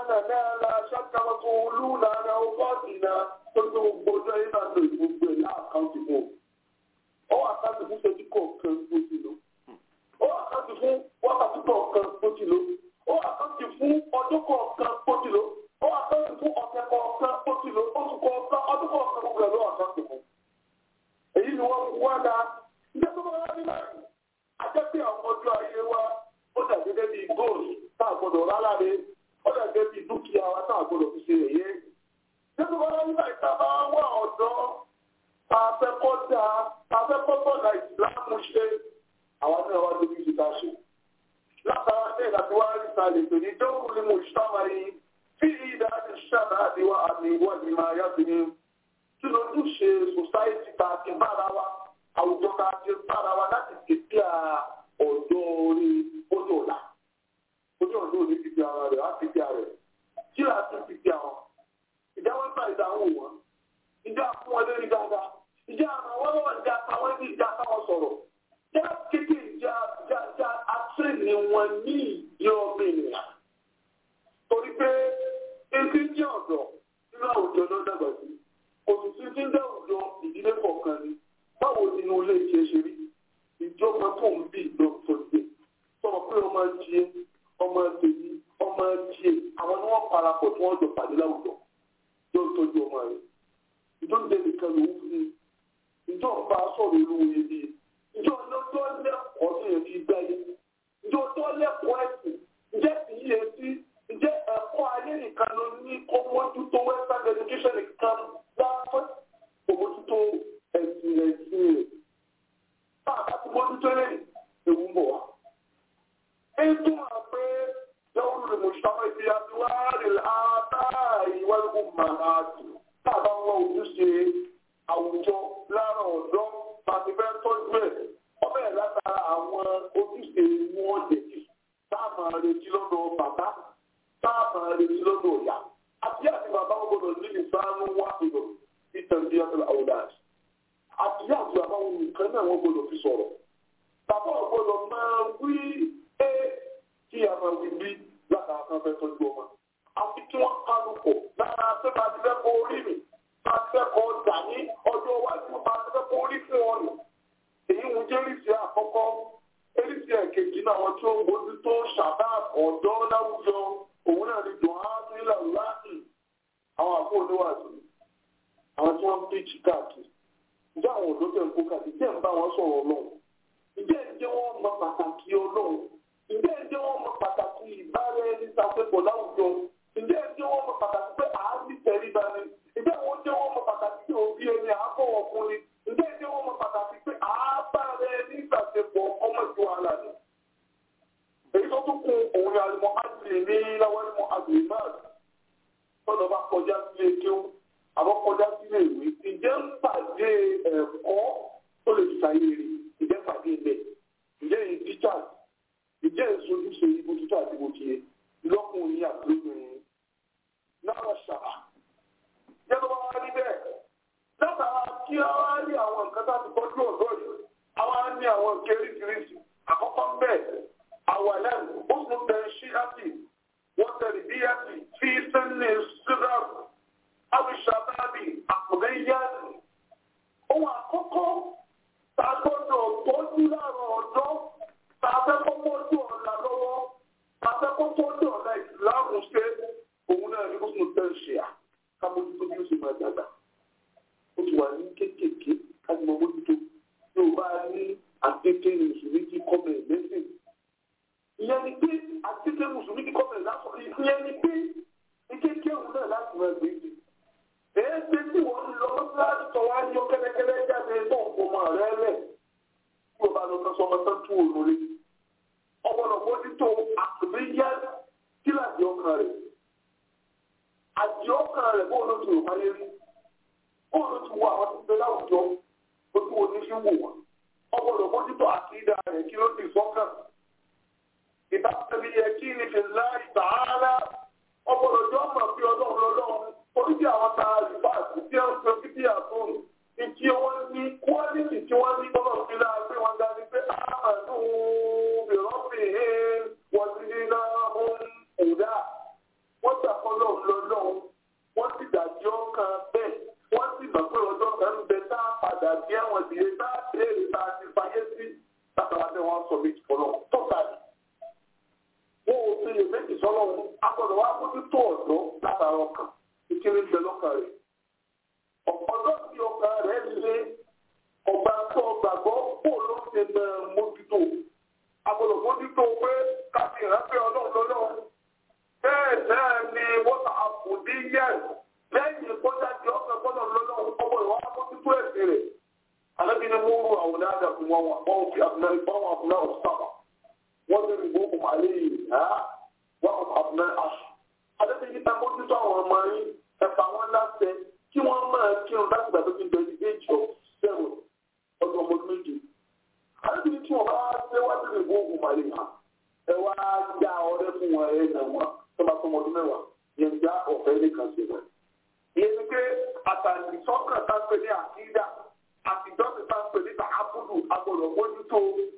أننا لا شك مسؤولون عن أوقاتنا tóbi gbogbo ọjọ́ yìí náà lo ìgbogbo ẹ̀ láàkáǹtì fún o. ó àkáǹtì fún ṣẹ́jú kọ̀ọ̀kan bó ti lò. ó àkáǹtì fún wákàtí kọ̀ọ̀kan bó ti lò. ó àkáǹtì fún ọdún kọ̀ọ̀kan bó ti lò. ó àkáǹtì fún ọ̀sẹ̀ kọ̀ọ̀kan bó ti lò. oṣù kọ̀ọ̀kan ọdún kọ̀ọ̀kan gbogbo ẹ̀ ló àkáǹtì fún. èyí ni wọ́n wá da ilé tó bá wá ní báyìí. ajẹ́ pé àwọn ọjọ́ ayé wa ó dà gẹ́gẹ́ bíi góòlù tá a gbọ́dọ̀ rárá re ó dà gẹ́gẹ́ bíi dúkìá wa tá a gbọ́dọ̀ fi ṣe èyí nínú wọn nígbà tí a bá wà ọ̀dọ́ afẹ́kọ́dà afẹ́kọ́tọ̀dà ìsìlámù ṣe àwọn náà wá lórí ìta ṣe. látara ní ìdájọ́ wá rí ta lè pè ní dókòó ní mo ṣáma yìí tí ìdá ti ṣàdá àdéhùn àmì ìwádìí máa yá sí ni kí lójú ṣe sòsáìtì ta ti bára wa àwùjọ ta ti bára wa láti tètè ọ̀dọ́ orí ojú ọ̀la ojú ọ̀dọ́ òní ti fi ara rẹ̀ á ti fi ara rẹ̀ kí làá tún ti fi àwọn ìjà wọn gbà ìdáhùn wọn ìjà fún wọn lórí dáadáa ìjà àwọn wọn lọ́wọ́ ìjà táwọn ẹbí ìjà táwọn sọ̀rọ̀ ìjà kékeré ìjà ìjà ìjà àtúnyẹ̀ni wọn ní ìdí ọmọ ènìyàn torí pé etí ń jẹ́ ọ̀dọ́ nínú àwùjọ ló dàgbà sí òṣìṣẹ́ tí ń dá àwùjọ ìdílé kọ̀ọ̀kan ni báwo nínú ilé iṣẹ́ ṣe rí ìjọba tó ń bí ìdọ́tọ̀ gbé sọ̀rọ̀ pé ọmọ tiẹ̀ ọmọ tèmi ọmọ tiẹ̀ àwọn ni wọ́n parapọ̀ tí wọ́n jọ pàdé láwùjọ yóò tọ́jú ọmọ rẹ̀ ìjọ ń jẹ́ nìkan ló ń fún un ìjọ ń bá sọ̀rọ̀ olówó yẹn bí ìjọ lọ́jọ́ lẹ́kọ̀ọ́ tó yẹ fi gbáyé ìjọ tó lẹ́kọ̀ọ́ ẹ̀sìn ǹjẹ́ sì yẹ sí ǹjẹ́ ẹ̀kọ́ ayé nìkan ló ní kó mójútó western education nìkan láfẹ́ kó mójútó ẹ̀sìn ẹ̀sìn rẹ̀ bá a bá ti mójútó lẹ́yìn ewu ń bọ̀ wá. ètò àpẹ yàwó lè mọ̀ ṣàfẹ́ ìfi àtiwárí àtàrí wáyé màmáàtì táàbà ń wá ojúṣe àwùjọ lára ọ̀dọ́ tàbí fẹ́ tọ́jú ẹ̀ ọbẹ̀ látara àwọn ojúṣe wọn lèdì táàmà retí lọ́dọ̀ bàbá táàmà retí lọ́dọ̀ ìyá àti àti bàbá wọn gbọdọ̀ ní ìsáánú wá ìlò ìtẹ̀lé ọ̀tẹ̀lẹ̀ àwòdàs àti àti bàbá wọn nìkan náà wọn gbọdọ̀ fi sọ̀rọ̀ bàbá wọn gbọdọ̀ máa wí é kí a máa wí bí látara kan fẹ́ tọ́jú ọmọ àti kí wọ́n kálukú lára sẹ́ka ti fẹ́ kó orí mi bá ti fẹ́ kọ́ dà ní ọjọ́ iwájú bá ti fẹ́ kó orí fún ọ nù. èyí ń jẹ́ eréṣì àkọ́kọ́ eréṣì ẹ̀kejì náà wọ́n tí ó ń bójú tó ṣàbá ọ̀dọ́ láwùjọ òun náà ni dùn á sí ilẹ̀ láàyè àwọn àbúrò oníwàásù àwọn tí wọ́n ń pèjì káàkiri ǹjẹ́ àwọn òdó tẹ̀ ń kó káàkiri tẹ̀ ń bá wọn sọ̀rọ̀ ọlọ́run ǹjẹ́ ǹjẹ́ wọ́n mọ pàtàkì ọlọ́run ǹjẹ́ ǹjẹ́ wọ́n mọ pàtàkì ìbára ẹni sàpépọ̀ láwùjọ ǹjẹ́ ǹjẹ́ wọ́n mọ pàtàkì pé àárí tẹríba ni ǹjẹ́ wọ́n jẹ́ wọ́n mọ pàtàkì pé òbí ẹni àábọ̀wọ̀ fún ni ǹjẹ́ ǹjẹ́ wọ́n mọ pàtàkì pé àábára ẹni sàpépọ̀ ọmọ ìjọ àlà ni. èyí tó tún kún òun ni àlùmọ́ àdìrí ní láwọn àlùmọ́ àdìrí náà tọ́lọ́ bá kọjá sílé kéwú àbọ̀ kọjá sílé ìwé ǹjẹ́ ń pàdé ẹ̀kọ́ tó lè ṣàyè rè ǹjẹ́ pàdé ilẹ̀ ǹjẹ́ ìdíjà ìjẹ́ ìṣojúṣe ibo títọ́ àti ibo tiẹ̀ lọ́kùnrin àti lóbìnrin náà ṣàbà. Jẹ́nu bá wá rí bẹ́ẹ̀. Látara kí a wá rí àwọn nǹkan tá a ti tọ́jú ọ̀dọ́ yìí, a wá ní àwọn nǹkan eríṣiríṣi. Àkọ́kọ́ ń bẹ̀, àwàlẹ́ ó tún tẹ ṣí àti wọ́n tẹ̀lé bí àti fi sẹ́ni síráàbù, àbíṣàbábì, àpòlẹ́yàtì. Ohun àkọ́kọ́ tá a gbọ́dọ̀ tọ́jú láàrọ̀ ọ̀dọ́ tàbẹ́ kọ́kọ́ tó ọ̀la lọ́wọ́ tàbẹ́ kọ́kọ́ tó ọ̀la ìsìláàmù ṣe òun náà ní kókò tẹ́ ṣe à kámójútó bí ó ṣe máa dàgbà ó ti wà ní kéékèèké kájí mọ mójútó tí ó bá ní àkéké mùsùlùmí kí kọ́mẹ̀ lẹ́sìn ìyẹn ni pé àkéké mùsùlùmí kí kọ́mẹ̀ lásán ìyẹn ni pé ìkéké òun náà láti máa gbé jù èé ṣe tí wọ́n lọ láti tọ̀ wá yọ kẹ́lẹ́kẹ́lẹ́ jáde náà kó máa rẹ́ lẹ̀ tí o bá lọ sọ ọmọ tán tú òun lé ọgbọ́dọ̀ mójútó àtúnyá kíláàsì ọkàn rẹ̀ àti ọkàn rẹ̀ bóun ló ti rò wáyé rí bóun ló ti wo àwọn tó ń bẹ láwùjọ ojú wo ní fi wò wọ́n ọgbọ́dọ̀ mójútó àkídà rẹ̀ kí ló ti sọ́kàn ìbáṣepẹ̀ yẹ kí ni fi láì tààrà ọgbọ́dọ̀ jọ mọ̀ bí ọlọ́run lọ́lọ́run torí bí àwọn ta ìfáàsì tí wọ́n ń pe fídíò àtúnù ìtí wọ́n ní kwaliti tí wọ́n ní tọ́lọ̀ fi láà pé wọ́n dá ní pé àmàdù bìrọ́bì wọ́n ti ní náà ń kùdà wọ́n gbà mójútó ọ̀dọ́ látara ọkàn ìkíni ń bẹ lọ́kàn rẹ̀ ọ̀dọ́ tí ọkàn rẹ̀ lé ọgbà tó gbàgbọ́ kó ló ṣe mọ mójútó agbọ́dọ̀ mójútó pé káfí ìrántí ọlọ́run lọ́lọ́run bẹ́ẹ̀ náà ni wọ́n àkùdí yẹn lẹ́yìn kọjá tí ọkàn gbọ́dọ̀ lọ́lọ́run ọgbọ́dọ̀ wá mójútó ẹ̀sìn rẹ̀ alábi ni mo rú àwọn ọ̀dà fún wọn wọn fi àbúrò ìbáwọn àbúrò ọ̀sáwà wọ́n ti rìn gbókùn àlẹ́ yìí wọ́n àbúrò àṣù alábi ní ká mójútó àwọn ọmọ yín ẹ̀fà wọn láṣẹ kí wọ́n máa kírun láti gbà tó ti bẹ̀rẹ̀ the age of seven ọdún ọmọ ọdún méje. Àlejò ní tí wọ́n bá ṣe wá sí ìbò ogun màlẹ̀ hàn ẹ wá já ọrẹ fún wọn ẹ nà wọn tó bá tó ọmọ ọdún mẹ́wàá yẹn já ọ̀fẹ́ nìkan sí wọn. Ìyẹn ni pé àtàlì sọ́kàn tá ń pè ní àkídà àtijọ́sí tá ń pè ní tààbùdù agbọ̀dọ̀ mójútó.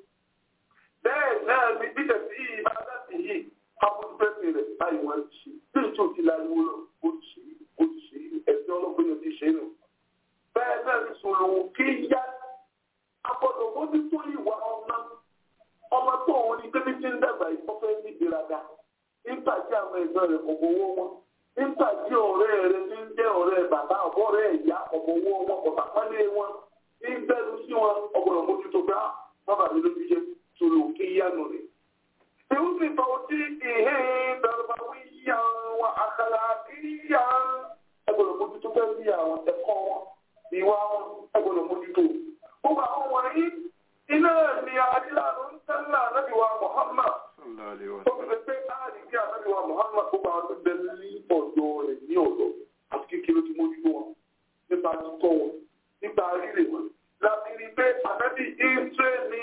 Bẹ́ẹ̀ náà ni bíjẹ̀ sí yìí bá dá sí yìí abúlé pẹ́sì rẹ̀ báyìí wọ́n ti ṣe. Bí ìtò ti la ìwúlò ó ti ṣe ó ti ṣe ẹ̀sìn ọlọ́gbìn yóò ti ṣe nù. Bẹ́ẹ̀ náà ni sòlòwò kí yá agbọ́dọ̀ mójútó ìwà ọmọ ọmọ tó òun ní bébí tí ń dàgbà ìfọ́fẹ́ ní ìgbéraga nígbà tí àwọn ẹ̀gbọ́n rẹ̀ kò gbowó wọn nígbà tí ọ̀rẹ́ rẹ̀ ti ń jẹ́ ọ̀rẹ́ bàbá ọ̀rẹ́ ìyá ọ̀gbọ̀wọ́ wọn ọ̀tàpálẹ̀ wọn ní bẹ́ẹ̀rù sí wọn ọgbọ̀dọ̀ mójútó bá bàbá mi lójú jẹ́ sòrò kí yánu rẹ̀. Ìwú sì tọ́ sí ìhé bẹ̀rùbá wí yá wọn àkàrà kí yá ẹgbọ̀dọ̀ mójútó bẹ́ẹ̀ sí àwọn ẹ̀kọ́ wọn ìwà wọn ẹgbọ̀dọ̀ mójútó gbogbo àwọn wọ̀nyí iná ni adíláàrú ń tẹ́lá anábìwá Muhammad tó fi lè pé áàdì kí anábìwá Muhammad gbogbo àwọn tó bẹ̀rẹ̀ ní ọ̀dọ́ rẹ̀ ní ọ̀dọ́ àti kékeré tí mo dúró wọn nípa títọ́ wọn nípa rírè wọn láti rí pé anábì ìṣe ni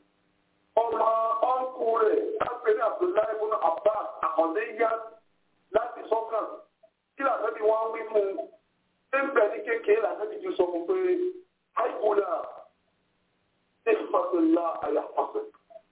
ọmọ ọ̀nkù rẹ̀ láti ní Abdullahi ibn Abbas àkọ́ndéyà láti sọ́kàn kí làtẹ́bí wọn wí fún un ń bẹ̀ ní kékeré làtẹ́bí ti sọ fún pé àìkúlà احفظ الله يحفظك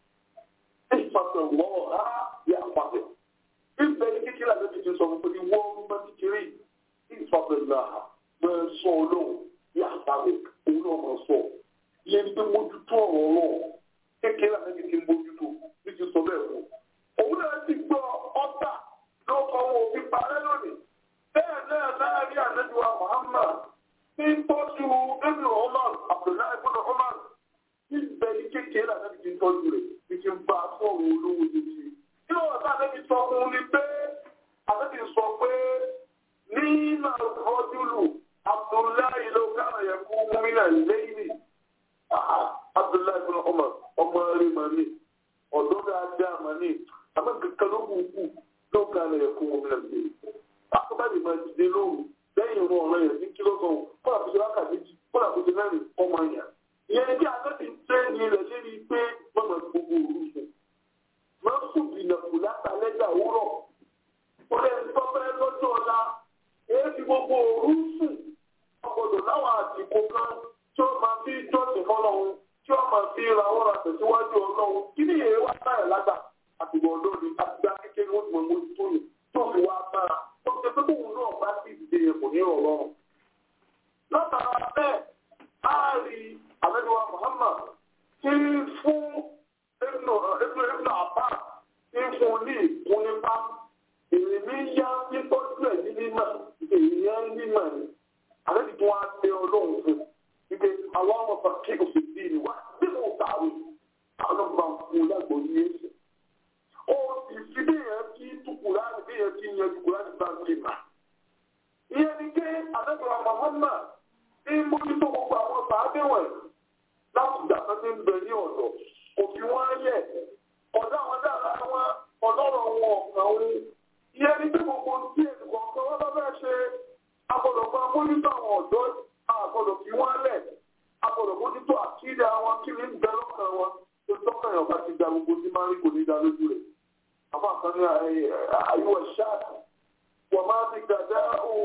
احفظ الله يحفظك ìbẹ̀ ní kékeré àti ti sọ fún mi wọ́n máa ti kéré ìfàbẹ̀lá máa sọ ọlọ́run yàtàlẹ̀ òun náà máa sọ ìyẹn ní pé mójútó ọ̀rọ̀ ọlọ́run kékeré àti ti mójútó ní ti sọ bẹ́ẹ̀ fún òun náà ti gbọ́ ọ́tà lọ́kọ̀ wọn òfin parẹ́ lónìí bẹ́ẹ̀ náà láàrin àlejò Muhammad ní tọ́jú ẹ̀mí Umar Abdullahi ibn Umar níbẹ̀ ní kékeré àtàbí ti ń tọ́jú rẹ̀ ní kí n bá a sọ̀rọ̀ olówó títí. Kí ló wà sáà lẹ́bi sọ fún un ni pé àtàbí sọ pé ní màrúfọ́júlù Abdullahi ló kára yẹ kú múmínà lẹ́yìn. Abdullahi bin Umar ọmọ rẹ̀ mà ní ọ̀dọ́ dáadáa mà ní àmọ́ kankan ló kù kù ló kára yẹ kú múmínà lẹ́yìn. Akọ́bàdì máa ti dé lóru lẹ́yìn ìrún ọ̀rọ̀ yẹn ní kílógún kọ́lá fi ṣe wákàtí kọ́lá fi ṣe mẹ́rin ọmọ yẹn ìyẹn bí agbẹ́bí ṣe ní ilẹ̀ ṣe ní pé mọ̀mọ́ gbogbo òru sùn máa ń sùn bìnà kù látàlẹ́gbà òwúrọ̀ ó lè sọ fẹ́ lọ́jọ́ ọ̀la èyí fi gbogbo òru sùn ọgbọ̀dọ̀ láwọn àsìkò kan tí ó máa fi jọ́sìn fọlọ́run tí ó máa fi ra ọ̀rọ̀ àtẹ̀síwájú ọlọ́run kí ni èyí wá báyà lágbà àtìgbọ̀ ọ̀dọ́ ni àtìgbà kékeré ó ti mọ̀ mọ́ tó yìí tó fi wá bára ó ti pé tóun náà bá sì dìde kò ní ọ̀rọ̀ látara bẹ́ẹ̀ á rí àlejò Muhammad tí fún ibnu ibnu àbá tí fún ní ìkún nípa èyí ní yá títọ́jú ẹ̀ ní mímọ̀ èyí yẹn ń mímọ̀ ni àlejò tí wọ́n á tẹ ọlọ́run fún ike àwọn ọmọ fàkí òfin bí ni wá bí mo kàwé àwọn ọmọ fún lágbo ní èsì ó sì fi bí yẹn kí tukùrá ní bí yẹn kí yẹn tukùrá ní bá ń lè mà ìyẹn ni pé àlejò Muhammad ní mójútó gbogbo àwọn sàádé wọ̀nyí láti ìgbà tó ti ń bẹ ní ọ̀dọ̀ kò fi wọ́n yẹ̀ ọ̀dọ̀ àwọn dára wọn ọlọ́rọ̀ wọn ọ̀kan òun ìyẹn ní pé gbogbo tí ènìkọ̀ ọ̀kan wọn bá fẹ́ ṣe agbọ́dọ̀ máa mójútó àwọn ọ̀dọ́ agbọ́dọ̀ fi wọ́n lẹ̀ agbọ́dọ̀ mójútó àkídà wọn kí ní bẹ lọ́kàn wọn tó tọ́kàn yàn bá ti da gbogbo tí máa ń rí kò ní da lójú rẹ̀ àbá kan ní àyíwọ̀ ṣáàtì wọ́n máa ti gàdá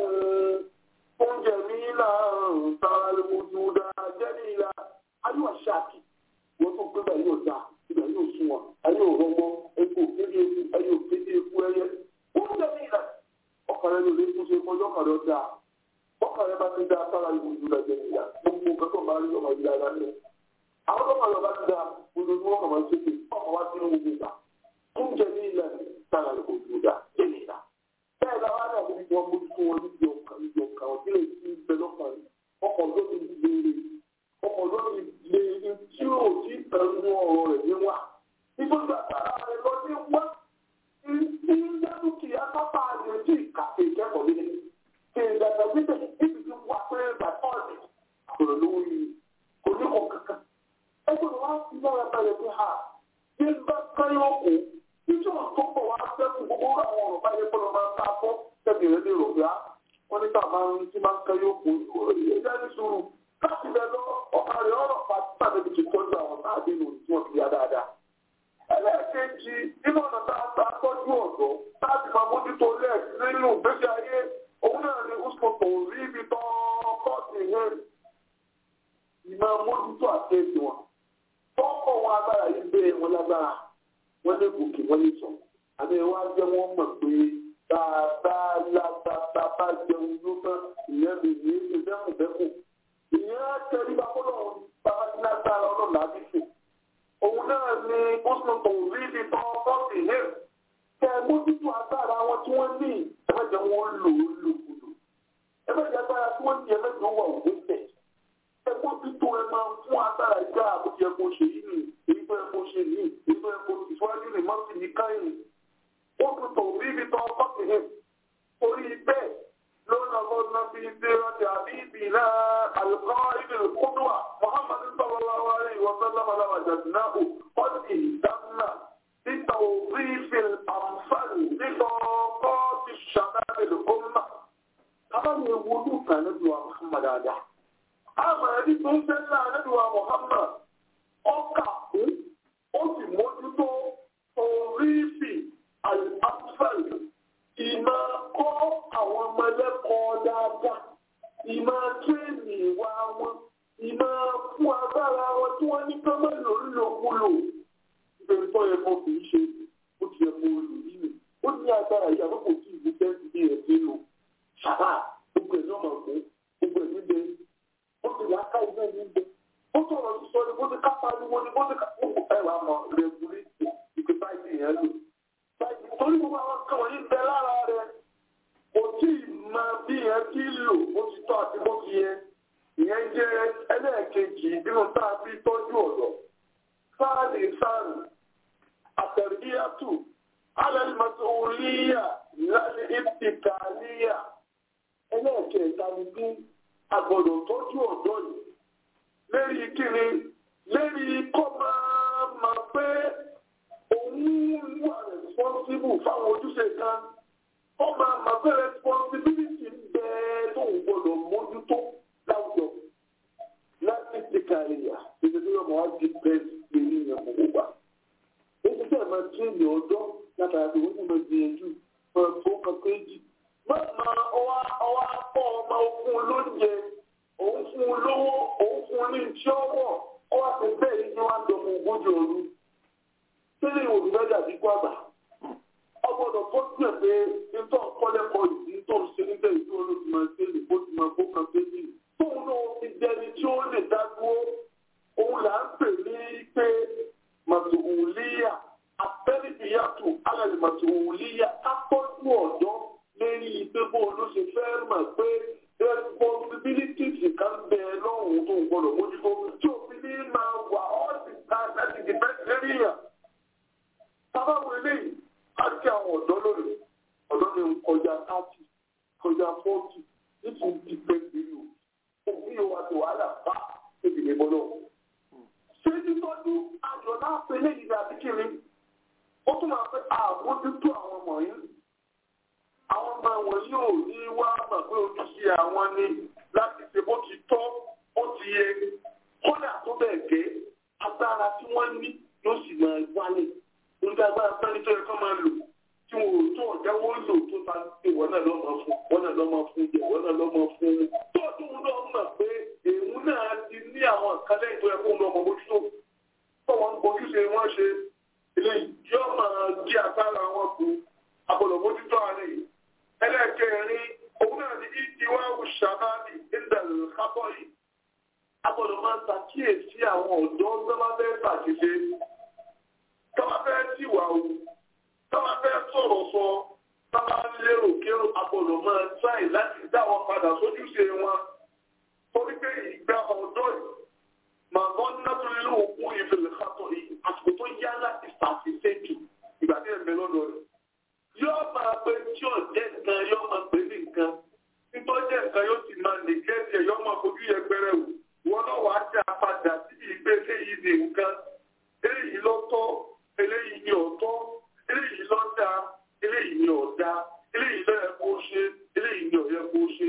oúnjẹ mi náà tààrà lójú dáa jẹ́ ní ìlà ayé ṣáàkì wọ́n tó gbé báyìí yóò dá ibà yóò sún wọn ayé ò rọgbọ epo kéde eku ayé ò kéde eku ẹyẹ oúnjẹ ní ìlà ọkàn rẹ ló lè tún ṣe kọjọ ọkàn rẹ dá ọkàn rẹ bá ti dá sára ìwò ìdúrà jẹ níyà gbogbo nǹkan tó máa rí ọmọ ìlà rẹ lẹ àwọn tó máa lọ bá ti dá ojoojúmọ́ ọkàn máa ń ṣèké ọkàn wá sínú gbogbo ìgbà oúnjẹ ní ìlà sára ìwò ìdúrà jẹ níyà bẹ́ẹ̀ bá fún wọn níbi ọkàn níbi ọkàn ọdún lè ti bẹ lọ́kàn rẹ̀ ọkọ̀ ọdún mi léèrè ọkọ̀ ọdún mi léèrè tí ò tí tẹnu ọ̀rọ̀ rẹ̀ ní wá nígbà tára rẹ̀ lọ ní wá ní dúkìá sábà rẹ̀ tí ìkàtẹ̀ ìkẹ́kọ̀ọ́ nílẹ̀ kí n dàgbà síbẹ̀ níbi tí wà pé bàtọ́ọ̀dì àbúrò lówó yìí kò ní kọ̀ kankan ẹgbẹ́ wa ti yára balẹ̀ pé ha bí n bá káyọ̀ kù níjọ́ tó pọ̀ wá sẹ́kù gbogbo àwọn ọ̀rọ̀ báyẹn kọ́ ló máa ń ta fọ́ tẹ̀lé rẹ̀ lè rò pé á wọ́n ní ká máa ń tí máa ń káyọ̀ kù ẹ̀jẹ̀ ní sùúrù láti bẹ̀ lọ ọ̀kà rẹ̀ ọ̀rọ̀ pàtó tàbí ti tọ́jú àwọn táàbí nù tí wọ́n fi yá dáadáa. ẹlẹ́ẹ̀kejì nínú ọ̀nà tá a ta tọ́jú ọ̀dọ́ láti máa mójútó lẹ̀ nínú ìgbésí ayé òun náà ni usopo rí ibi tán kọ́ọ̀tì yẹn ìmọ̀ mójútó àti ètò wọn. tọ́kọ̀ wọn agbára yìí bẹ́ẹ̀ wọn lágbára wọ́n lè gòkè wọ́n lè sọ. àmì ẹ̀ wá jẹ́ wọ́n mọ̀ pé dáadáa látàtà bá jẹun ló tán ìyẹn lè ní èdè dẹ́kùndẹ́kù. ìyẹn á tẹ̀lé bá kọ́ lọ́wọ́ bàbá tí lágbára ọlọ́run àbí fò. òun náà ni usopo rí ibi tán kọ́ọ̀tì yẹn. kẹ mójútó agbára wọn tí wọ́n ní ẹ̀fẹ̀jẹ̀ wọn lò ó lòkulò. ẹ̀fẹ̀jẹ̀ agbára tí wọ́n ní ẹ̀fẹ̀jẹ̀ wà òwe tẹ̀. ẹ mójútó ẹ máa fún agbára ìgbà àbújẹ kó ṣe yìí nì èyí tó ẹ kó ṣe yìí èyí tó ẹ kó ìfúwájú nì má sì ní káyìn. ó tún tò rí ibi tán kọ́ọ̀tì yẹn. orí bẹ́ẹ̀ lọ́nà lọ́nà bíi ṣe ọjà àbí ìbílẹ̀ àlùkò ìbí kúndùà muhammadu sallallahu alayhi wa sallam aláwà jàdínàbù ọ̀dì dáná بتوظيف الأمثال لطاقات الشباب الأمة طبعا يقولوا كان ندوى محمد هذا أما يدي تنسل ندوى محمد أوكا أوكي موجودو توظيف الأمثال ìmọ̀ kọ́ àwọn ọmọ ẹlẹ́kọ̀ọ́ dáadáa ìmọ̀ tírèmì ìwà wọn ìmọ̀ fún agbára wọn tí wọ́n ní kọ́mọ̀ lòlòkulò nítorí tó yẹ kó kì í ṣe ó ti yẹ kó lò nínú ó ní agbára yìí àkókò tí ìlú fẹ́ ti bí ẹ̀ sí lò ṣàbà gbogbo ẹ̀ náà mọ̀ pé gbogbo ẹ̀ níbẹ̀ ó ti là á ká iná níbẹ̀ ó sọ̀rọ̀ sísọ ni bó ti ká pariwo ni bó ti ká gbogbo ẹ̀ wà mọ̀ rẹ̀gúlẹ́tì ìpè báyìí yẹn lò báyìí torí gbogbo àwọn kan wọ̀nyí bẹ lára rẹ̀ kò tí ì mọ bí yẹn ti lò bó ti tọ́ àti bó ti yẹ ìyẹn jẹ́ ẹlẹ́ẹ̀kejì nínú tá a fi tọ́jú ọ̀dọ́ sáàlì sáàlì àtẹ̀ríyàtù alẹ́lẹ́mọ̀tòlíyà láti ìpìkàlíyà ẹlẹ́ẹ̀kẹta ni bí agbọ́dọ̀ tọ́jú ọ̀dọ́ yìí lérí kíni lérí kọ́ máa ma pé òun wà responsible fáwọn ojúṣe kan ó máa ma pé responsibility ń bẹ tóun gbọ́dọ̀ mójútó láwùjọ láti ìpìkàlíyà ìdílé ọmọ wa di bẹ́ẹ̀ lórí ìyẹn gbogbo wa. Èyí tẹ̀ máa tún èmi ọjọ́ látara pé wọ́n ti máa gbìyànjú máa tó kan péjì. Má máa ọwá ọwá pọ̀ ọmọ òfun lóúnjẹ, òun fún un lówó, òun fún un ní iṣẹ́ ọwọ́, ọwá ti bẹ́ẹ̀ yìí ni wọ́n á dọ̀mọ ogójì ọdún. Sílẹ̀ ìwò mi lọ́jà bí gbàgbà. Ọgbọ́dọ̀ tó tiẹ̀ pé nítorí kọ́lẹ́kọ̀ọ́ yìí nítorí ṣe níbẹ̀ ìlú olóòtú máa ṣe lè bó ti máa kó kan péjì. Tóun náà ti dẹni tí ó lè dá dúró òun là ń pè ní pé màtòwòlíyà abẹ́rìbíyàtò alẹ́ màtòwòlíyà akọ́jú ọ̀dọ́ lérí gbogbo olóṣè fẹ́ mọ̀ pé responsibilities kan bẹ lọ́hùn tó ń gbọ́dọ̀ mójútó tí òfin ní máa wà ọ́ sì ká láti di bẹ́ẹ̀ lérí yàn. sábàbù eléyìí á kí àwọn ọ̀dọ́ lónìí ọ̀dọ́ ni ń kọjá thirty kọjá forty nítorí ti pẹ́ gbèrú òfin yóò wá sí wàhálà bá ìdílé gbọ́dọ̀ ṣé títọ́jú ayọ̀ náà pé léyìí ní àbíkiri ó tún máa pẹ́ àmójútó àwọn ọmọ yìí àwọn ọmọ wọn yóò ní wá mọ̀ pé ojúṣe àwọn ni láti ṣe bó ti tọ́ ó ti yẹ kódà tó bẹ́ẹ̀ gẹ́ agbára tí wọ́n ní yóò sì máa wálé nígbà agbára pẹ́ni tó yẹ kó máa lò tí wọn ò tó ọ̀já wọn lò tó ta pé wọ́n náà lọ́mọ fún wọ́n náà lọ́mọ fún jẹ wọ́n náà lọ́mọ fún tó tún lọ́ mọ̀ pé èèwù náà ti ní àwọn ìkálẹ̀ ìtọ́ ẹ̀kọ́ lọ́mọ bójútó tó wọn bójúṣe wọ́n ṣe eléyìí yóò máa jí àtàrà wọn kú agbọ́dọ̀ bójútó àárẹ̀ yìí ẹlẹ́ẹ̀kẹrin òun náà ní ìdíwá ṣàbáàbì ìdàlù kábọ̀ yìí agbọ́dọ̀ máa ń ṣàkíyèsí àwọn ọ̀dọ́ tọ́lábẹ́ ṣàṣìṣe tọ́lábẹ́ tìwà o tọ́lábẹ́ sọ̀rọ̀ sọ tọ́lá lérò kérò agbọ́dọ̀ máa tráì láti dá wọn padà sójúṣe wọn torí pé ìgbà ọ̀dọ́ yìí màá nàtúlẹ̀ òkú ìfẹ̀lẹ̀ kàtọ̀ yìí àsìkò tó yá láti ṣàṣìṣe jù ìgbà tí ẹ̀ ń bẹ lọ́dọ̀ rẹ̀ yóò máa pe tí ò jẹ́ nǹkan yóò máa pè ní nǹkan nítorí jẹ́ nǹkan yóò sì máa nìgẹ́sì ẹ̀ yóò máa fojú yẹpẹrẹ wò wọn náà wàá dá padà sí ìgbé eléyìí ní nǹkan eléyìí ló tọ́ eléyìí ní ọ̀tọ̀ eléyìí ló dá eléyìí ní ọ̀dá eléyìí ló yẹ kó ṣe eléyìí ní ọ̀yẹ kó ṣe.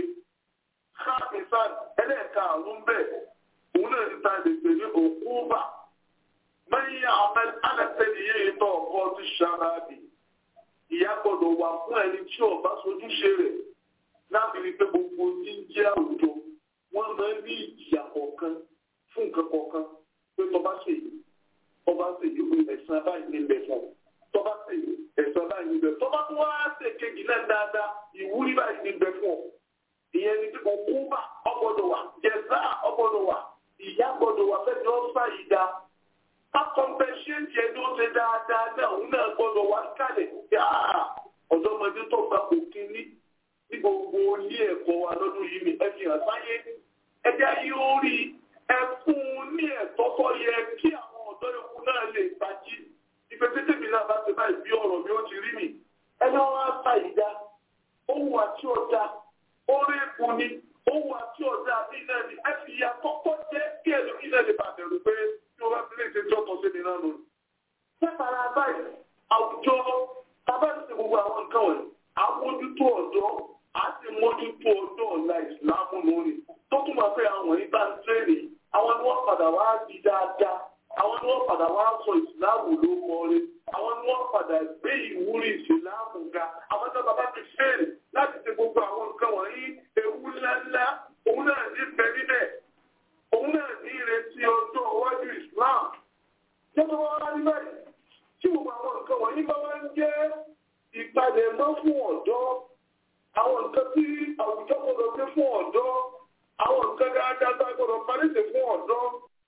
káàkiri ẹlẹ́ẹ̀ka àrùn bẹ́ẹ̀ òun náà ti ta lè pè ní òkú bà mẹ́yìn àmẹ́ alẹ́sẹ̀lì yìí tọ̀ ọkọ ti ṣàràbì ìyá gbọ́dọ̀ wà fún ẹni tí ọba sojúṣe rẹ̀ láti rí pé gbogbo jíjẹ́ àwùjọ wọ́n máa ń ní ìjìyà kọ̀ọ̀kan fún nǹkan kọ̀ọ̀kan pé tọba ṣe yìí ọba ṣe yìí pé ẹ̀sán báyìí ní ilẹ̀ fún ọ tọba ṣe yìí ẹ̀sán báyìí ní ilẹ̀ tọba tó wá ṣe kejì náà dáadáa ìwúrí báyìí ní ilẹ̀ fún ọ ìyẹn ní kíkọ kúbà ọgbọ́dọ̀ wà jẹ̀zá ọgbọ́dọ̀ wà ìyá gbọ́dọ̀ wà fẹ́ẹ́ ní ọ́sà yìí dáa akọ̀mpẹ́ṣẹ́ntì ẹni ó ṣe dáadáa náà òun náà gbọ́dọ̀ wá kálẹ̀ yáà ọ̀dọ́mọdé tó gba kò kíní ní gbogbo ilé ẹ̀kọ́ wa lọ́dún yìí ni ẹ fi hàn sáyé ẹjẹ́ ayé ó rí ẹ fún un ní ẹ̀tọ́ tó yẹ kí àwọn ọ̀dọ́ yòókù náà lè gbajú ìfẹsẹ̀tẹ̀ mi náà bá ti báyìí bí ọ̀rọ̀ mi ó ti rí mi ẹni wọn á ta ìdá ohun àti ọ̀dà orí epo ni ohun àti ọ̀dà mi náà ni ẹ fi ya kọ́kọ́ jẹ́ kí ẹ̀lú mi náà lè bàbẹ̀rù pé tí wọ́n bá ti lè ṣe tí ọkọ̀ sí mi náà lónìí. Sẹ́pàrà báyìí, àwùjọ bàbá ti ṣe gbogbo àwọn nǹkan wọ̀nyí, àmójútó ọ̀dọ́, a sì mójútó ọ̀dọ́ ọ̀la ìsìlámù lónìí. Tó tún máa fẹ́ àwọn yìí bá ń tẹ́lẹ̀, àwọn ni wọ́n padà wá di dáadáa, àwọn ni wọ́n padà wá sọ ìsìlámù ló kọ́re, àwọn ni wọ́n padà gbé ìwúrí ìsìlámù ga. Àwọn tó bàbá ti fẹ́ẹ̀lì láti ṣe gbogbo àwọn nǹkan wọ̀nyí, ewu ńláńlá, òun náà ní bẹ níbẹ̀ òun náà ní ìrètí ọjọ́ iwájú Islam jẹ́bọ́ wá rí báyìí tí gbogbo àwọn nǹkan wọ̀nyí bá wá ń jẹ́ ìpalẹ̀mọ́ fún ọ̀dọ́ àwọn nǹkan tí àwùjọ gbọdọ̀ gbé fún ọ̀dọ́ àwọn nǹkan dáadáa tá a gbọdọ̀ paríṣe fún ọ̀dọ́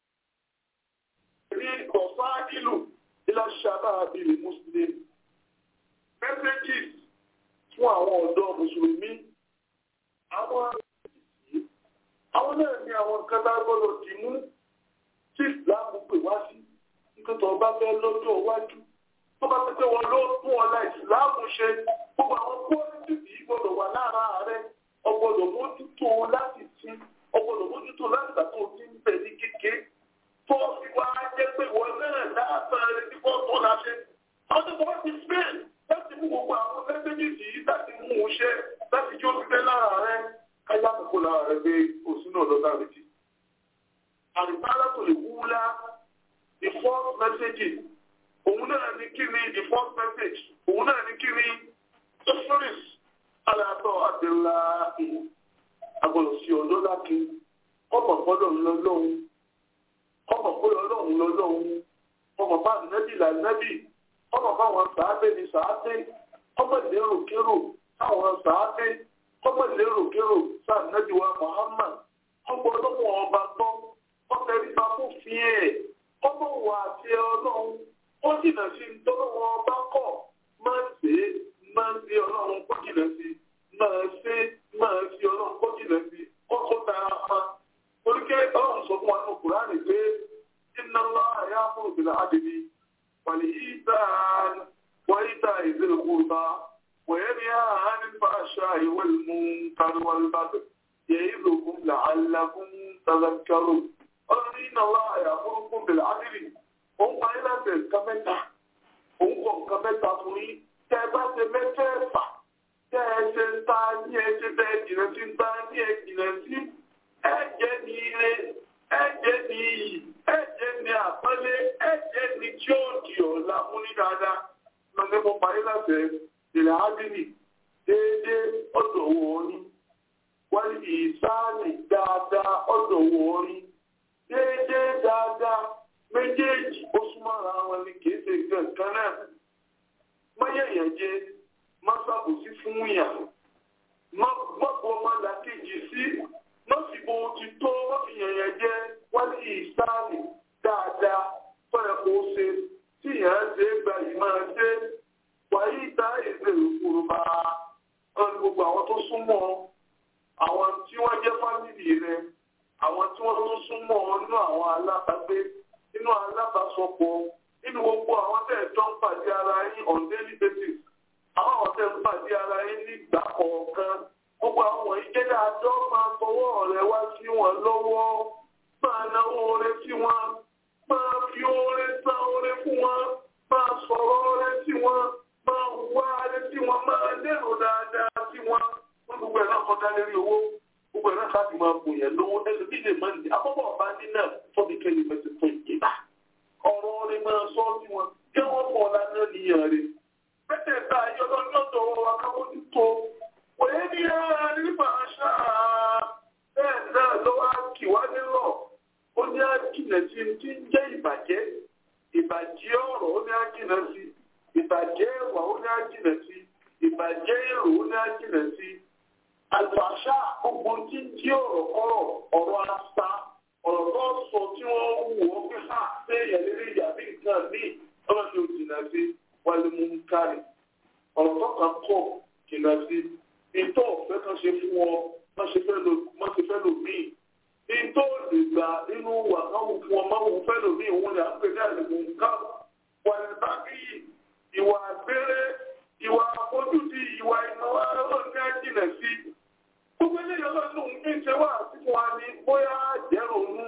rí ọ̀fá ìlú ilá ṣàbá àbílẹ̀ Muslim messages fún àwọn ọ̀dọ́ mùsùlùmí àwọn àwọn náà ní àwọn nǹkan tá a gbọ́dọ̀ dì mú tí ìsìláàmù pè wá sí nítorí tó bá fẹ́ lọ́jọ́ iwájú tó bá pẹ́ wọn ló tún ọ̀la ìsìláàmù ṣe gbogbo àwọn pọ́lítì yìí gbọ́dọ̀ wà lára rẹ ọgbọ́dọ̀ mójútó láti sí ọgbọ́dọ̀ mójútó láti gbà tó ti ń bẹ̀ ní kéke tó fi wá jẹ́ pé ìwọ náà dáadáa rẹ tí wọ́n tó láṣẹ. àwọn tó bá ti spain láti mú gbogbo àwọn mẹ́sẹ́jì yìí láti mú un ṣe láti jó ti fẹ́ lára rẹ káyà kókó lára rẹ pé òsínú ọ̀dọ́ náà retí. àrùbára tó lè wúlá the first message òun náà ní kí ni the first message òun náà ní kí ni the first aláàtọ̀ àdìlá agbọ̀dọ̀ sí ọ̀dọ́ láti ọmọ gbọ́dọ̀ lọ́lọ́hun ọmọ gbọ́dọ̀ lọ́hun lọ́lọ́hun ọmọ bá nẹ́bì là nẹ́bì ọmọ báwọn sàábé ni sàábé ọmọ ìlérò kérò táwọn sàábé ọmọ ìlérò kérò sáà nẹ́bì wa Muhammad ọmọ ọlọ́mọ ọba gbọ́ ọmọ ẹ̀rí bá fún fi ẹ̀ ọmọ wà àti ọlọ́run ó jìnà sí tọ́lọ́wọ́ ọba kọ̀ máa ń ṣe é máa ń ṣe ọlọ́run kó jìnà sí máa ṣe máa ṣe ọlọ́run kó jìnà sí kókó tara pa oríkẹ́ ọlọ́run sọ fún wa ní Kùránì pé iná ńlá àyà fún ìbílẹ̀ àdìbí wàlẹ̀ ìta wọ́n ìta ìzìlẹ̀ kúrúta wọ́n ní àhánì fàṣà ìwé mú káríwájú bàbẹ̀ yẹ ìlòkùn làálàkùn tàzákàrò ọlọ́run iná ńlá àyà fún ìbílẹ̀ àdìbí òun pa ilé ẹsẹ̀ nǹkan mẹ́ta òun kọ̀ nǹkan mẹ́ta fún yín tẹ́ ẹ bá ṣe mẹ́fẹ̀ẹ̀fà tẹ́ ẹ ṣe ń ta ní ẹ ṣe tẹ́ ẹ jìnà sí ń ta ní ẹ jìnà sí ẹ jẹ́ ní ire ẹ jẹ́ ní iyì ẹ jẹ́ ní àpọ́nlé ẹ jẹ́ ní tí ó di ọ̀la fún ní dáadáa lọ́sẹ̀ mo parí láṣẹ ìlà ádìní déédéé ọ̀dọ̀ owó orí wọ́n ní ìsáàlì dáadáa ọ̀dọ̀ owó orí déédéé dáadáa méjèèjì ó súnmọ́ra wọn ni kìí ṣe nǹkan kan náà mọ́yẹ̀yàn jẹ má ṣàbòsí fún yàn má gbọ́pọ̀ ọmọ làkejì sí má sì bo ti tó má fi yànyàn jẹ wọ́n ní ìsáàlì dáadáa fẹ́ẹ̀ kó ṣe tí yàn án ṣe gba yìí máa ṣe wàyí ìta èdè òkúrúbá tó súnmọ́ àwọn tí wọ́n jẹ́ fámìlì rẹ àwọn tí wọ́n tó súnmọ́ nínú àwọn alábàgbé nínú alábàsọpọ̀ nínú gbogbo àwọn tẹ̀ tó ń pàdé ara yín on daily basis àwọn àwọn tẹ̀ ń pàdé ara yín nígbà kọ̀ọ̀kan gbogbo àwọn ìjẹ́dá àjọ máa fọwọ́ rẹ wá sí wọn lọ́wọ́ máa náwó oore sí wọn máa fi oore san oore fún wọn máa sọ̀rọ̀ oore sí wọn máa wá oore sí wọn máa lérò dáadáa sí wọn wọn gbogbo ẹ̀ náà kọjá lérí owó gbogbo ẹ̀ náà láti máa bò yẹn lówó ẹnu bí lè máa ń di àbọ̀bọ̀ ọba ní náà fọ́bi kẹ́lí fẹsẹ̀ fún ìgbà ọ̀rọ̀ rẹ máa sọ sí wọn kí wọ́n mọ̀ ọ́lá náà níyàn rẹ bẹ́ẹ̀ ta ayọ́lọ́ lọ́dọ̀ wa káwọ́dú tó wòye ní ara nípa àṣà bẹ́ẹ̀ náà lọ́wọ́ kì wá nílọ̀ ó ní àjìnà sí ti ń jẹ́ ìbàjẹ́ ìbàjẹ́ ọ̀rọ̀ ó ní àjìnà sí ìbàjẹ́ ẹ̀wà ó ní àjìnà sí ìbàjẹ́ èrò ó ní àjìnà sí àlùfàṣà gbogbo tí ń jí ọ̀rọ̀ kọ́rọ̀ ọ̀rọ̀ àṣà ọ̀rọ̀ tó sọ tí wọ́n wù ọ́ pé ha ṣé ìyàlérí ìyàbí nǹkan ní ọ̀rọ̀ tí ó jìnà sí wálé mú ń kárì ọ̀rọ̀ tó kàn kọ̀ jìnà sí ìtọ́ ọ̀fẹ́ kan ṣe fún ọ má ṣe fẹ́ lò míì ìtọ́ lè gbà nínú wà káwọn fún ọ máa wù fẹ́ lò míì òun ni à ń pè ní àlùkò nǹkan wà ní bábí ìwà àgbèrè ìwà àfojúdi ìwà ìnáwó ọlọ́run ní àjìnà sí gbogbo eléyìí ọlọ́run ń fi ń ṣe wá àtìkù wa ní bóyá àjẹrònú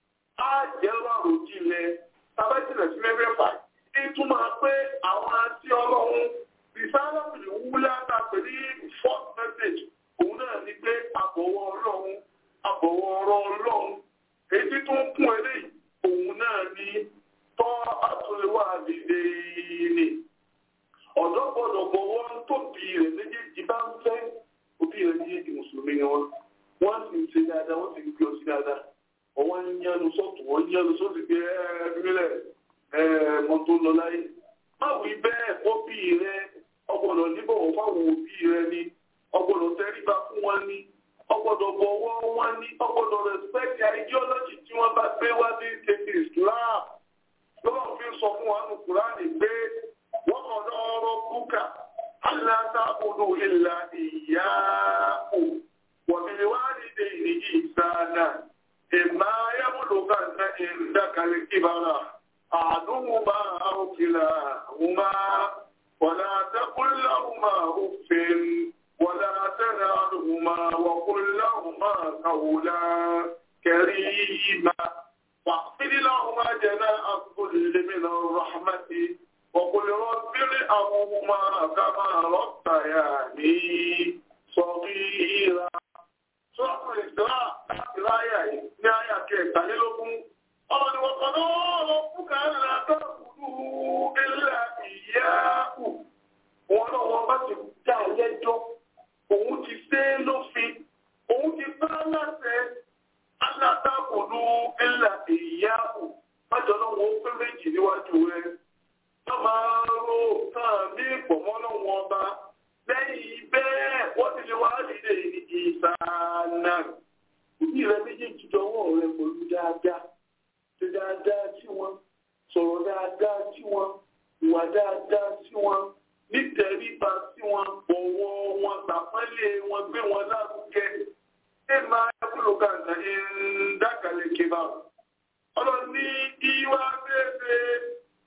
àjẹrò àròjìnlẹ̀ tàbẹ́jìnà sí mẹ́fẹ́fà ìtumọ̀ pé àwọn àti ọlọ́run ìsáàlọ́pìlì wúlá tàbí ní fourth message òun náà ní pé àbọ̀wọ̀ ọlọ́run àbọ̀wọ̀ ọ̀rọ̀ ọlọ́run èyí tó ń kún eléyìí òun náà ní tọ́ àtúnlẹ̀wà dìde ní ọ̀dọ́ gbọ́dọ̀ bọ̀wọ́ tó bí rẹ̀ méjèèjì bá ń fẹ́ òbí rẹ̀ méjèèjì mùsùlùmí ni wọ́n wọ́n sì ń ṣe dáadáa wọ́n sì ń gbé ọ sí dáadáa ọwọ́ ń yánu sọ́tù wọ́n ń yánu sọ́tù pé ẹ̀ẹ́dúnlẹ̀ ẹ̀ẹ́mọ tó lọ láyé má wí bẹ́ẹ̀ òbí rẹ̀ ọgbọ́dọ̀ níbọ̀wọ̀ fáwọn òbí rẹ̀ ni ọgbọ́dọ̀ tẹríba fún wọn ni ọgbọ́dọ̀ bọ̀wọ̀ wọn ni ọgbọ́dọ̀ respect ideology tí wọ́n bá gbé wá sí tètè Islam lọ́wọ́ fi sọ fún wa nù Kúránì pé wọ́n kọ̀dọ̀ ọ̀rọ̀ búkà aláàtàkùnú ìlà ìyáàkù wọ̀bìnìwádìí ìrìnjì ìsáàdà ìmá yàmùlùkà ní ìdákalẹ̀ kíbára àdúgbùmá àrùkìlà hùmá wọ̀lá tẹ́kùnláhùmá òfin wọ̀lá tẹ́nàrùmá wọ̀kùnláhùmá kàwùlá kẹrìíma wàfídìláhùmá jẹ́nà àkùnlẹ̀mìnà rahmati وقل رب ارحمهما كما ربياني صغيرا Sọ́ọ̀tún ìsìlá láti ráyà yìí ní àyà kẹtàlélógún. Ọmọ ni wọ́n kọ́ lọ́wọ́ fúkà ńlá tọ́kùnú ilẹ̀ ìyáàkù. Wọ́n lọ́wọ́ bá ti dá lẹ́jọ́. Òun ti ṣe é lófin. Òun ti bá láṣẹ alátàkùnú ilẹ̀ ìyáàkù. Májọ náà wọ́n pé méjì níwájú rẹ̀ wọ́n máa ro kàn ní ìpọ̀mọ́ lọ́wọ́ ọba lẹ́yìn bẹ́ẹ̀ wọ́n ti lè wá lílé ní ìsànà. Òbí rẹ méjèèjì dọwọ́ rẹ pẹ̀lú dáadáa. Ṣe dáadáa sí wọn, sọ̀rọ̀ dáadáa sí wọn, ìwà dáadáa sí wọn, nítẹríba sí wọn, bọ̀wọ̀ wọn, tàpẹ́lẹ̀ wọn, gbé wọn lárugẹ. Ẹ máa yẹ́kúlò kàǹtà ń dákàlẹ̀ kébà. Ọlọ́run ní ìwà bẹ́ẹ̀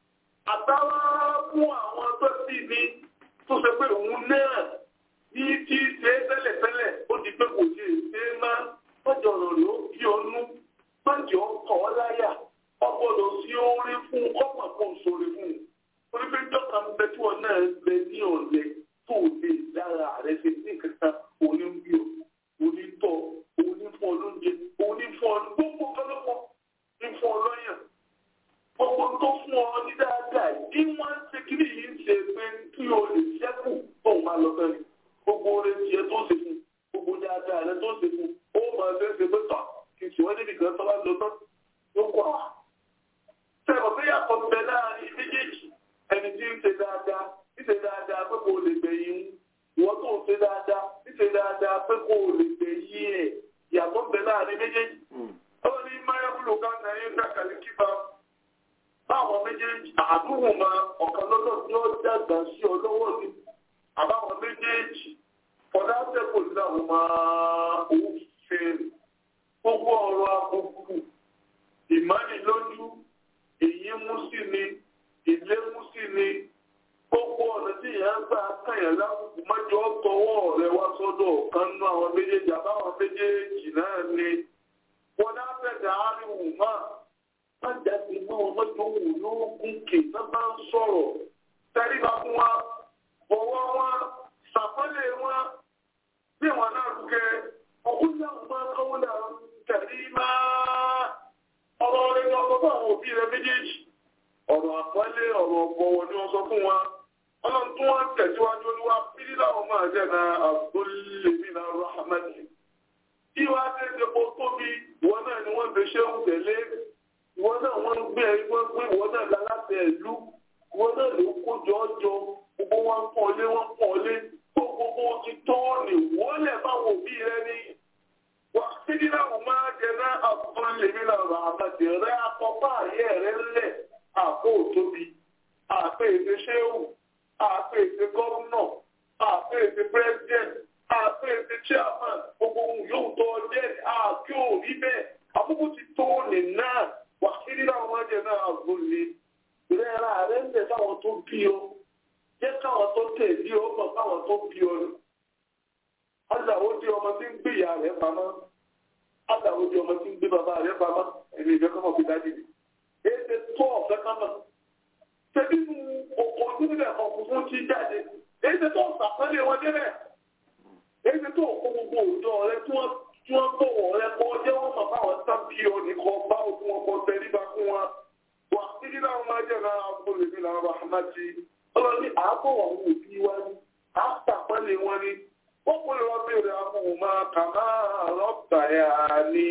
àtàwọn fún àwọn tó sì ní tó ṣe pé òun náà ní tí ṣe tẹ́lẹ̀tẹ́lẹ̀ ó di pé kò ṣe ṣe máa mọ́jọ ọ̀rọ̀ ló kí ọnú mọ́jọ ọkọ̀ ọláyà ọgbọ́dọ̀ sí orí fún ọmọ kan sórí fún un orí pé dọ́kà ń bẹ tí wọn náà gbẹ ní ọ̀lẹ tó lè dára rẹ ṣe ní kankan òní ń bí ọ òní tọ òní fún ọ lóúnjẹ òní fún ọ gbogbo kọlọ́pọ̀ ní fún ọ lọ́yàn gbogbo tó fún ọ ní dáadáa tí wọ́n ń ṣe kiri yìí ń ṣe pé kí o lè ṣẹ́kù tó máa lọ sẹ́ni gbogbo oore tiẹ̀ tó ṣe fún gbogbo dáadáa rẹ tó ṣe fún ó máa ṣe é ṣe pé tọ̀ kì í ṣe wọ́n níbi kan tó bá lọ tán ló kọ́ à. sẹ́wọ̀n pé yàtọ̀ bẹ láàrin méjèèjì ẹni tí ń ṣe dáadáa ń ṣe dáadáa pé kò lè gbẹ̀yìn ìwọ́n tó ń ṣe dáadáa ń ṣe dáadáa pé kò lè gbẹ̀yìn ẹ̀ yàtọ̀ bẹ láàrin méjèèjì. ọlọ́run ní máyàwúlò ká nàá ń dàkàlẹ̀ kíba báwọn méjèèjì àdúgbò máa ọ̀kan lọ́dọ̀ tí ó dàgbà sí ọ lọ́wọ́ ni àbáwọn méjèèjì ọ̀dà tẹ́kọ̀ọ́ náà máa ń fèrè gbogbo ọ̀rọ̀ àbùkù ìmánilójú èyí mú sí ni ilé mú sí ni gbogbo ọ̀nà tí ìyá ń gbà kàyàn lábùkù mọ́jọ́ tọwọ́ rẹ wá sọ́dọ̀ kan nú àwọn méjèèjì àbáwọn méjèèjì náà ni wọn náà fẹ̀dà áríwù máa má jáde mọ́ wọn mọ́jọ́ wù lóògùn kè tó bá ń sọ̀rọ̀ tẹ́ríba fún wa bọ̀wọ́ wọn sàpọ́lẹ̀ wọn bí wọn náà rúkẹ́ ọkùnrin náà máa kọ́wọ́ náà tẹ̀lé máa ọ̀rọ̀ rẹ̀ ní ọkọ̀ fún àwọn òbí rẹ̀ méjèèjì ọ̀rọ̀ àpọ́lé ọ̀rọ̀ ọ̀bọ̀wọ̀ ni wọ́n sọ fún wa ọlọ́run tó wọ́n tẹ̀síwájú olúwa pírí láwọn máa jẹ́ na àgbólèmí na rahmati kí wá tẹ́sẹ̀ kó tóbi ìwọ náà ni wọ́n fi ṣe ń tẹ̀lé ìwọ náà wọ́n ń gbé ẹ̀rí wọ́n gbé ìwọ náà láláṣẹ ìlú ìwọ náà ló kójọ ọjọ́ gbogbo wọn pọ̀ lé wọn pọ̀ lé gbogbo ti tó ní wọlé báwọn òbí rẹ ní wàhídìrà ọmọ àjẹrẹ àbúrúlẹmínà ràmàdì rẹ akọpá ayé rẹ ńlẹ àpò òtóbi àpò èdè ṣéwù àpò èdè gọvnọ àpò èdè pírẹsidẹnt àpò èdè chairman gbogbo ohun yóò tó ọjẹ àkí òrí bẹ́ẹ̀ àbúkù ti tó ní náà wàhídìrà ọmọ àjẹrẹ àbúrúlẹ rẹ ra rẹ ńlẹ fáwọn tó bí ọ jẹ káwọn tó tẹ̀lé ọ mọ fáwọn tó bí ọ ni aláwo di ọmọ tí ń gbé ìyá rẹ̀ pamọ́ aláwo di ọmọ tí ń gbé bàbá rẹ̀ pamọ́ ẹni ìfẹ́ kọ́mọ̀ fi dájú ni èdè tó ọ̀fẹ́ kọ́mọ̀ tẹ̀bí mu òkò nílẹ̀ ọ̀kùnkùn ti jáde èdè tó sàpẹ́lẹ̀ wọn débẹ̀ èdè tó òkò gbogbo òjò rẹ tí wọ́n tí wọ́n bọ̀wọ̀ rẹ kọ́ jẹ́ wọ́n mọ̀ báwọn sábì ọ̀nì kan bá òkun ọkọ̀ tẹ̀lébà fún wa wà títí náà máa jẹ́ náà agbóhùn èmi náà rahmati ọlọ́ni àábọ̀ àwọn òbí wa ni àtàpẹ́lẹ̀ wọn ni وقل رب ارحمهما كما ربياني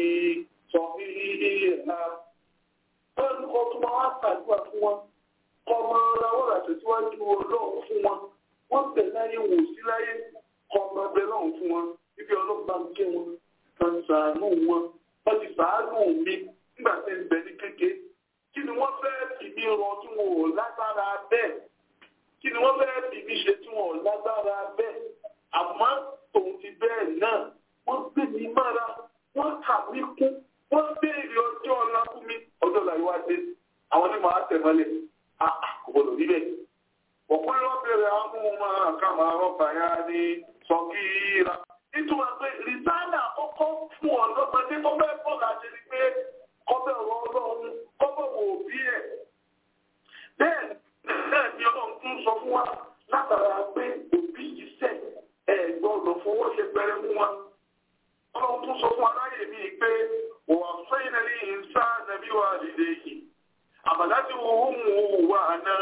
صغيرا Ọlọ́run kọ́ tó máa wá ṣàdúrà fún wọn, kọ́ máa ra wọ́n rà tẹ̀síwájú ọlọ́run fún wọn, wọ́n bẹ̀ láyé wò sí láyé, kọ́ máa bẹ lọ́run fún wọn, ibi ọlọ́gbà ń ké wọn, kan ṣàánú wọn, wọ́n ti ṣàánú mi nígbà tí ń bẹ ní kéke. Kí ni wọ́n fẹ́ fi mí rọ tí wọn ò lágbára bẹ́ẹ̀? Kí ni wọ́n fẹ́ fi mí ṣe tí wọn ò lágbára bẹ́ẹ̀? àmọ́ tòun ti bẹ́ẹ̀ náà wọ́n gbé mi mára wọ́n kà mí kún wọ́n béèrè ọjọ́ ọ̀la fún mi ọjọ́ ọ̀la yìí wá dé àwọn onímọ̀ àtẹ̀mọ́lẹ̀ àkọ́bọ̀lọ̀ níbẹ̀. ọ̀pọ̀lọpọ̀ lọ bẹ̀rẹ̀ amúhùnmá kàmá rọ́bà yá ní sọ́kìrà. nítorí pé rìsáàlà kọ́kọ́ fún ọ̀dọ́gbọ́dé tó bẹ́ẹ̀ bọ̀ láti rí pé kọ́bẹ̀ ọ̀rọ̀ ọlọ́run kọ́bẹ̀ wò bí ẹ̀. bẹ́ẹ̀ bẹ́ẹ̀ ni ọlọ́run tún sọ fún wa látara pé òbí yìí sẹ̀ ẹ̀gbọ́dọ̀ fọwọ́ ṣe pẹrẹ fún wa. Ọlọ́run tún sọ fún aráyè mi pé wà fẹ́yìn ní ìsá nàbí wa dìde yìí. Àbàdájú ohun wà náà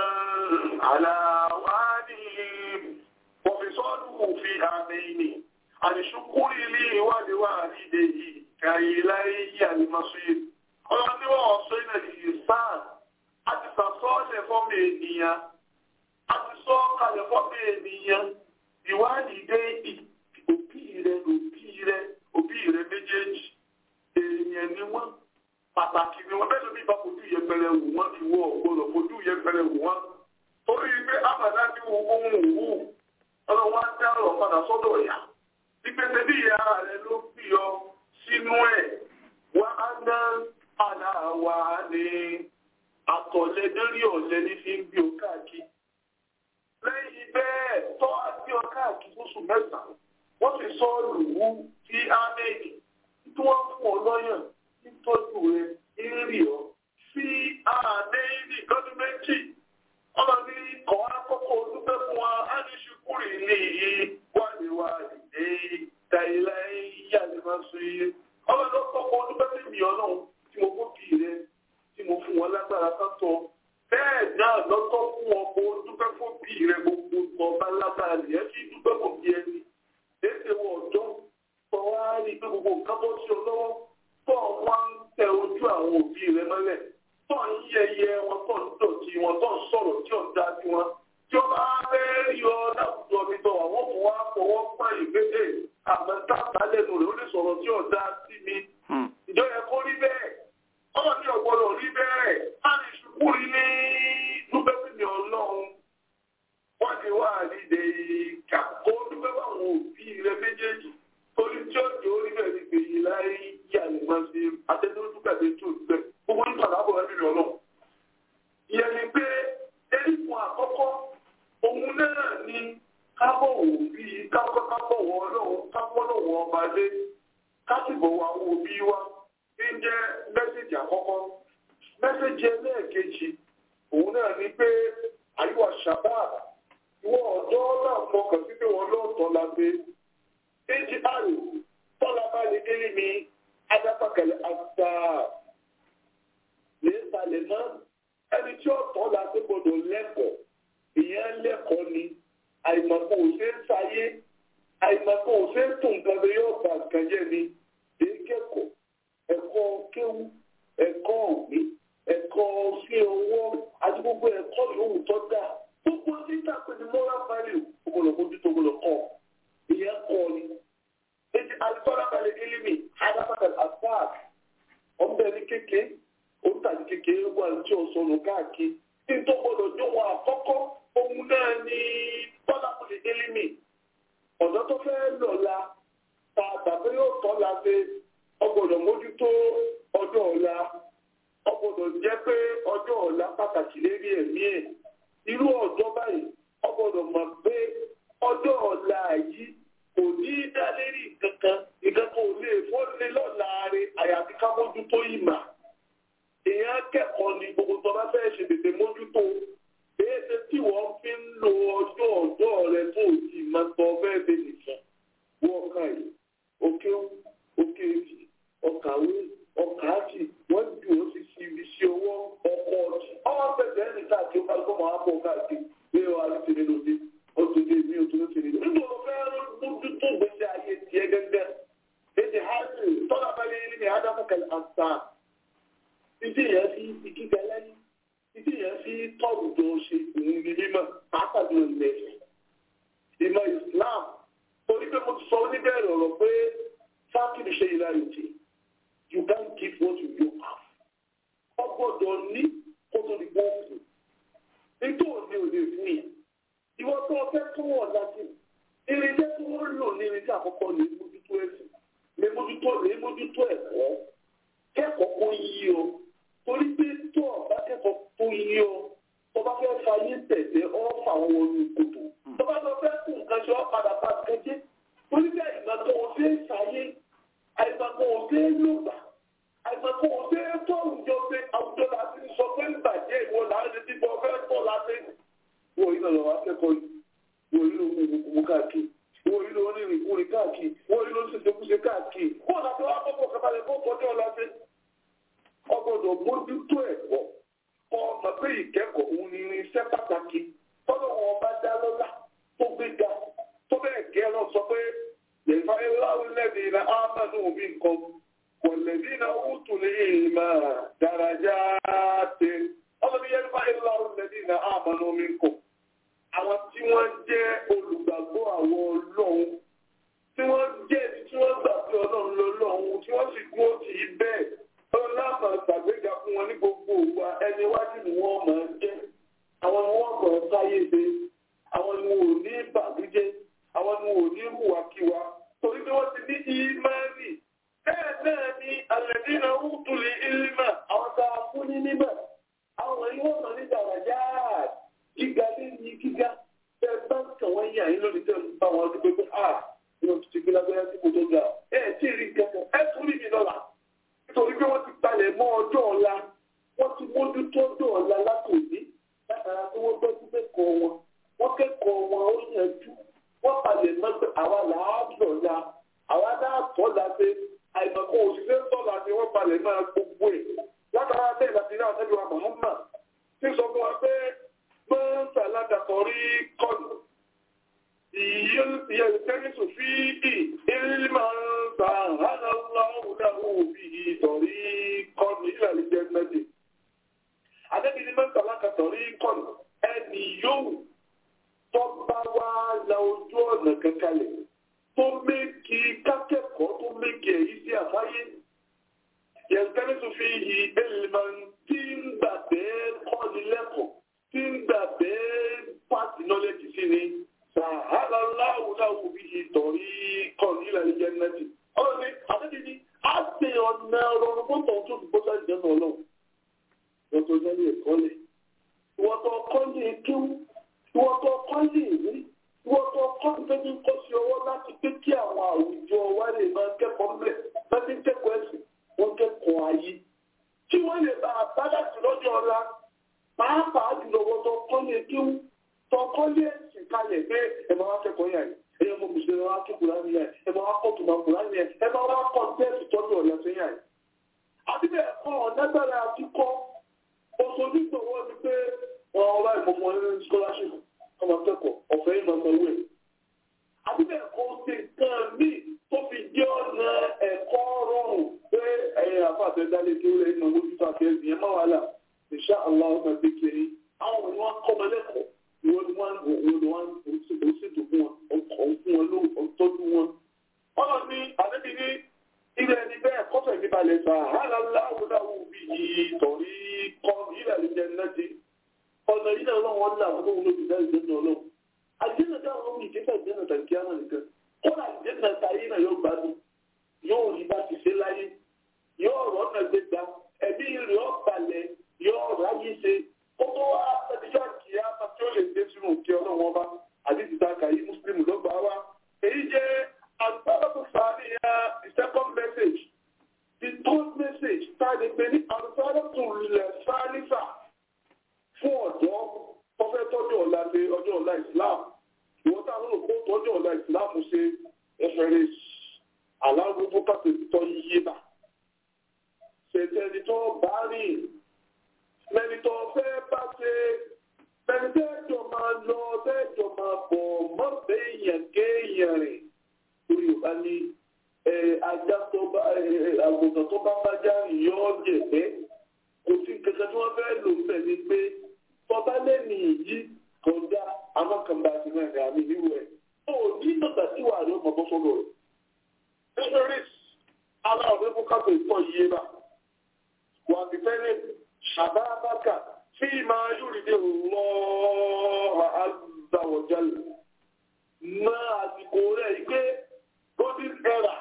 àlàwà ní pọ̀fẹ́sọ́ọ̀lù òfin àmì ni. Àdìsúkúrì ilé ìwádìí wà dìde yìí kàyí láyé yí àlùmọ́sí. Ọlọ́run ní wọ́n sọ ìnà ìsá àti sàsọ́ọ̀lẹ̀ fọ́mọ ènìyàn. Àti sọ́ọ̀kalẹ̀ fọ́mọ ènìyàn ìwádìí dé òbí rẹ òbí rẹ òbí rẹ méjèèjì èèyàn ni wọ́n pàtàkì ni wọ́n bẹ́ẹ̀ ló bí bá fojú yẹpẹrẹ wù wọ́n ìwọ ọ̀gbọ́dọ̀ fojú yẹpẹrẹ wù wọ́n torí pé àbàdá ti wo ohun wù ọlọ́wọ́ á dá ọ̀rọ̀ padà sọ́dọ̀ ọ̀yà ìpèsè bí ìyá rẹ ló fi ọ sínú ẹ̀ wá á ná àlà wà ní àtọ̀lẹ́dẹ́rì ọ̀lẹ́ ní fi ń bí o káàkiri lẹ́yìn bẹ́ẹ̀ tọ́ àti ọkà àkíkúsù mẹ́sàn-án wọ́n fi sọ lùwú sí ámẹ́ẹ̀dì tí wọ́n fún ọ lọ́yàn nítọ́jú rẹ ìrì ọ sí ámẹ́ẹ̀dì lọ́dún méjì ọmọ ní kọ́ akọ́kọ́ dúpẹ́ fún wa á ní ṣukúrì ní iye wàlíwà ìdè tàìlà ìyá lè máa sọ iye ọmọ ní kọ́kọ́ dúpẹ́ fún mi ọlọ́run tí mo fún bì rẹ tí mo fún wọn lágbára kátó bẹ́ẹ̀ náà lọ́tọ́ fún ọkọ̀ dúpẹ́ fún bí rẹ gbogbo ọba lágbára nìyẹn kí dúpẹ́ fún bí ẹni. Léṣe wọ ọ̀dọ́ tó wá rí pé gbogbo nǹkan bọ́ sí ọ lọ́wọ́ tó wá ń tẹ ojú àwọn òbí rẹ mọ́lẹ̀ tó ń yẹyẹ wọn tó ń dọ̀tí wọn tó ń sọ̀rọ̀ tí ò dá sí wọn. Tí ó bá fẹ́ rí ọ láwùjọ mi tọ̀ àwọn kò wá fọwọ́ pa ìgbésẹ̀ àmọ́ tábà lẹ́nu rẹ̀ ó lè sọ̀rọ̀ tí ò dá sí mi. Ìjọ yẹ kó rí bẹ́ẹ̀. Ọmọ mi ò gbọdọ̀ rí bẹ́ẹ̀. Á ní ṣubú ilé dúpẹ́ fún mi ọlọ́run. Wọ́n ti wá àdìdè ìkà kó dúpẹ́ fún àwọn òbí rẹ ọba lé kásìbò wa wo bí wa bí ń jẹ́ mẹ́sẹ̀jì àkọ́kọ́ mẹ́sẹ̀jì ẹlẹ́ẹ̀kejì òun náà ní pé àyíwá shabab ìwọ ọ̀dọ́ náà fọkàn sí pé wọ́n lọ́ọ̀tọ́ la pé èjì àrò tọ́lá bá lè délé ní adápàkẹ́lẹ́ àgbà lè salẹ̀ mọ́ ẹni tí ọ̀tọ́ la pé gbọdọ̀ lẹ́kọ̀ọ́ ìyẹn lẹ́kọ̀ọ́ ni àìmọ̀kò ò ṣe ń sayé àìmọ̀kò ò ṣe ń tún nǹkan tó yóò bá nǹkan jẹ́ ni èyí kẹ́kọ̀ọ́ ẹ̀kọ́ kéwú ẹ̀kọ́ òwe ẹ̀kọ́ sí owó àti gbogbo ẹ̀kọ́ yòówù tó dáa gbogbo títà pé ní moral value ọgbọ̀nà mójútó gbọdọ̀ kọ́ ìyẹn kọ́ ni ètò àlùfáà balẹ̀ ilimi adáfàkà àfáàk ọ̀bẹ ní kéke òǹtàdí kékeré wà tí ó sọnù káàkiri tí n tó gbọdọ̀ jó wọn àkọ́kọ́ ohun náà ní tọ́lápùlì ilimi ọ̀dọ́ tó fẹ́ lọ́la ta tàbí yóò tọ́ la ṣe ọgbọ̀dọ̀ mójútó ọjọ́ ọ̀la ọgbọ̀dọ̀ jẹ́ pé ọjọ́ ọ̀la pàtàkì lérí ẹ̀mí ẹ̀ irú ọjọ́ báyìí ọgbọ̀dọ̀ mọ̀ pé ọjọ́ ọ̀la yìí kò ní í dá lérí kankan ìkankan ò lè fọ́lé lọ́la rẹ̀ àyàfi ká mójútó ìmà èèyàn kẹ́kọ̀ọ́ ni gbogbo tó bá fẹ́ ṣe tètè mójútó èéṣe tí wọ́n fi ń lo ọjọ́ ọjọ́ rẹ tó ti máa tọ́ bẹ́ẹ̀ bẹ́ẹ̀ nìkan wọ́n kà yìí òkè òkè èjì ọkàwé ọkàájì wọ́n ju ó sì fi ibi sí owó ọkọ̀ ọ̀jì ọwọ́ pẹ̀lẹ́ ẹni káàkiri ó kálukọ́ máa bọ̀ káàkiri bí wọ́n á ti nínú dé ó ti dé mí ó tún ti nínú. nígbà wo fẹ́ mójútó gbèsè ayé tiẹ̀ gẹ́gẹ́ èdè hajj tọ́lá balẹ̀ ní ádámù kẹlẹ́ àṣà ìdí yẹn fi ìkíkẹ lẹ́yìn ìdí yẹn fi tọ́ọ̀bù tó ṣe òun ní mímọ́ pàápàá ilẹ̀ ìmọ̀ Islam torí pé mo ti sọ oníbẹ̀rẹ̀ ọ̀rọ̀ pé fákìlì ṣe ìlànìtì you can't give what you don't have ọgbọ́dọ̀ ní kó tó di bọ́ọ̀fù nítorí òní ò lè fún yẹn ìwọ tó ọfẹ́ tó wọ̀ láti irinṣẹ́ tí wọ́n lò ní irinṣẹ́ àkọ́kọ́ lè mójútó ẹ̀sìn lè mójútó lè mójútó ẹ̀kọ́ kẹ́kọ̀ọ́ kó yí o torí pé tó ọ̀bá kẹ́kọ̀ọ́ tó yí o tó bá fẹ́ fayé tẹ̀lé ọ́ fà wọ́n wọnú kòtò tó bá lọ fẹ́ kú nǹkan ṣe ọ́ padà bá kẹjẹ́ torí bí àyìnbá tó wọ́n fẹ́ ṣayé àyìnbá tó wọ́n fẹ́ lògbà àyìnbá tó wọ́n fẹ́ tó àwùjọ pé àwùjọ láti sọ pé ń bàjẹ́ ìwọ láti ti bọ́ fẹ́ tọ́ láti wọ iná lọ́wọ́ akẹ́kọ̀ọ́ yìí wọ inú gbogbo káàkiri wọ inú onírìnkúrin káàkiri wọ inú ṣèṣekúṣe káàkiri wọ́n láti wá kọ́kọ́ kábàlẹ̀ kó kọjọ́ láti ọgbọ́dọ̀ mójútó ẹ̀kọ́ kọ́ ọmọ pé ìkẹ́kọ̀ọ́ òun ni irinṣẹ́ pàtàkì tọ́lọ́ wọn bá dá lọ́lá tó gbé ga tó bẹ́ẹ̀ gẹ́ lọ sọ pé yẹ̀fà ìlàwọ̀ lẹ́bi iná ámánú mi nǹkan wọ̀lẹ́bí iná òtù ní ìmọ̀ dàrájà tẹ ọlọ́bí yẹ̀fà ìlàwọ̀ lẹ́bi iná ámánú mi nǹkan àwọn tí wọ́n jẹ́ olùgbàgbọ́ àwọn ọlọ́run tí wọ́n jẹ́ tí wọ́n gbà pé ọlọ́run lọ́lọ́run tí wọ́n sì dúró tì í bẹ́ẹ̀ ọlọ́mọ ṣàgbéga fún wọn ní gbogbo òwa ẹni wájú ni wọ́n máa ń jẹ́ àwọn ni wọ́n kọ̀ sáyé ṣe àwọn ni wọn ò ní bàbújẹ́ àwọn ni wọn ò ní hùwàkiwà torí pé wọ́n ti ní ìmánì bẹ́ẹ̀ náà ni alladina utul ilma àwọn tá a fún ní nímọ̀ àwọn yìí wọ́n mọ̀ ní dàrájà gíga ní gíga bẹ́ẹ̀ bá ń kàn wọ́n yà yín lónìí tẹ́ ń bá wọn dúpẹ́ pé a ní o ti gbé lágbára tí kò tó ga ẹ̀ tí ì rí nǹkan kan ẹ̀ tún rí mi lọ́la nítorí pé wọ́n ti palẹ̀ mọ́ ọjọ́ ọ̀la wọ́n ti mójútó ọjọ́ ọ̀la látòní látara tí wọ́n gbọ́ sí kẹ́kọ̀ọ́ wọn wọ́n kẹ́kọ̀ọ́ wọn ó yanjú wọ́n palẹ̀ mọ́ pé àwa làádọ̀ la àwa dáàtọ̀ la pé àìmọ̀kọ́ òṣìṣẹ́ tọ́la ni wọ́n palẹ̀ mọ́ gbogbo ẹ̀ látara bẹ́ẹ̀ láti náà sẹ́bi wa Muhammad ti sọ fún wa pé mọ́ńsà ládàkọ̀ rí kọ́nù يلتمس فيه علما سهل الله له به طريقا إلى الجنة Àdébí ni mẹ́ta lákàtọ̀rí kọ̀nù ẹni yóò tó bá wá la ojú ọ̀nà kankalẹ̀ tó méjì kákẹ́kọ̀ọ́ tó méjì èyí sí àfáyé. Yẹ̀ntẹ́rẹ́sù fi yí èlìmọ̀ tí ń gbà bẹ́ẹ̀ kọ́ni lẹ́kọ̀ọ́ tí ń gbà bẹ́ẹ̀ pàtì nọ́lẹ́jì sí ni sàhálà láwùláwù bí i tọ̀rí kọ̀ọ̀lù ilẹ̀ ìjẹ́ nẹ́tì. ọ̀rọ̀ ni àtẹ́bí ni a ṣe ọ̀nà ọ̀rọ̀ fún tọ̀hún tó ti bọ́sà ìjẹ́ náà lọ. lọ́tọ̀ jẹ́ ní ẹ̀kọ́ lẹ̀. ìwọ́tọ̀ ọkọ́ lè kéwú ìwọ́tọ̀ ọkọ́ lè rí wọ́n tó kọ́ nítorí kó sí ọwọ́ láti pé kí àwọn àwùjọ wa lè máa kẹ́kọ̀ọ́ mẹ́ láti kẹ́kọ̀ọ́ ẹ̀sìn wọ́n kẹ́kọ̀ọ́ ayé tí wọ́n lè bá àbádàtì lọ́jọ́ ọ̀la pàápàá jùlọ wọ́n tó kọ́ lé kíw tó kọ́ lé ẹ̀sìn kalẹ̀ pé ẹ̀ máa wá kẹ́kọ̀ọ́ yà yìí ẹ̀yẹ mo mùsùlùmí wa kí kùránì yẹn ẹ̀ máa wá kọ́ tùmọ̀ kùránì yẹn ẹ̀ máa wá kọ́ tẹ́ẹ̀sì tọ́jú ọ̀la sí yà yìí. àbí bẹ́ẹ̀ kọ́ ọ̀nẹ́gbẹ̀rẹ̀ àti kọ́ oṣooṣù gbọ̀wọ́ ni pé ọ̀rọ̀ ìmọ̀mọ́ ní scholarship ọmọ akẹ́kọ̀ọ́ ọ̀fẹ́ yìí máa sanwó ẹ̀. àbíbẹ̀ kò ṣe nǹkan míì tó fi jẹ́ ọ̀nà ẹ̀kọ́ rọrùn pé ẹ̀yìn àfàbẹ́ dálé kí ó lè mọ mójútó àfẹ́sì yẹn má wàhálà insha Allah ọmọ ẹgbẹ́ kiri àwọn òní wọn kọ́ ọmọ lẹ́kọ̀ọ́ ìwọ ni wọn òun ni wọn ò ṣètò fún wọn ọkọ̀ fún wọn ló tọ́jú wọn. ọ̀nà ni àdébí ní ilẹ̀ ẹni bẹ́ẹ̀ kọ́fẹ̀ mi balẹ̀ sà hàlà láwùdáwù bíi tọ̀rí kọ́ ilẹ̀ àlejò náà ti ọ̀nà yìí náà lọ́wọ́ ńlá àwọn ohun olóògbé náà ìgbẹ́ náà lọ́wọ́. àjẹ́nà táwọn ohun ìgbésẹ̀ àjẹ́nà tàbí àmà nìkan kódà àjẹ́nà táyé náà yóò gbádùn yóò rí bá ti ṣe láyé yóò rọ́ ọ̀nà gbégbá ẹ̀bí rẹ̀ ọ̀ balẹ̀ yóò ráyé ṣe ó tó wá ẹ̀díjọ́ kìí àmà tí ó lè dé sínú òkè ọlọ́wọ́n bá àdìsí táàkà yìí mùsùlùmí lọ́gbà wa èyí jẹ́ àgbàdo sàníyà the second message the third message tá a lè pè ní àgbàdo tó lẹ̀ sánífà fún ọ̀dọ́ tó fẹ́ tọ́jú ọ̀la ṣe ọjọ́ ọ̀la Islam ìwọ́n tá a lọ́nà kó tọ́jú ọ̀la Islam ṣe ẹ̀fẹ̀rẹ̀ alárúgbó pàtó tọ́ yíyé bà ṣètẹ́ni tó bá rìn lẹ́ni tó fẹ́ bá ṣe lẹ́ni tẹ́jọ máa lọ tẹ́jọ máa bọ̀ mọ́ béèyàn kéèyàn rìn torí ò bá ní ajá tó bá àgùntàn tó bá bá já rìn yọ́ jẹ̀gbẹ́ kò sí kankan tí wọ́n fẹ́ lò ń bẹ̀ ni pé tọ́ba lẹ́nu yìí kọjá amákànbá àti mẹ́rin àmì ìlú ẹ̀. ó ní tọ́ta tí wàá rí ọmọ bọ́ sọ́dọ̀ rẹ̀. nítorí aláwọ̀ fún kápẹ́ ìtọ́ yìí bá wà á ti fẹ́rẹ̀ ṣàbábákà tí máa yúri dé lọ́ọ́ àzáwọ̀jálẹ̀. máa àsìkò rẹ̀ yìí pé golden era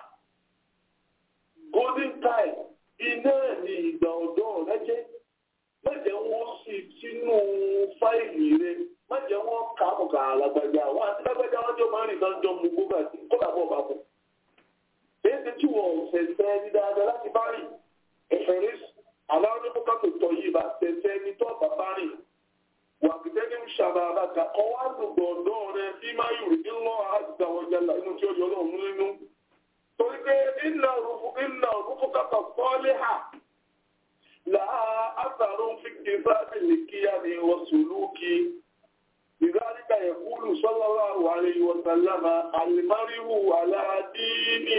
golden time iná ní ìgbà ọ̀dọ́ rẹ jẹ́ mẹ́jẹ̀ wọ́n sì sínú fáìlì rẹ mẹ́jẹ̀ wọ́n kà á kọ̀ọ̀kan àlágbàgbà wọn àti lágbàgbà wọn jọ máa ń rìn náà jọ mú gbogbo àti kódà bọ̀ bá bọ̀. èyí ti tí wọ́n fẹ̀fẹ́ ní dáadáa láti bá rìn ẹ̀fẹ̀ rí aláwọ̀ ní kókà tó tọ̀ yìí bá fẹ̀fẹ́ ní tọ́ bàbá rìn wà pìtẹ́ ní ṣàbà àbàkà ọwọ́ àdùgbò ọ̀dọ́ rẹ bí máa yù rí ńlọ àdìgbàwọ̀jà inú tí ó yọ lọ́run nínú torí pé iná òrùkú kàkà fọ́lé hà láà àtàrún fi kìfàdì lè kíyà ní wọ́sùlúkì ìdáríkà yẹ̀kúlù sallallahu alayhi wa sallama alìmáríwù aládìní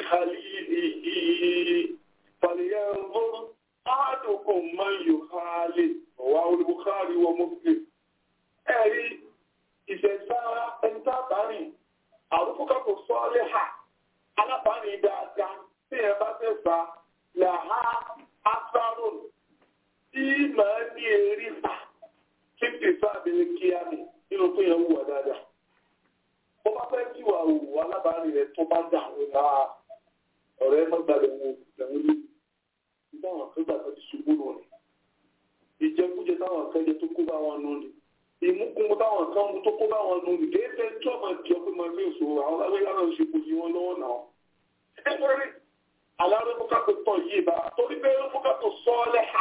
khalilihi falyanzur ahadukum man yukhali wa al-Bukhari wa Muslim ẹ̀rí ìṣẹ̀dá ẹ̀ńtà bárì àrùkú kàkà fọ́lé hà alábàárin dáadáa tí ẹ bá fẹ́ bá làhá asáròn tí màá ní erí pa fífi sáàbìrì kíá mi nínú pé yẹn wùwà dáadáa. ó bá fẹ́ kí wà wù alábàárin rẹ̀ tó bá dà wọ́n náà ọ̀rẹ́ mọ́gbàlẹ̀ wo lẹ́wọ́n lé nígbà wọn kẹgbà tó ti ṣubú lọ rẹ̀. ìjẹkújẹ táwọn kan jẹ tó kó bá wọn nù ni ìmúkúmu táwọn kan mú tó kó bá wọn nù ni kéèké tí ọmọ ìjọ pé máa fi èso àwọn alágbèéká náà ṣe kò yí wọn lọ́wọ́ náà nítorí aláró fúkàtò tọ̀ yìí bá torí pé fúkàtò sọ́ọ́lẹ̀ hà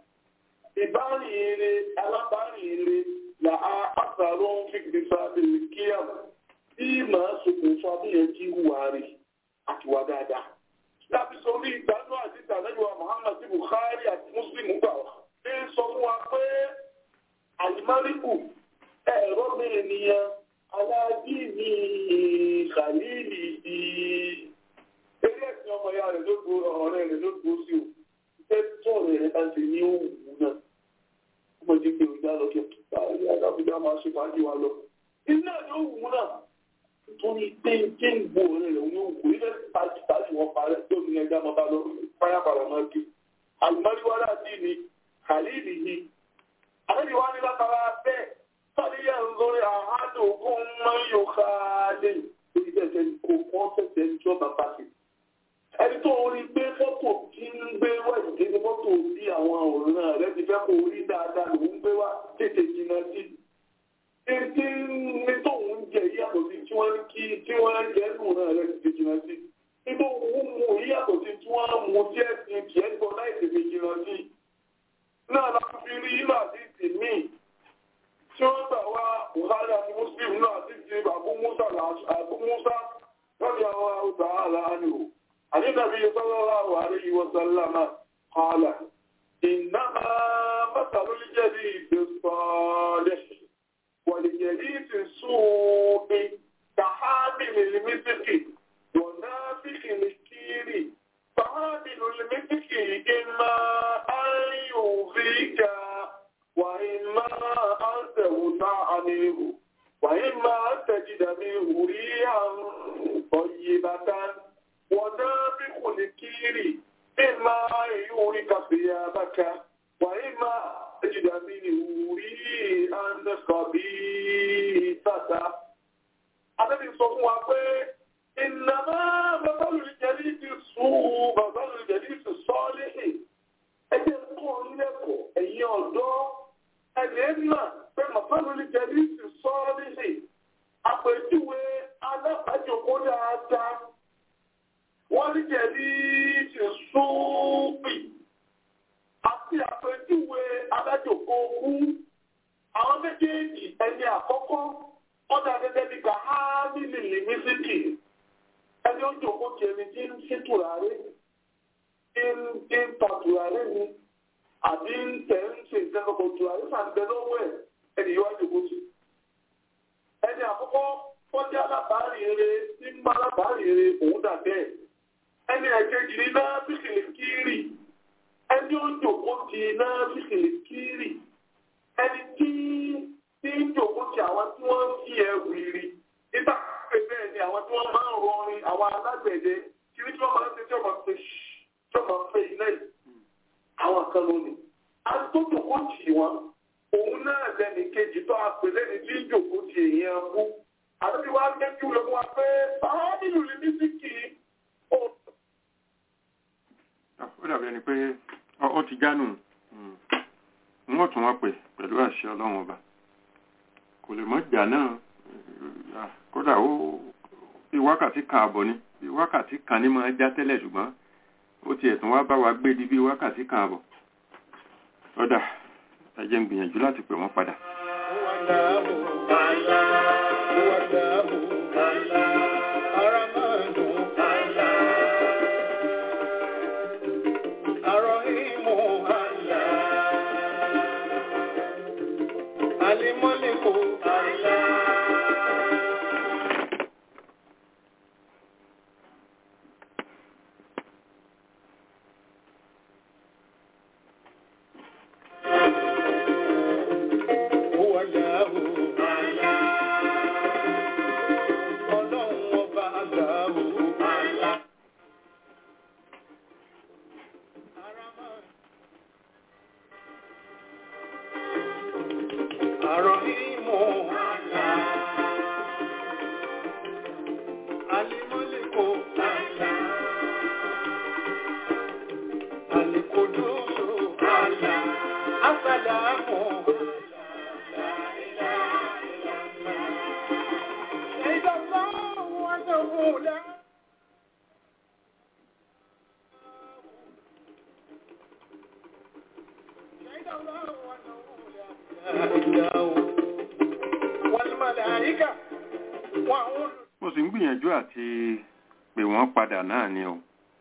ìbárìnrere alábárìnrere là á àtàrò fìdí sábẹ̀lì kíá tí màá ṣokùnfà bí yẹn kí wà rí àtiwá dáadáa. láti sọ orí ìgbàanú àti ìtàlẹ́yìn Muhammad Bukhari àti Muslim gbà wá. ṣé sọ fún wa pé àlìmáríkù ẹ̀rọ mi ènìyàn aláàjì ní khalili yìí eré ẹ̀sìn ọmọ ya rẹ̀ ló gbó ọ̀rẹ́ rẹ̀ ló gbó sí o ìfẹ́ tó ọ̀rẹ́ rẹ̀ bá ń ṣe ní òwú náà ó mọ̀ jí pé òjá lọ kí ọ̀rẹ́ adábújá máa ṣe fàájì wa lọ. iná ni ó wù náà nítorí pé jẹ́ ń gbó ọ̀rẹ́ rẹ̀ ní òwú ilé pàṣẹ pàṣẹ wọn parẹ́ tó ní ẹja máa bá lọ páyàpàrà máa ké. àlùmọ́ríwárà sí ni khalili yìí. àlejò ní látara bẹ́ẹ̀ sọ́díyà ń lórí àádọ́gún máa ń yọ káàdé lórí bẹ́ẹ̀ kó kọ́ tẹ̀sẹ̀ ń jọba pàṣẹ ẹni tó rí gbé fọ́tò tí ń gbé wá ìdíje fọ́tò sí àwọn òrùn rẹ̀ ti fẹ́ kó rí dáadáa lòún gbé wá tètè jìnnà sí i. Títí ní tóun jẹ yí wọ́n mú tí ẹ̀sìn tiẹ̀ gbọ́ láì tètè jìnnà sí náà láti fi rí inú àdìsí míì tí ó gbà wá buhari àti muslim náà àdìsí abu musa abu musa lọ́dí àwọn àwùjọ àlàáni o àdínàbí sallallahu alaihi wa sallama qala innama masalul jalisi salih wal jalisi su'i kahamilil miski wa nafikhil kiri فهامل المسك إما أن يغيك وإما أن تغنى عنه وإما أن تجد منه ريحا طيبة ونافخ الكير إما أن يورك ثيابك وإما أن تجد منه ريحا خبيثة Adébí sọ fún wa pé ìnàmá bàbáwò ìjẹ́lì ti sùn bàbáwò ìjẹ́lì ti sọ́ọ́lì ẹgbẹ́ kọ́ nílẹ̀kọ̀ ẹ̀yìn ọ̀dọ́ ẹ̀lẹ́ náà pé bàbáwò ìjẹ́lì ti sọ́ọ́lì àpèjúwe alábàájòkó dáadáa wọ́n ní jẹ̀lì ti sùnpì àti àpèjúwe alájòkó kú àwọn méjèèjì ẹni àkọ́kọ́ ọ̀dà gẹ́gẹ́ bí kàhámìlì lìmísìkì ẹni ó jòkó ti ẹni tí ń ṣe tùràrí tí ń ta tùràrí ni àbí ń tẹ̀ ń ṣe ìtẹ́kọ̀ọ́ tùràrí sàǹdẹ lọ́wọ́ ẹ̀ ẹni yóò jòkó sí. ẹni àkọ́kọ́ fọ́jà alábàárì eré tí ń bá alábàárì eré òun dà bẹ́ẹ̀. ẹni ẹ̀kejì ní náà bíkìlì kírì ẹni ó jòkó ti náà bíkìlì kírì ẹni tí tí ń jòkó ti àwọn tí wọ́n ń fi ẹrù ìrì nígbà pé bẹ́ẹ̀ ni àwọn tí wọ́n máa ń rọrin àwọn alágbẹ̀dẹ kí ní tí wọ́n máa ń ṣe tí wọ́n máa fi tí wọ́n máa fẹ́ iná yìí àwọn kan lónìí. àti tó jòkó tì wọ́n òun náà lẹ́nu kejì tó a pè lẹ́ni tí ń jòkó ti èèyàn kú. àti wá gbé kí wọ́n wá pé báwọn nínú ní mísíkì ó. ó dàbí ẹni pé ó ti gánù wọ́n tún wọ́n pè pẹ̀lú àṣẹ ọlọ́run ọba kò lè mọ́ ìjà náà kódà ó bí wákàtí kan àbọ̀ ni bí wákàtí kan ní máa já tẹ́lẹ̀ ṣùgbọ́n ó ti ẹ̀tún wá bá wa gbé di bí wákàtí kan àbọ̀ ọ̀dà ẹ jẹ́ ń gbìyànjú láti pè wọ́n padà. Alimọ́lẹ́kọ̀ọ́ mo sì ń gbìyànjú àti pè wọ́n padà náà ni o.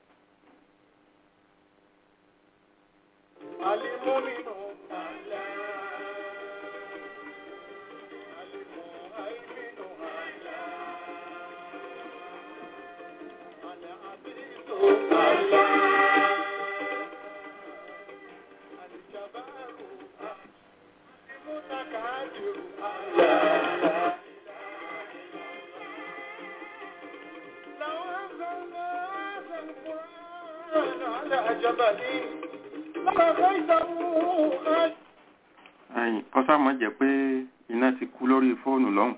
ẹ̀yìn kọ́sàmọ́ jẹ́ pé iná ti kú lórí fóònù lọ́hùn.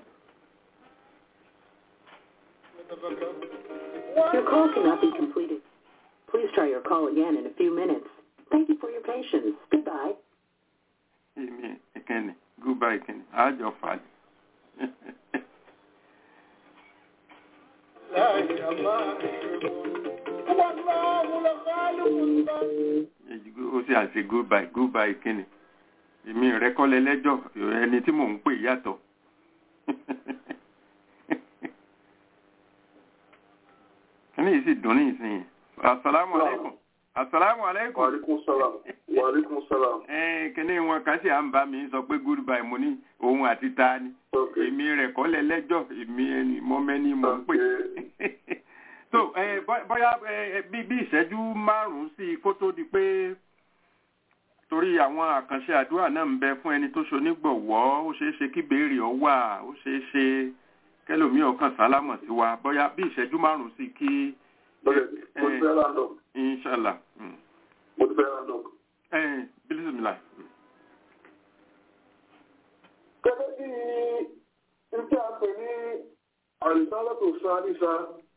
Your call cannot be completed. Please try your call again in a few minutes. Thank you for your patience. Goodbye. èmi ìkẹnì goodbye ìkẹnì àjọ fàájì. لا إله إلا الله والله lọ fáálù nǹkan. ó sì àṣe goodbye goodbye kíni èmi rẹ kọ́lẹ̀ lẹ́jọ́ ẹni tí mò ń pè yàtọ̀ kíní yìí sì dùn ní ìsinyìí asalaamu aleykum asalaamu aleykum. wàlíkún sálàm wàlíkún sálàm. ẹ kíní wọn kan sì à ń bá mi sọ pé goodbye mo ní òun àti ta ni èmi rẹ kọ́lẹ̀ lẹ́jọ́ èmi ẹni mọ́mẹ́ni mò ń pè so ẹ bóyá ẹ bí bí ìṣẹ́jú márùn-ún sí kó tó di pé torí àwọn àkànṣe àdúrà náà ń bẹ fún ẹni tó ṣonígbọ̀wọ́ ó ṣeé ṣe kí béèrè ọ wà ó ṣeé ṣe kẹlòmíì ọkàn sálámọ̀ sí wa bóyá bí ìṣẹ́jú márùn-ún sí kí. mo ti fẹ́ random. inshallah. mo ti fẹ́ random. ẹ bílísìmìlà. gẹ́gẹ́ bí n tí a pè ní àrísálọ́tò sáríṣà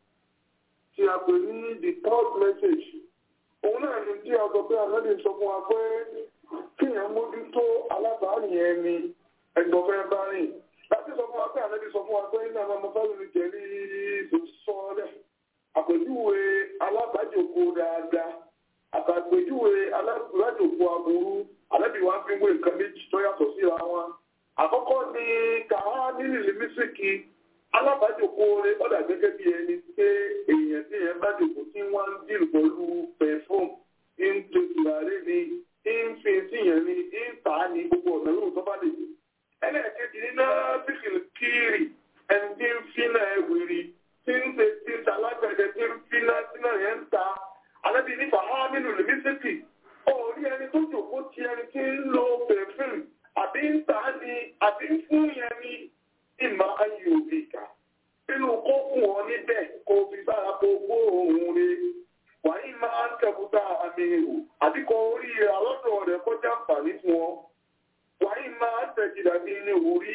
tí a pè ní the third message òun náà ni tí a sọ pé ànábì sọ fún wa pé kíyàn mójútó alábàárìn ẹni ẹgbọ̀fẹ́ bá rìn láti sọ fún wa pé ànábì sọ fún wa pé ní àwọn ọmọfẹ́lú ní jẹ̀rí sọ́ọ́lẹ̀ àpèjúwe alábàájòkó dáadáa àtàpèjúwe alábàájòkó aburú ànábì wa fi wé nǹkan méjì tó yàtọ̀ síra wọn àkọ́kọ́ ni kàá nílìlì mísíkì alábàájòkó rẹ ọ̀dà gẹ́gẹ́ bí ẹni pé èèyàn tí èèyàn bá jòkó tí wọ́n ń dìrù pẹ̀lú pẹ̀fọ́m ń tó tùràrí ni ń fi síyàn ni ń tà á ní gbogbo ọ̀nà lóhùn tó bá lè dé. ẹlẹ́ẹ̀kejì ní náà bíkìlì kírì ẹni tí ń fi náà ẹ̀wìrì tí ń ṣe tí ń ta alágbẹ̀dẹ tí ń fi náà tí náà yẹn ń ta alábì nípa hámínú lèmísítì òórí ẹni tó jòkó ti ẹni tí ń lo pẹ̀fúm àbí ń tà á ní àbí ń fún yẹn ní ìmọ̀ ayé òbí ìkà. Inú kó fún ọ níbẹ̀ kó fi sára kó gbóòórùn rẹ̀. Wàyí máa ń tẹ̀kúta àmì èrò àbí kó orí àlọ́dọ̀ rẹ̀ kọjá àǹfààní fún ọ. Wàyí máa ń tẹ̀jìdà bí ní orí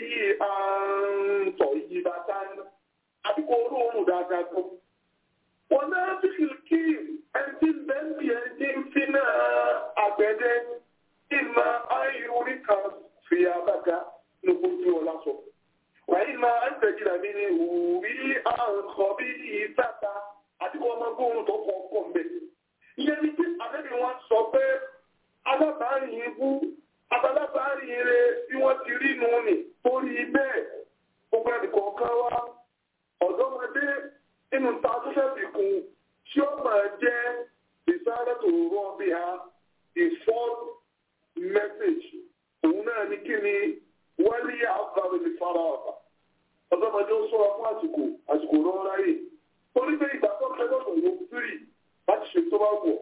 àǹtọ̀ yìí bá tán. Àbí kó orú òórùn dáadáa tó. Wọ́n náà fi kí ẹni tí ń bẹ́ ń bì ẹni tí ń fi náà àgbẹ̀dẹ. Ìmọ̀ ayé orí kan fi abága ní ojú ọlá sọ. وإما أن تجد منه ريحا خبيثة àti kọ́ ọmọ gbóhùn tó kọ̀ ọkọ̀ mbẹ́. Ìyẹn ni pé àbẹ́bí wọn sọ pé alábàárìn ibú abalábàárìn rẹ bí wọ́n ti rí nù ní torí bẹ́ẹ̀ gbogbo ẹnìkan kan wá ọ̀dọ́mọdé nínú ta tó fẹ́ fi kún tí ó máa jẹ́ ìsáré tó rọ́ bí ha ìfọ́n mẹ́sẹ̀jì òun náà ní kí ni wálé àbáwẹ̀ ní fara ọ̀bà. ọ̀dọ́mọdé ó sọ́ra fún àsìkò àsìkò náà ráyè. torí pé ìgbà tó ń tẹ́lọ̀ tó ló fírì láti ṣe tó bá wọ̀.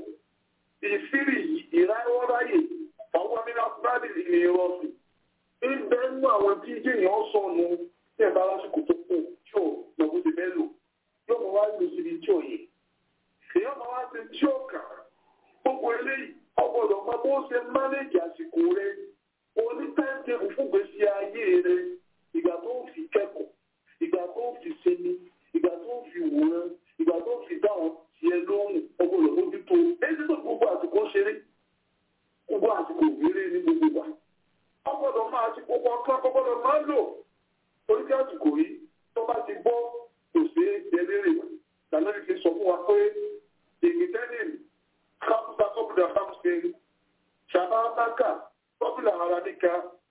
ìfírì ìráwọ́ ráyè àwọn amínà fúlàdì ní ìrọ̀sì. ń bẹ́ nínú àwọn tí yéèyàn sọnù tí ẹ̀ bá lásìkò tó kù tí ò lọ́gbọ́n ti bẹ́ẹ̀ lò. yóò mọ̀ wá lò síbi tí ò yẹ. èèyàn máa wá sí tí ó kà. gbogbo eléyìí ọgbọ́dọ̀ máa bó ṣe mánéjì àsìkò rẹ̀ oní táìtẹ̀bù fún gbèsè ayé rẹ ìgbà tó ń fi kẹ́kọ̀ọ́ ìgbà tó ń fi sinmi ìgbà tó ń fi wòran ìgbà tó ń fi dáhùn tiẹ̀ lóhùn ọgbọ́dọ̀ mójútó èyí tó gbogbo àsìkò ṣeré gbogbo àsìkò ìwéré ní gbogbo wa ọgbọ́dọ̀ máa ti gbogbo ọkàn ọgbọ́dọ̀ máa lò torí kí àsìkò yìí tó bá ti gbọ́ kò sí ẹlẹ́rẹ̀ lànàbí fi sọ fún wa pé ìgbìtẹ́nìm kápútà kọ́pútà kápútà ṣàbáńtàkà قبل عربك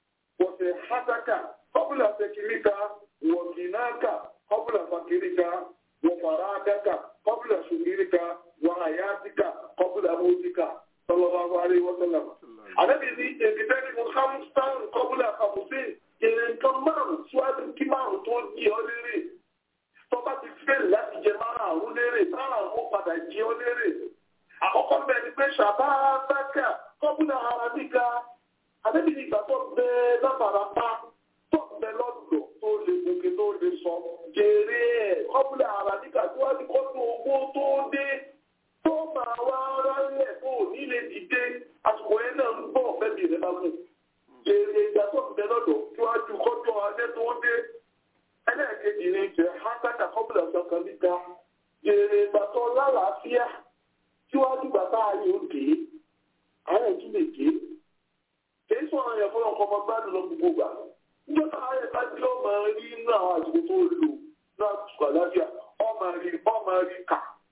وصحتك قبل سكنك وغناك قبل فقرك وفراغك قبل شغلك وحياتك قبل موتك صلى الله عليه وسلم Ànábì ní èbìtẹ́ni mo hamstan kọ́bùlà kàmùsìn èrè nǹkan márùn-ún síwájú kí márùn-ún tó jí ọ lérè. Tó bá ti fẹ́lẹ̀ láti jẹ márùn-ún lérè, márùn-ún ó padà jí ọ lérè. Àkọ́kọ́ bẹ́ẹ̀ ni pé ṣàbá sákà kọ́bùlà arábíkà àbẹ́bí ní ìgbà tó bẹ lábàrápá tó bẹ lọ́dọ̀ tó lè gòkè tó lè sọ jèrè ẹ̀ kọ́bùlà ara nígbà tó wá ní kọ́tù owó tó dé tó máa wá rálẹ̀ tó nílé dìde àsìkò yẹn náà ń bọ̀ bẹ́bí rẹ̀ bá mú jèrè ìgbà tó bẹ lọ́dọ̀ tó wá ju kọ́tù alẹ́ tó dé ẹlẹ́ẹ̀kejì ní jẹ́ hátákà kọ́bùlà sọ̀kan níta jèrè ìgbà tó lálàáfíà tí wá dìgbà tá a rí òkè àárẹ̀ tún lè dé kìí sọ̀rọ̀ yẹn fún ọkọ̀ ọmọ gbádùn lọ gbogbo gbà. Níjọ́ náà ayẹ bá tí ó máa rí inú àwọn àsìkò tó lò náà tùkọ̀ láfíà, ọ máa rí ọ máa rí kà.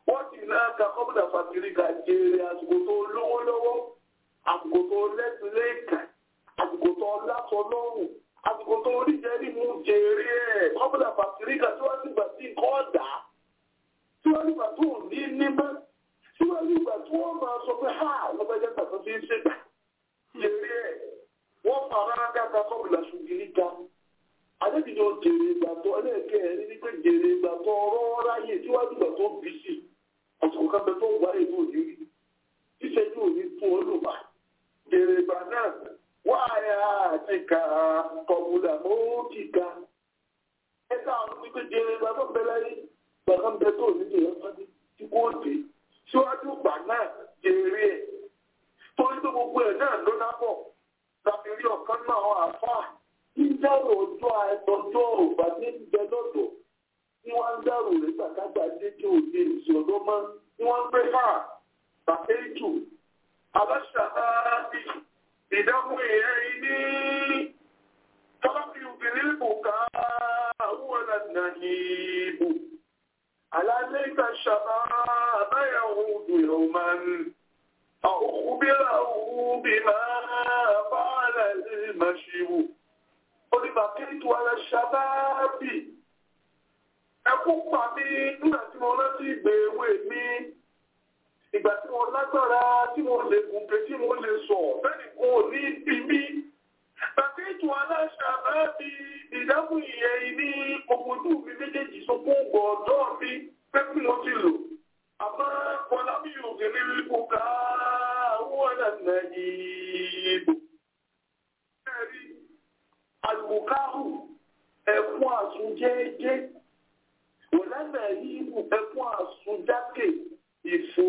wọ́n ti náà ka kọ́bùdà fàkìrì ká jèrè àsìkò tó lówó lọ́wọ́ àsìkò tó lẹ́sìn lẹ́ẹ̀kan àsìkò tó lásọ lọ́rùn àsìkò tó oríjẹ́rì mú jèrè ẹ̀ kọ́bùdà fàkìrì ká síwájú ìgbà tí nǹkan ọ̀dà síwájú ìgbà tó ní nímọ̀ síwájú ìgbà tí wọ́n máa sọ pé ha lọ́gbẹ́jẹ́ tàbí fi ń ṣègbà jèrè ẹ̀ wọ́n fara káka kọ́bùdà ṣùgbìrì ká adébìnrin ò jèrè ìgbà tó ẹlẹ́ẹ̀kẹ́ ẹ̀ ní pé jèrè ìgbà tó ọ̀rọ̀ ráyè síwájú ìgbà tó bí sí àsìkò kan bẹ tó wà èdè òní rí ìṣẹ́jú òní fún olùmọ̀ jèrè ìgbà náà wà á àti ká kọ̀bùdà mọ́ọ́kì ká ẹ̀ka àwọn pípé jèrè ìgbà tó bẹ láyé ìgbà kan bẹ tó òní jèrè ọ̀sán tí kò dé síwájú ìgbà náà jèrè ẹ̀ torí tó gbogbo ẹ̀ náà ló dábọ̀ tàbí rí ọ̀kan náà àfáà dídárò ọjọ́ ọjọ́ ògbà ní ìjẹ lọ́dọ̀ tí wọ́n ń dárò rẹ̀ gbàgbà dédé òde ìsìn ọ̀dọ́ mọ́ tí wọ́n ń pẹ́ fà tàbí jù aláṣàbí ìdáhùn èèyàn ní tọ́lábí obìnrin bò ká àwọn ọ̀nà ìbò alálẹ́ ìtàṣàbá àbáyàwó òdòyọ̀ máa ń أخبره بما فعل المشيب oníbàkẹ́tù ara ṣàbáàbì ẹkú pa mí nígbà tí mo rántí ìgbé ewé mi ìgbà tí mo lágbára tí mo lè gùnkè tí mo lè sọ bẹ́ẹ̀ni kò ní bí mi bàkẹ́tù ara ṣàbáàbì ìdáhùn ìyẹn ní ògbójú mi méjèèjì sọ fún ọ̀dọ́ mi pé kí mo ti lò àmọ́ kọlá mi ò kéré wípé ká wọ́n nà yìí bò alùkáhù ẹ̀kún àsúnjẹ́ẹ́jẹ́ wọ̀lẹ́nà yìí ẹ̀kún àsúnjákè ìfò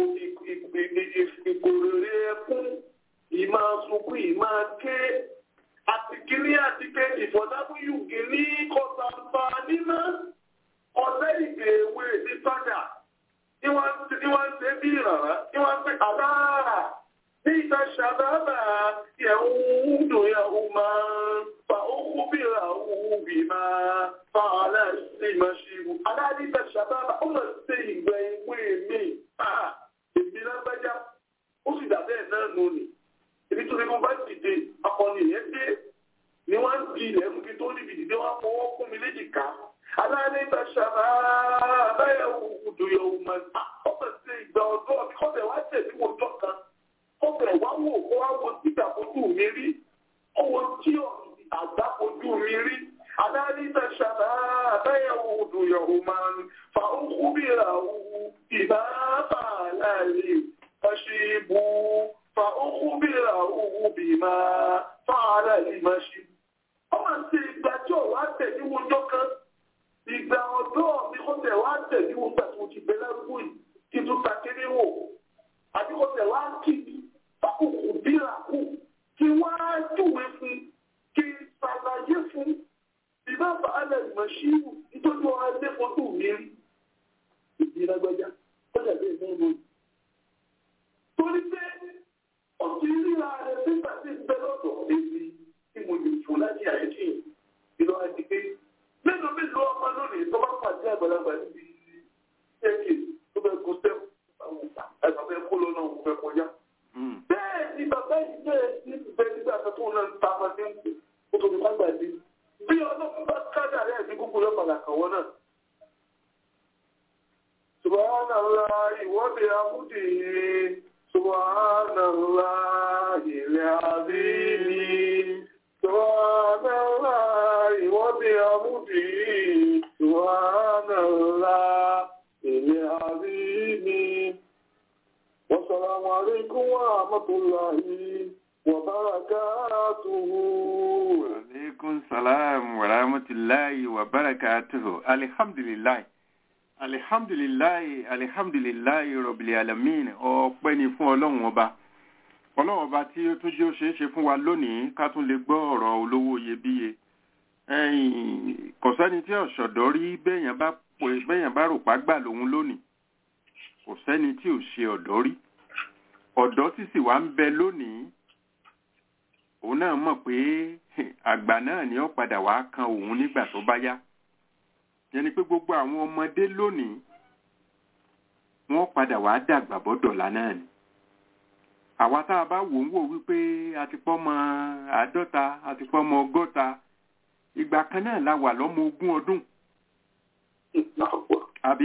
ìgbòrèrè ẹkún ìmá sunkún ìmá ké àti kìíní àti ké ìfọ̀dábúyù kìíní kọ̀tàǹfà nínú ọ̀lẹ́ ìgbèwé ní sọ́jà ní wọ́n ń ṣe bí ìrànrá ní wọ́n ń pè àbáà ní ìta ṣàbábà yẹ̀wùn dùn yẹ̀wùn máa فأخبره بما فعل المشيب أنا أريد الشباب أولا سيغبين ويمي آه èmi lágbájá ó sì dàbẹ́ ẹ̀ náà nù ni ibi tó ní mo bá dìde akọni yẹn dé ni wọ́n ń di ilẹ̀ mú kí tó níbi dìde wọ́n fọwọ́ fún mi léjìká aláàlẹ́ ìgbà ṣàbá abẹ́yẹ òkùdù yòówù mọ̀ ọ̀pẹ̀ sí ìgbà ọ̀dọ́ mi kọ́bẹ̀ wá tẹ̀ sí wọ́jọ́ kan kọ́bẹ̀ wá wò kó wá wo títà fojú mi rí ọwọ́ tí ọ̀rọ̀ àgbá ojú mi rí. Adáríta ṣàbá àbẹ́yẹ̀wò òdòyọ̀wò máa ń fa ókú bíra òwú ìbá bà láàrin ọṣì ìbú fa ókú bíra òwú bí máa fa láàrin ọṣì. Ó máa ń ṣe ìgbà tí ò wá tẹ̀ ní wọ́jọ́ kan. Ìgbà ọ̀dọ́ mi kò tẹ̀ wá tẹ̀ ní wọ́n gbà tí mo ti bẹ lárúgbó yìí kí n tún ta kéré wò. Àbí kò tẹ̀ wá kí fákòkò bíra kù kí wọ́n á júwe fún kí ṣàlàyé fún ìbáfà alẹ́ ìmọ̀ṣíwù nítorí wọn adé fojú mi rí ìdí lágbájá ó dàbí ẹ̀gbọ́n mi. torí pé ó ti ríra rẹ̀ nígbà tí ń bẹ lọ́dọ̀ èmi tí mo lè fò láti àyẹ̀tì ìlọ àti pé mélòó mélòó ọmọ lónìí tó bá pàdé àgbàlagbà níbi ẹ̀kẹ́ tó bẹ kó sẹ́wọ̀n àwọn àgbà fẹ́ kó lọ́nà òun fẹ́ kọjá. bẹ́ẹ̀ ni bàbá yìí bẹ́ẹ̀ ní ìbẹ́ nígbà tó náà ń ta ọmọdé ń pè ó tóbi ká gbàdé bí ọlọ́run bá kájà rẹ̀ ní kúkú lọ́pàá kàwọ́ náà. Subhanallah ìwọ́de amúdì Subhanallah ilẹ̀ àbíní. Subhanallah ìwọ́de amúdì Subhanallah ilẹ̀ àbíní. Wassalamu alaikum wa rahmatullahi wa barakatuhu. alaikum salam wa rahmatullahi wa barakatuhu alihamdulilayi alihamdulilayi alihamdulilayi rabbil alamin ọpẹ́ ni fún ọlọ́run ọba ọlọ́run ọba tí ó tún jẹ́ ó ṣeé ṣe fún wa lónìí ká tún lè gbọ́ ọ̀rọ̀ olówó iyebíye ẹ̀yìn kò sẹ́ni tí ọ̀ṣọ̀dọ́ rí bẹ́yàn bá pè bẹ́yàn bá rò pa gbà lòun lónìí kò sẹ́ni tí ò ṣe ọ̀dọ́ rí ọ̀dọ́ tí sì wá ń bẹ lónìí òun náà mọ̀ pé àgbà náà ni ó padà wá kan òun nígbà tó bá yá yẹn ni pé gbogbo àwọn ọmọdé lónìí wọ́n padà wá dàgbà bọ́dọ̀lá náà ni àwa tá a bá wò ń wò wípé a ti pọ́ mọ àádọ́ta a ti pọ́ mọ ọgọ́ta ìgbà kan náà la wà lọ́mọ ogún ọdún àbí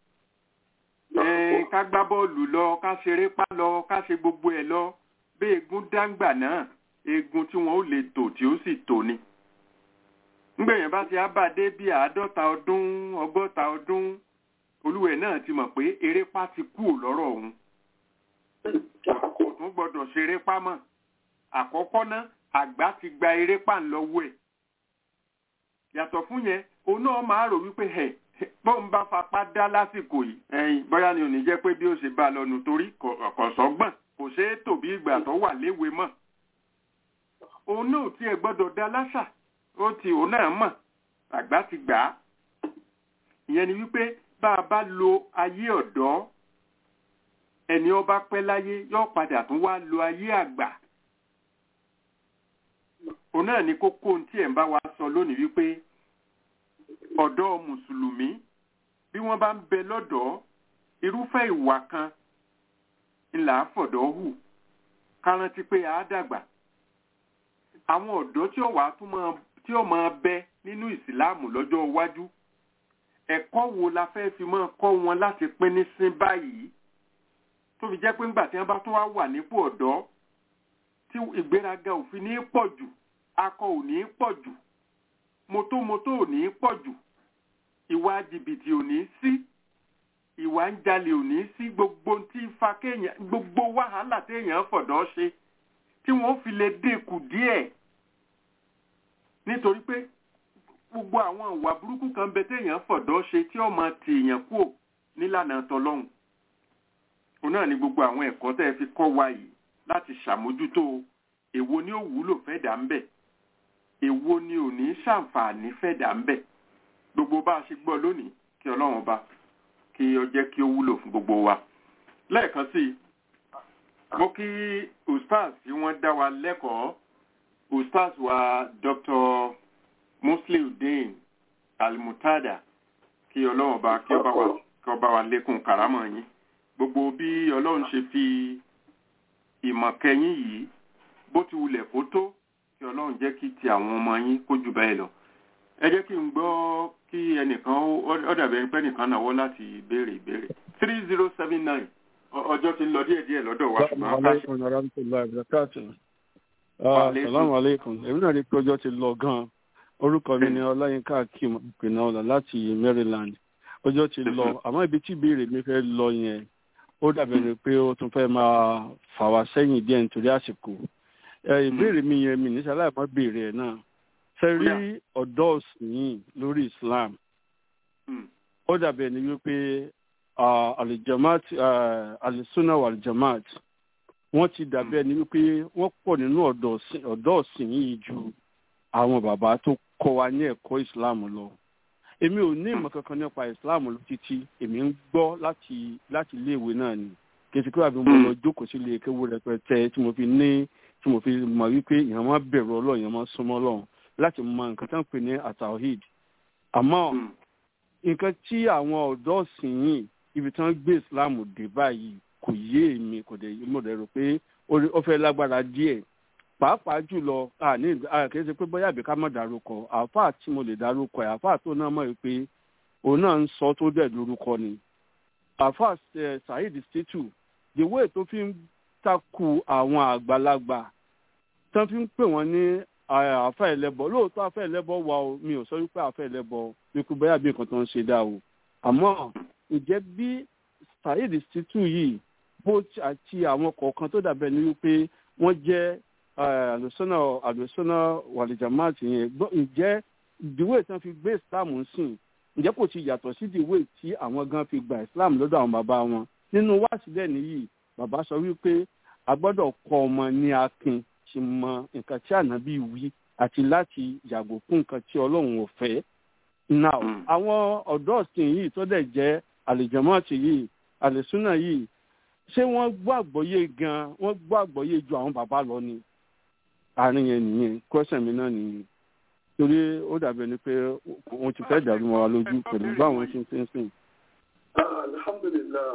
ká gbá bọ́ọ̀lù lọ ká ṣeré pá lọ ká ṣe gbogbo ẹ̀ lọ bí egun dáńgbà náà egun tí wọn ó lè tò tí ó sì tò ni ngbẹ̀yìn bá ti ábàdé bí àádọ́ta ọdún ọgọ́ta ọdún olúwẹ̀ náà ti mọ̀ pé erépá ti kú lọ́rọ̀ òun kò tún gbọdọ̀ ṣeré pá mọ́ àkọ́kọ́ náà àgbà ti gba erépá ńlọ́wọ́ ẹ̀ yàtọ̀ fún yẹn òun náà máa rò wípé ẹ̀ bóun bá fapá dá lásìkò yìí ẹ̀yìn bóyá ni ò ní jẹ́ pé bí ó ṣe bá a lọ́nu torí kọ̀sọ́gbọ̀n kò ṣeé tò bí ìgbà tó wà léwe mọ́ òun náà tiẹ̀ gbọ́dọ̀ dá láṣà ó ti òun náà mọ̀ àgbà ti gbà á ìyẹn ni wípé bá a bá lo ayé ọ̀dọ́ ẹni ọba pẹ́ láyé yóò padà tún wá lo ayé àgbà òun náà ni kókó tí ẹ̀ ń bá wa sọ lónìí wípé ọ̀dọ́ mùsùlùmí bí wọ́n bá ń bẹ lọ́dọ̀ irúfẹ́ ìwà kan ńlá fọ̀dọ̀ hù kárántí pé a dàgbà àwọn ọ̀dọ́ tí ó wà tún máa tí ó máa bẹ nínú ìsìláàmù lọ́jọ́ iwájú ẹ̀kọ́ wo la fẹ́ fi máa kọ́ wọn láti pín ní sín báyìí tó fi jẹ́ pé ńgbà tí wọ́n bá tún wá wà nípò ọ̀dọ́ tí ìgbéraga òfin ní pọ̀ jù akọ ò ní pọ̀ jù mọ́tòmọ́tò ò ní pọ̀ jù ìwà jìbìtì ò ní sí ìwà ń jalè ò ní sí gbogbo tí fa kéèyàn gbogbo wàhálà téèyàn fọ̀dọ́ ṣe tí wọ́n fi lè dínkù díẹ̀ nítorí pé gbogbo àwọn ìwà burúkú kan bẹ téèyàn fọ̀dọ́ ṣe tí ó máa ti èèyàn kúò nílànà tọlọ́hun òun náà ni gbogbo àwọn ẹ̀kọ́ tẹ́ ẹ fi kọ́ wa yìí láti ṣàmójútó èwo ni ó wúlò fẹ́ dà ń bẹ̀ èwo ni ò ní ṣàǹfààní fẹ́ dà ń bẹ̀ gbogbo bá a ṣe gbọ́ lónìí kí ọlọ́run ọba kí ó jẹ́ kí ó wúlò fún gbogbo wa lẹ́ẹ̀kan sí i mo kí ustaz tí wọ́n dá wa lẹ́kọ̀ọ́ ustaz wa dr musliudeen almutada kí ọlọ́run ọba kí ọba wa kí ọba wa lékún karamọ̀ yín gbogbo bí ọlọ́run ṣe fi ìmọ̀ kẹyìn yìí bó ti wulẹ̀ kó tó kí ọlọ́run jẹ́ kí ti àwọn ọmọ yín kó jù báyìí lọ ẹ jẹ́ kí n gbọ́ kí ẹnìkan ó dàbẹ̀ pé nìkan náwó láti béèrè ìbéèrè three zero seven nine ọjọ́ ti ń lọ díẹ̀ díẹ̀ lọ́dọ̀ wa ṣùgbọ́n ká ṣe. Assalamu alaikum. Èmi náà rí pé ọjọ́ ti lọ gan-an. Orúkọ mi ni Ọláyínká Akim Ìpìnàọ̀là láti Maryland. Ọjọ́ ti lọ. Àmọ́ ibi tí ìbéèrè mi fẹ́ lọ yẹn, ó dàbẹ̀ ni pé ó tún fẹ́ máa fà wá sẹ́yìn díẹ̀ nítorí àsìkò. Ìbéèrè mi yẹn mi níṣẹ́ aláìmọ́ béèrè ẹ̀ náà. Ṣé rí ọ̀dọ́ òsìn lórí Islam? Ó dàbẹ̀ ni wípé alijamat alisuna wa alijamat wọ́n ti dàbí ẹni wípé wọ́n pọ̀ nínú ọ̀dọ́ ọ̀sìn yìí ju àwọn bàbá tó kọ́ wa ní ẹ̀kọ́ islam lọ èmi ò ní ìmọ̀ kankan nípa islam lọ títí èmi ń gbọ́ láti láti iléèwé náà ni kìsì kí wàá fi mo lọ jókòó sí ilé kéwú rẹpẹtẹ tí mo fi ní tí mo fi mọ̀ wípé èèyàn máa bẹ̀rù ọlọ́run èèyàn máa súnmọ́ ọlọ́run láti mọ nǹkan tó ń pè ní atawhid àmọ́ nǹkan tí àwọn ọ̀dọ́ ọ̀sìn yìí ibi tí wọ́n gbé islam dé báyìí kò yé èmi kò dé mo dẹ̀ rò pé ó fẹ́ lágbára díẹ̀ pàápàá jùlọ kì í ṣe pé bóyá àbí ká má dárúkọ àáfàá tí mo lè dárúkọ ẹ̀ àáfàá tó náà mọ̀ pé òun náà ń sọ tó dẹ̀ lórúkọ ni àáfàá saheed situ the way tó fi ń takù àwọn àgbàlagbà tó fi ń pè wọ́n ní àáfàá ẹlẹ́bọ lóòótọ́ àáfàá ẹlẹ́bọ wà o mi ò sọ wípé àáfàá ẹlẹ́bọ wípé bóyá bí nǹkan tó ń ṣe dá o àmọ́ ǹjẹ́ bí saheed situ yìí bó àti àwọn kọ̀ọ̀kan tó dàbẹ̀ ni wípé wọ́n jẹ́ àlùsọ́nà àlùsọ́nà wàlìjàmáàtì yẹn ǹjẹ́ ìdíwé tí wọ́n fi gbé islam sìn ǹjẹ́ kò ti yàtọ̀ sí ìdíwé tí àwọn gan fi gba islam lọ́dọ̀ àwọn bàbá wọn nínú wáṣílẹ̀ nìyí bàbá sọ wípé a gbọ́dọ̀ kọ́ ọmọ ní akin ti mọ nǹkan tí ànábì wí àti láti yàgò fún nǹkan tí ọlọ́run ò fẹ́ now àwọn ọ̀dọ́ ọ̀sìn yìí tó dẹ̀ jẹ́ àlìjàmáàtì yìí àlùsọ́nà yìí ṣé wọ́n gbọ́ àgbọ́yé gan wọ́n gbọ́ àgbọ́yé ju àwọn bàbá lọ ni àárín yẹn nìyẹn question mi náà nìyẹn torí ó dàbí ẹni pé wọ́n ti fẹ́ dàrú mọ́ wa lójú pẹ̀lú báwọn ṣe ń ṣe ń sìn. alhamdulilah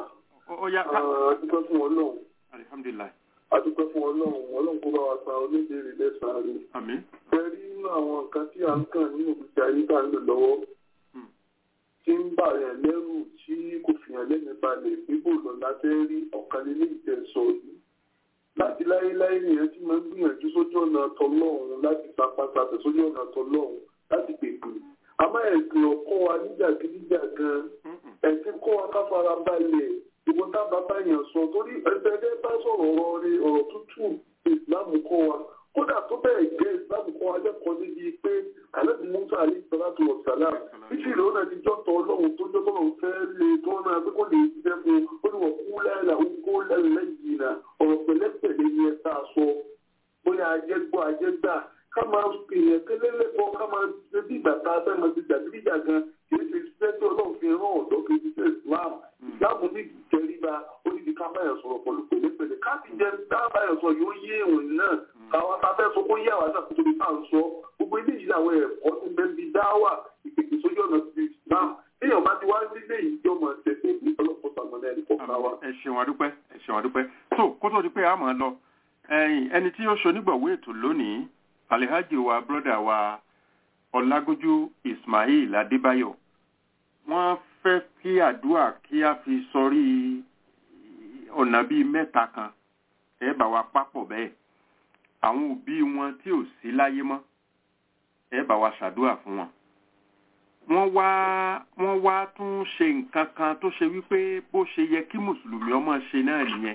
ó yá ká adúpẹ́ fún ọlọ́run alihamdulilayi adúpẹ́ fún ọlọ́run ọlọ́run kó bá wa san oníbèrè lẹ́sàn-án rí àmín bẹ́ẹ̀ rí nínú àwọn nǹkan tí à ń kàn nínú ìgbésí ayé tá à ń lò lọ́wọ́ Hmm. tí ń bà yàn lẹ́rù tí kò fìyàn lẹ́nu balẹ̀ bíbò lọ lábẹ́ rí ọ̀kan nínú ìtẹ̀sọ̀ yìí láti láéláé nìyẹn tí máa ń gbìyànjú sójú ọ̀nà tọlọ́run láti sapasapẹ̀ sójú ọ̀nà tọlọ́run láti pèpè àmọ́ ẹ̀sìn ọkọ wa níjàgídíjà gan Mm-mm. ẹ̀sìn kọ́ wa ká fara balẹ̀ ìwọ tá bàbá yẹn sọ torí ẹgbẹ́ bá sọ̀rọ̀ ọ̀rọ̀ rẹ ọ̀rọ̀ tútù ìsìlámù kọ́ wa kódà tó bẹ́ẹ̀ gẹ́ ìsìlámù kọ́ wa lẹ́kọ̀ọ́ níbi pé àlẹ́bí musa alẹ́ ìsọ́láàtò ọ̀sálà títí ìlú náà ti jọ́tọ̀ ọlọ́run tó jọ́tọ̀ ọlọ́run fẹ́ lè tó náà pé kó lè ṣiṣẹ́ fún un ó ní wọ́n kú lẹ́la ó kó lẹ́yìn náà ọ̀rọ̀ pẹ̀lẹ́pẹ̀lẹ́ ni ẹ tá a sọ bóyá ajẹ́gbọ́ ajẹ́gbà ká máa pèèyàn kélélẹ́kọ́ ká máa ṣe bí ìgbà tá a fẹ́ máa ti jàdídíjà gan kì í ṣe iṣẹ́ tí ọlọ́run fi rán ọ̀dọ́ kì í ṣe islam islam ní ìjẹríba ó ní di ká báyọ̀ sọ̀rọ̀ pẹ̀lú pẹ̀lẹ́pẹ̀lẹ́ ká ti jẹ tá a báyọ̀ sọ yóò yé ìròyìn náà káwa ta fẹ́ sọ kó yé àwọn náà kótó ní ká ń sọ gbogbo ilé yìí làwọn ẹ̀kọ́ tó ń bẹ́ẹ̀ bí dáwà ìpèsè sójú ọ̀nà ti islam téèyàn bá ti wá nílé ìjọmọ tẹ̀sẹ̀ ní ọlọ́pọ̀ sàmọ́lá ẹnì kọ̀ọ̀kan wa. ẹ ṣeun adúpẹ́ ẹ ṣeun adúpẹ́ tó kó tó di pé a máa lọ ẹ̀yin ẹni tí ó ṣonígbọ̀wé ètò lónìí alihaji wa broda wa ọlágójú ismail adébáyọ̀ wọ́n fẹ́ kí àdúrà kí a fi sọrí ọ̀nà bíi mẹ́ta kan ẹ bá wa papọ̀ bẹ́ẹ̀ àwọn òbí wọn tí ò sí láyé mọ́ ẹ bá wa ṣàdúrà fún wọn wọ́n wá wọ́n wá tún ṣe nǹkan kan tó ṣe wípé bó ṣe yẹ kí mùsùlùmí ọmọ ṣe náà nìyẹn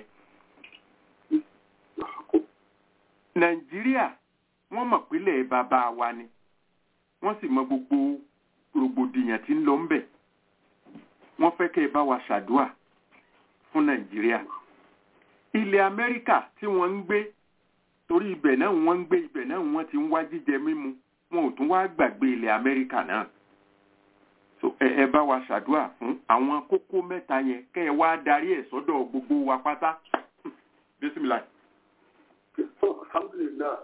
nàìjíríà wọ́n mọ̀ pílẹ̀ bàbá wa ni wọ́n sì mọ gbogbo rògbòdìyàn tí ń lọ ńbẹ̀ wọ́n fẹ́ kẹ́ ẹ bá wa ṣàdúà fún nàìjíríà ilẹ̀ amẹ́ríkà tí wọ́n ń gbé torí ibẹ̀ náà wọ́n ń gbé ibẹ̀ náà wọ́n ti ń wá jíjẹ mímu wọn ò tún wá gbàgbé ilẹ̀ amẹ́ríkà náà so ẹ ẹ bá wa ṣàdúà fún àwọn kókó mẹ́ta yẹn kẹ́ ẹ wá darí ẹ̀ sọ́dọ̀ gbogbo wa pátá bísímìlà. alhamdulilayi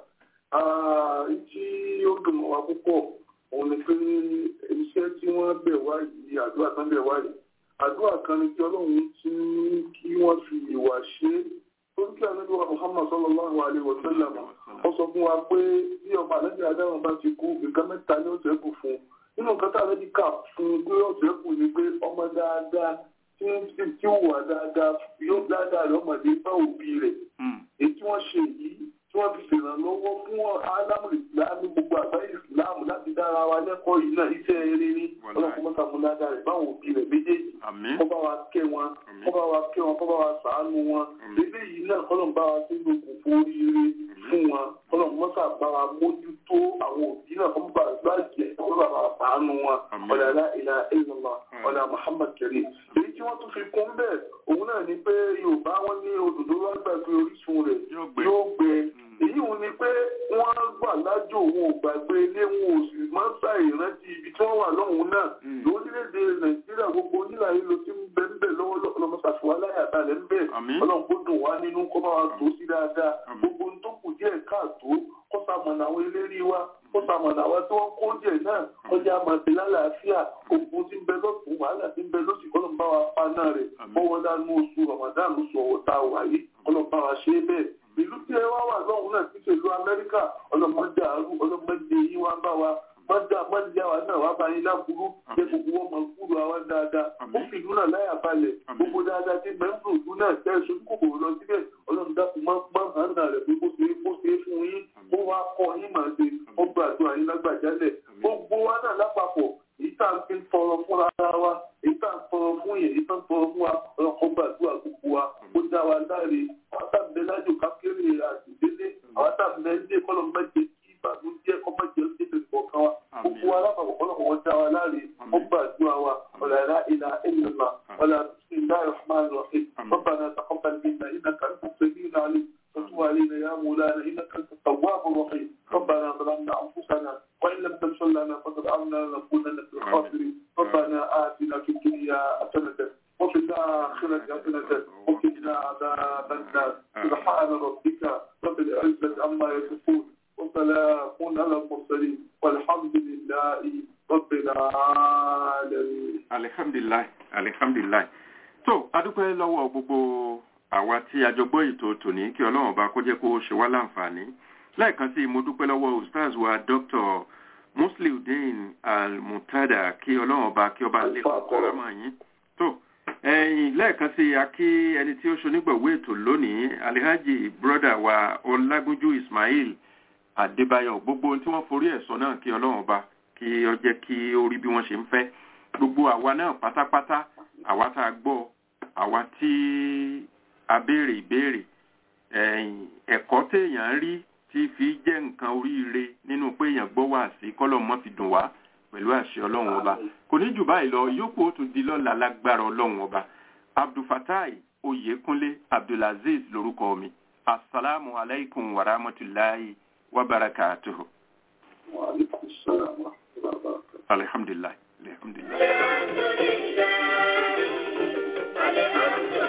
tí ó dùn mọ́ wa púpọ̀ òun ni pé iṣẹ́ tí wọ́n bẹ̀ wá yìí àdúrà tán bẹ̀ wá yìí àdúrà kan ni kí ọlọ́run ti ní kí wọ́n fi ìwà ṣe é tó ń kí ànábì wa muhammad sallallahu alayhi wa sallam ó sọ fún wa pé bí ọba àlejò adáwọn bá ti kú nǹkan mẹ́ta ni ó ṣe kù fún un nínú nǹkan tá àlejò kà fún un pé ó ṣe kù ni pé ọmọ dáadáa tí tí ó wà dáadáa yóò dáadáa rẹ̀ ọmọdé bá òbí rẹ̀ èyí tí wọ́n ṣe yìí tí wọ́n fi ṣèrànlọ́wọ́ fún ádámù ìsìlámù gbogbo àgbáyé ìsìlámù láti dára wa lẹ́kọ̀ọ́ yìí náà iṣẹ́ eré ní ọlọ́kùnrin mọ́ta múládà rẹ̀ báwọn òbí rẹ̀ méjèèjì kọ́ bá wa kẹ́ wọn kọ́ bá wa kẹ́ wọn kọ́ bá wa ṣàánú wọn eléyìí náà kọ́ ló ń bá wa sí gbogbo oríire fún wọn kọ́ ló ń mọ́ta bá wa mójútó àwọn òbí náà kọ́ bá wa jẹ́ kọ́ bá wa ṣàánú wọn ọ̀làlá ìlà ìlànà ọ̀là Muhammad Karim èyí tí wọ́n tún fi kún bẹ́ẹ̀ òun náà ni pé Yorùbá wọn ní òdòdó wá gbàgbé orísun rẹ̀ yóò gbẹ èyí wọn ni pé wọ́n gbà lájò wọn ò gbàgbé ilé wọn ò sì máa ń ṣàì rántí ibi tí wọ́n wà lọ́hùn náà lórílẹ̀‐èdè nàìjíríà gbogbo onílà yìí ló ti ń bẹ ń bẹ lọ́wọ́ lọ́mọṣàfùwà láyàtàlẹ̀ ń bẹ ọlọ́run kó dùn wá nínú kó bá wa tó sí dáadáa gbogbo ohun tó kù díẹ̀ káàtó kó sàmọ̀nà àwọn eléré wa kó sàmọ̀nà àwọn tí wọ́n kó díẹ̀ náà kọjá màtí lálàáfíà gbogbo tí ń bẹ lọ́tún wàhálà tí ń bẹ lọ́sì kọ́lọ́n bá wa pa náà rẹ̀ bọ́wọ́ dánú oṣù ramadan oṣù ọ̀wọ́ tá a wà yìí kọ́lọ́n bá wa ṣe é bẹ́ẹ̀ ìlú tí ẹ wá wà lọ́hùn náà ti ṣe ìlú amẹ́ríkà ọlọ́mọdé àrùn ọlọ́mọdé yìí wá bá wa mọ́dà mọ́dà wa náà wá bá yín láburú jẹ́ gbogbo wọn máa kúrò àwa dáadáa ó fi ìlú náà láyà balẹ̀ gbogbo dáadáa tí mẹ́ńbù ìlú náà tẹ́ ẹ̀ṣọ́ kòkòrò lọ síbẹ̀ ọlọ́run dákun máa gbọ́n hàn náà rẹ̀ pé bó ṣe é bó ṣe é fún yín ó wá kọ́ yín máa ṣe ó gbàdúrà yín lágbàjálẹ̀ gbogbo wa náà lápapọ̀ èyí tá à ń fi tọrọ fúnra wa èyí tá à ń tọrọ fún yẹn èyí tá à ń tọrọ fún wa ọlọ́kọ̀ gbàdúrà gbogbo wa ó dá wa láre àwọn tá à ń bẹ lájò kákéré àtìdélé àwọn tá à ń bẹ ń dé kọ́lọ̀ mẹ́jẹ kí ìbànújẹ́ kọ́ mẹ́jẹ ń dé kọ̀ọ̀kan wa gbogbo wa lápapọ̀ ọlọ́kọ̀ wọn dá wa láre ó gbàdúrà wa ọ̀làlá ìlà ìlàlá ọ̀là bismillahir rahmanir rahim ربنا تقبل منا انك انت السميع العليم وتب علينا يا مولانا انك انت التواب الرحيم ربنا ظلمنا انفسنا وان لم تغفر لنا وترحمنا لنكونن من الخاسرين ربنا اتنا في الدنيا حسنه وفي الآخرة حسنة وقنا عذاب النار سبحان ربك رب العزة عما يصفون وسلام على المرسلين والحمد لله رب العالمين alihamdulilayi alihamdulilayi tó adúpẹ́ lọ́wọ́ gbogbo àwa tí a jọ gbọ́ ètò tòní kí ọlọ́run ọba kó jẹ́ kó ṣe wá láǹfààní lẹ́ẹ̀kan sí mo dúpẹ́ lọ́wọ́ ustaz wa dr musliudeen al-mutada kí ọlọ́run ọba kí ọba lè kọ́ karamọ́ yín tó ẹ̀yìn lẹ́ẹ̀kan sí a kí ẹni tí ó ṣonígbọ̀wé ètò lónìí alihaji broda wa ọlágúnjú ismail adébáyọ̀ gbogbo ohun tí wọ́n forí ẹ̀ sọ náà kí ọlọ́run ọba kí ó jẹ́ kí ó rí bí wọ́n ṣe ń fẹ́ gbogbo àwa náà pátápátá àwa tá a gbọ́ àwa tí a béèrè ìbéèrè ẹ̀kọ́ téèyàn rí tí fi jẹ́ nǹkan oríire nínú pé èèyàn gbọ́ wá sí kọ́lọ̀ mọ́ fi dùn wá pẹ̀lú àṣẹ ọlọ́run ọba kò ní jù báyìí lọ yòókù ó tún di lọ́la lágbára ọlọ́run ọba abdulfatai oyèkúnlé abdulaziz lórúkọ mi asalaamu alaykum wa rahmatulahi wa barakatuhu. wa alaikum salaam wa rahmatullahi wa barakatuh. alhamdulilayi alhamdulilayi. Alhamdulillah. Alhamdulillah.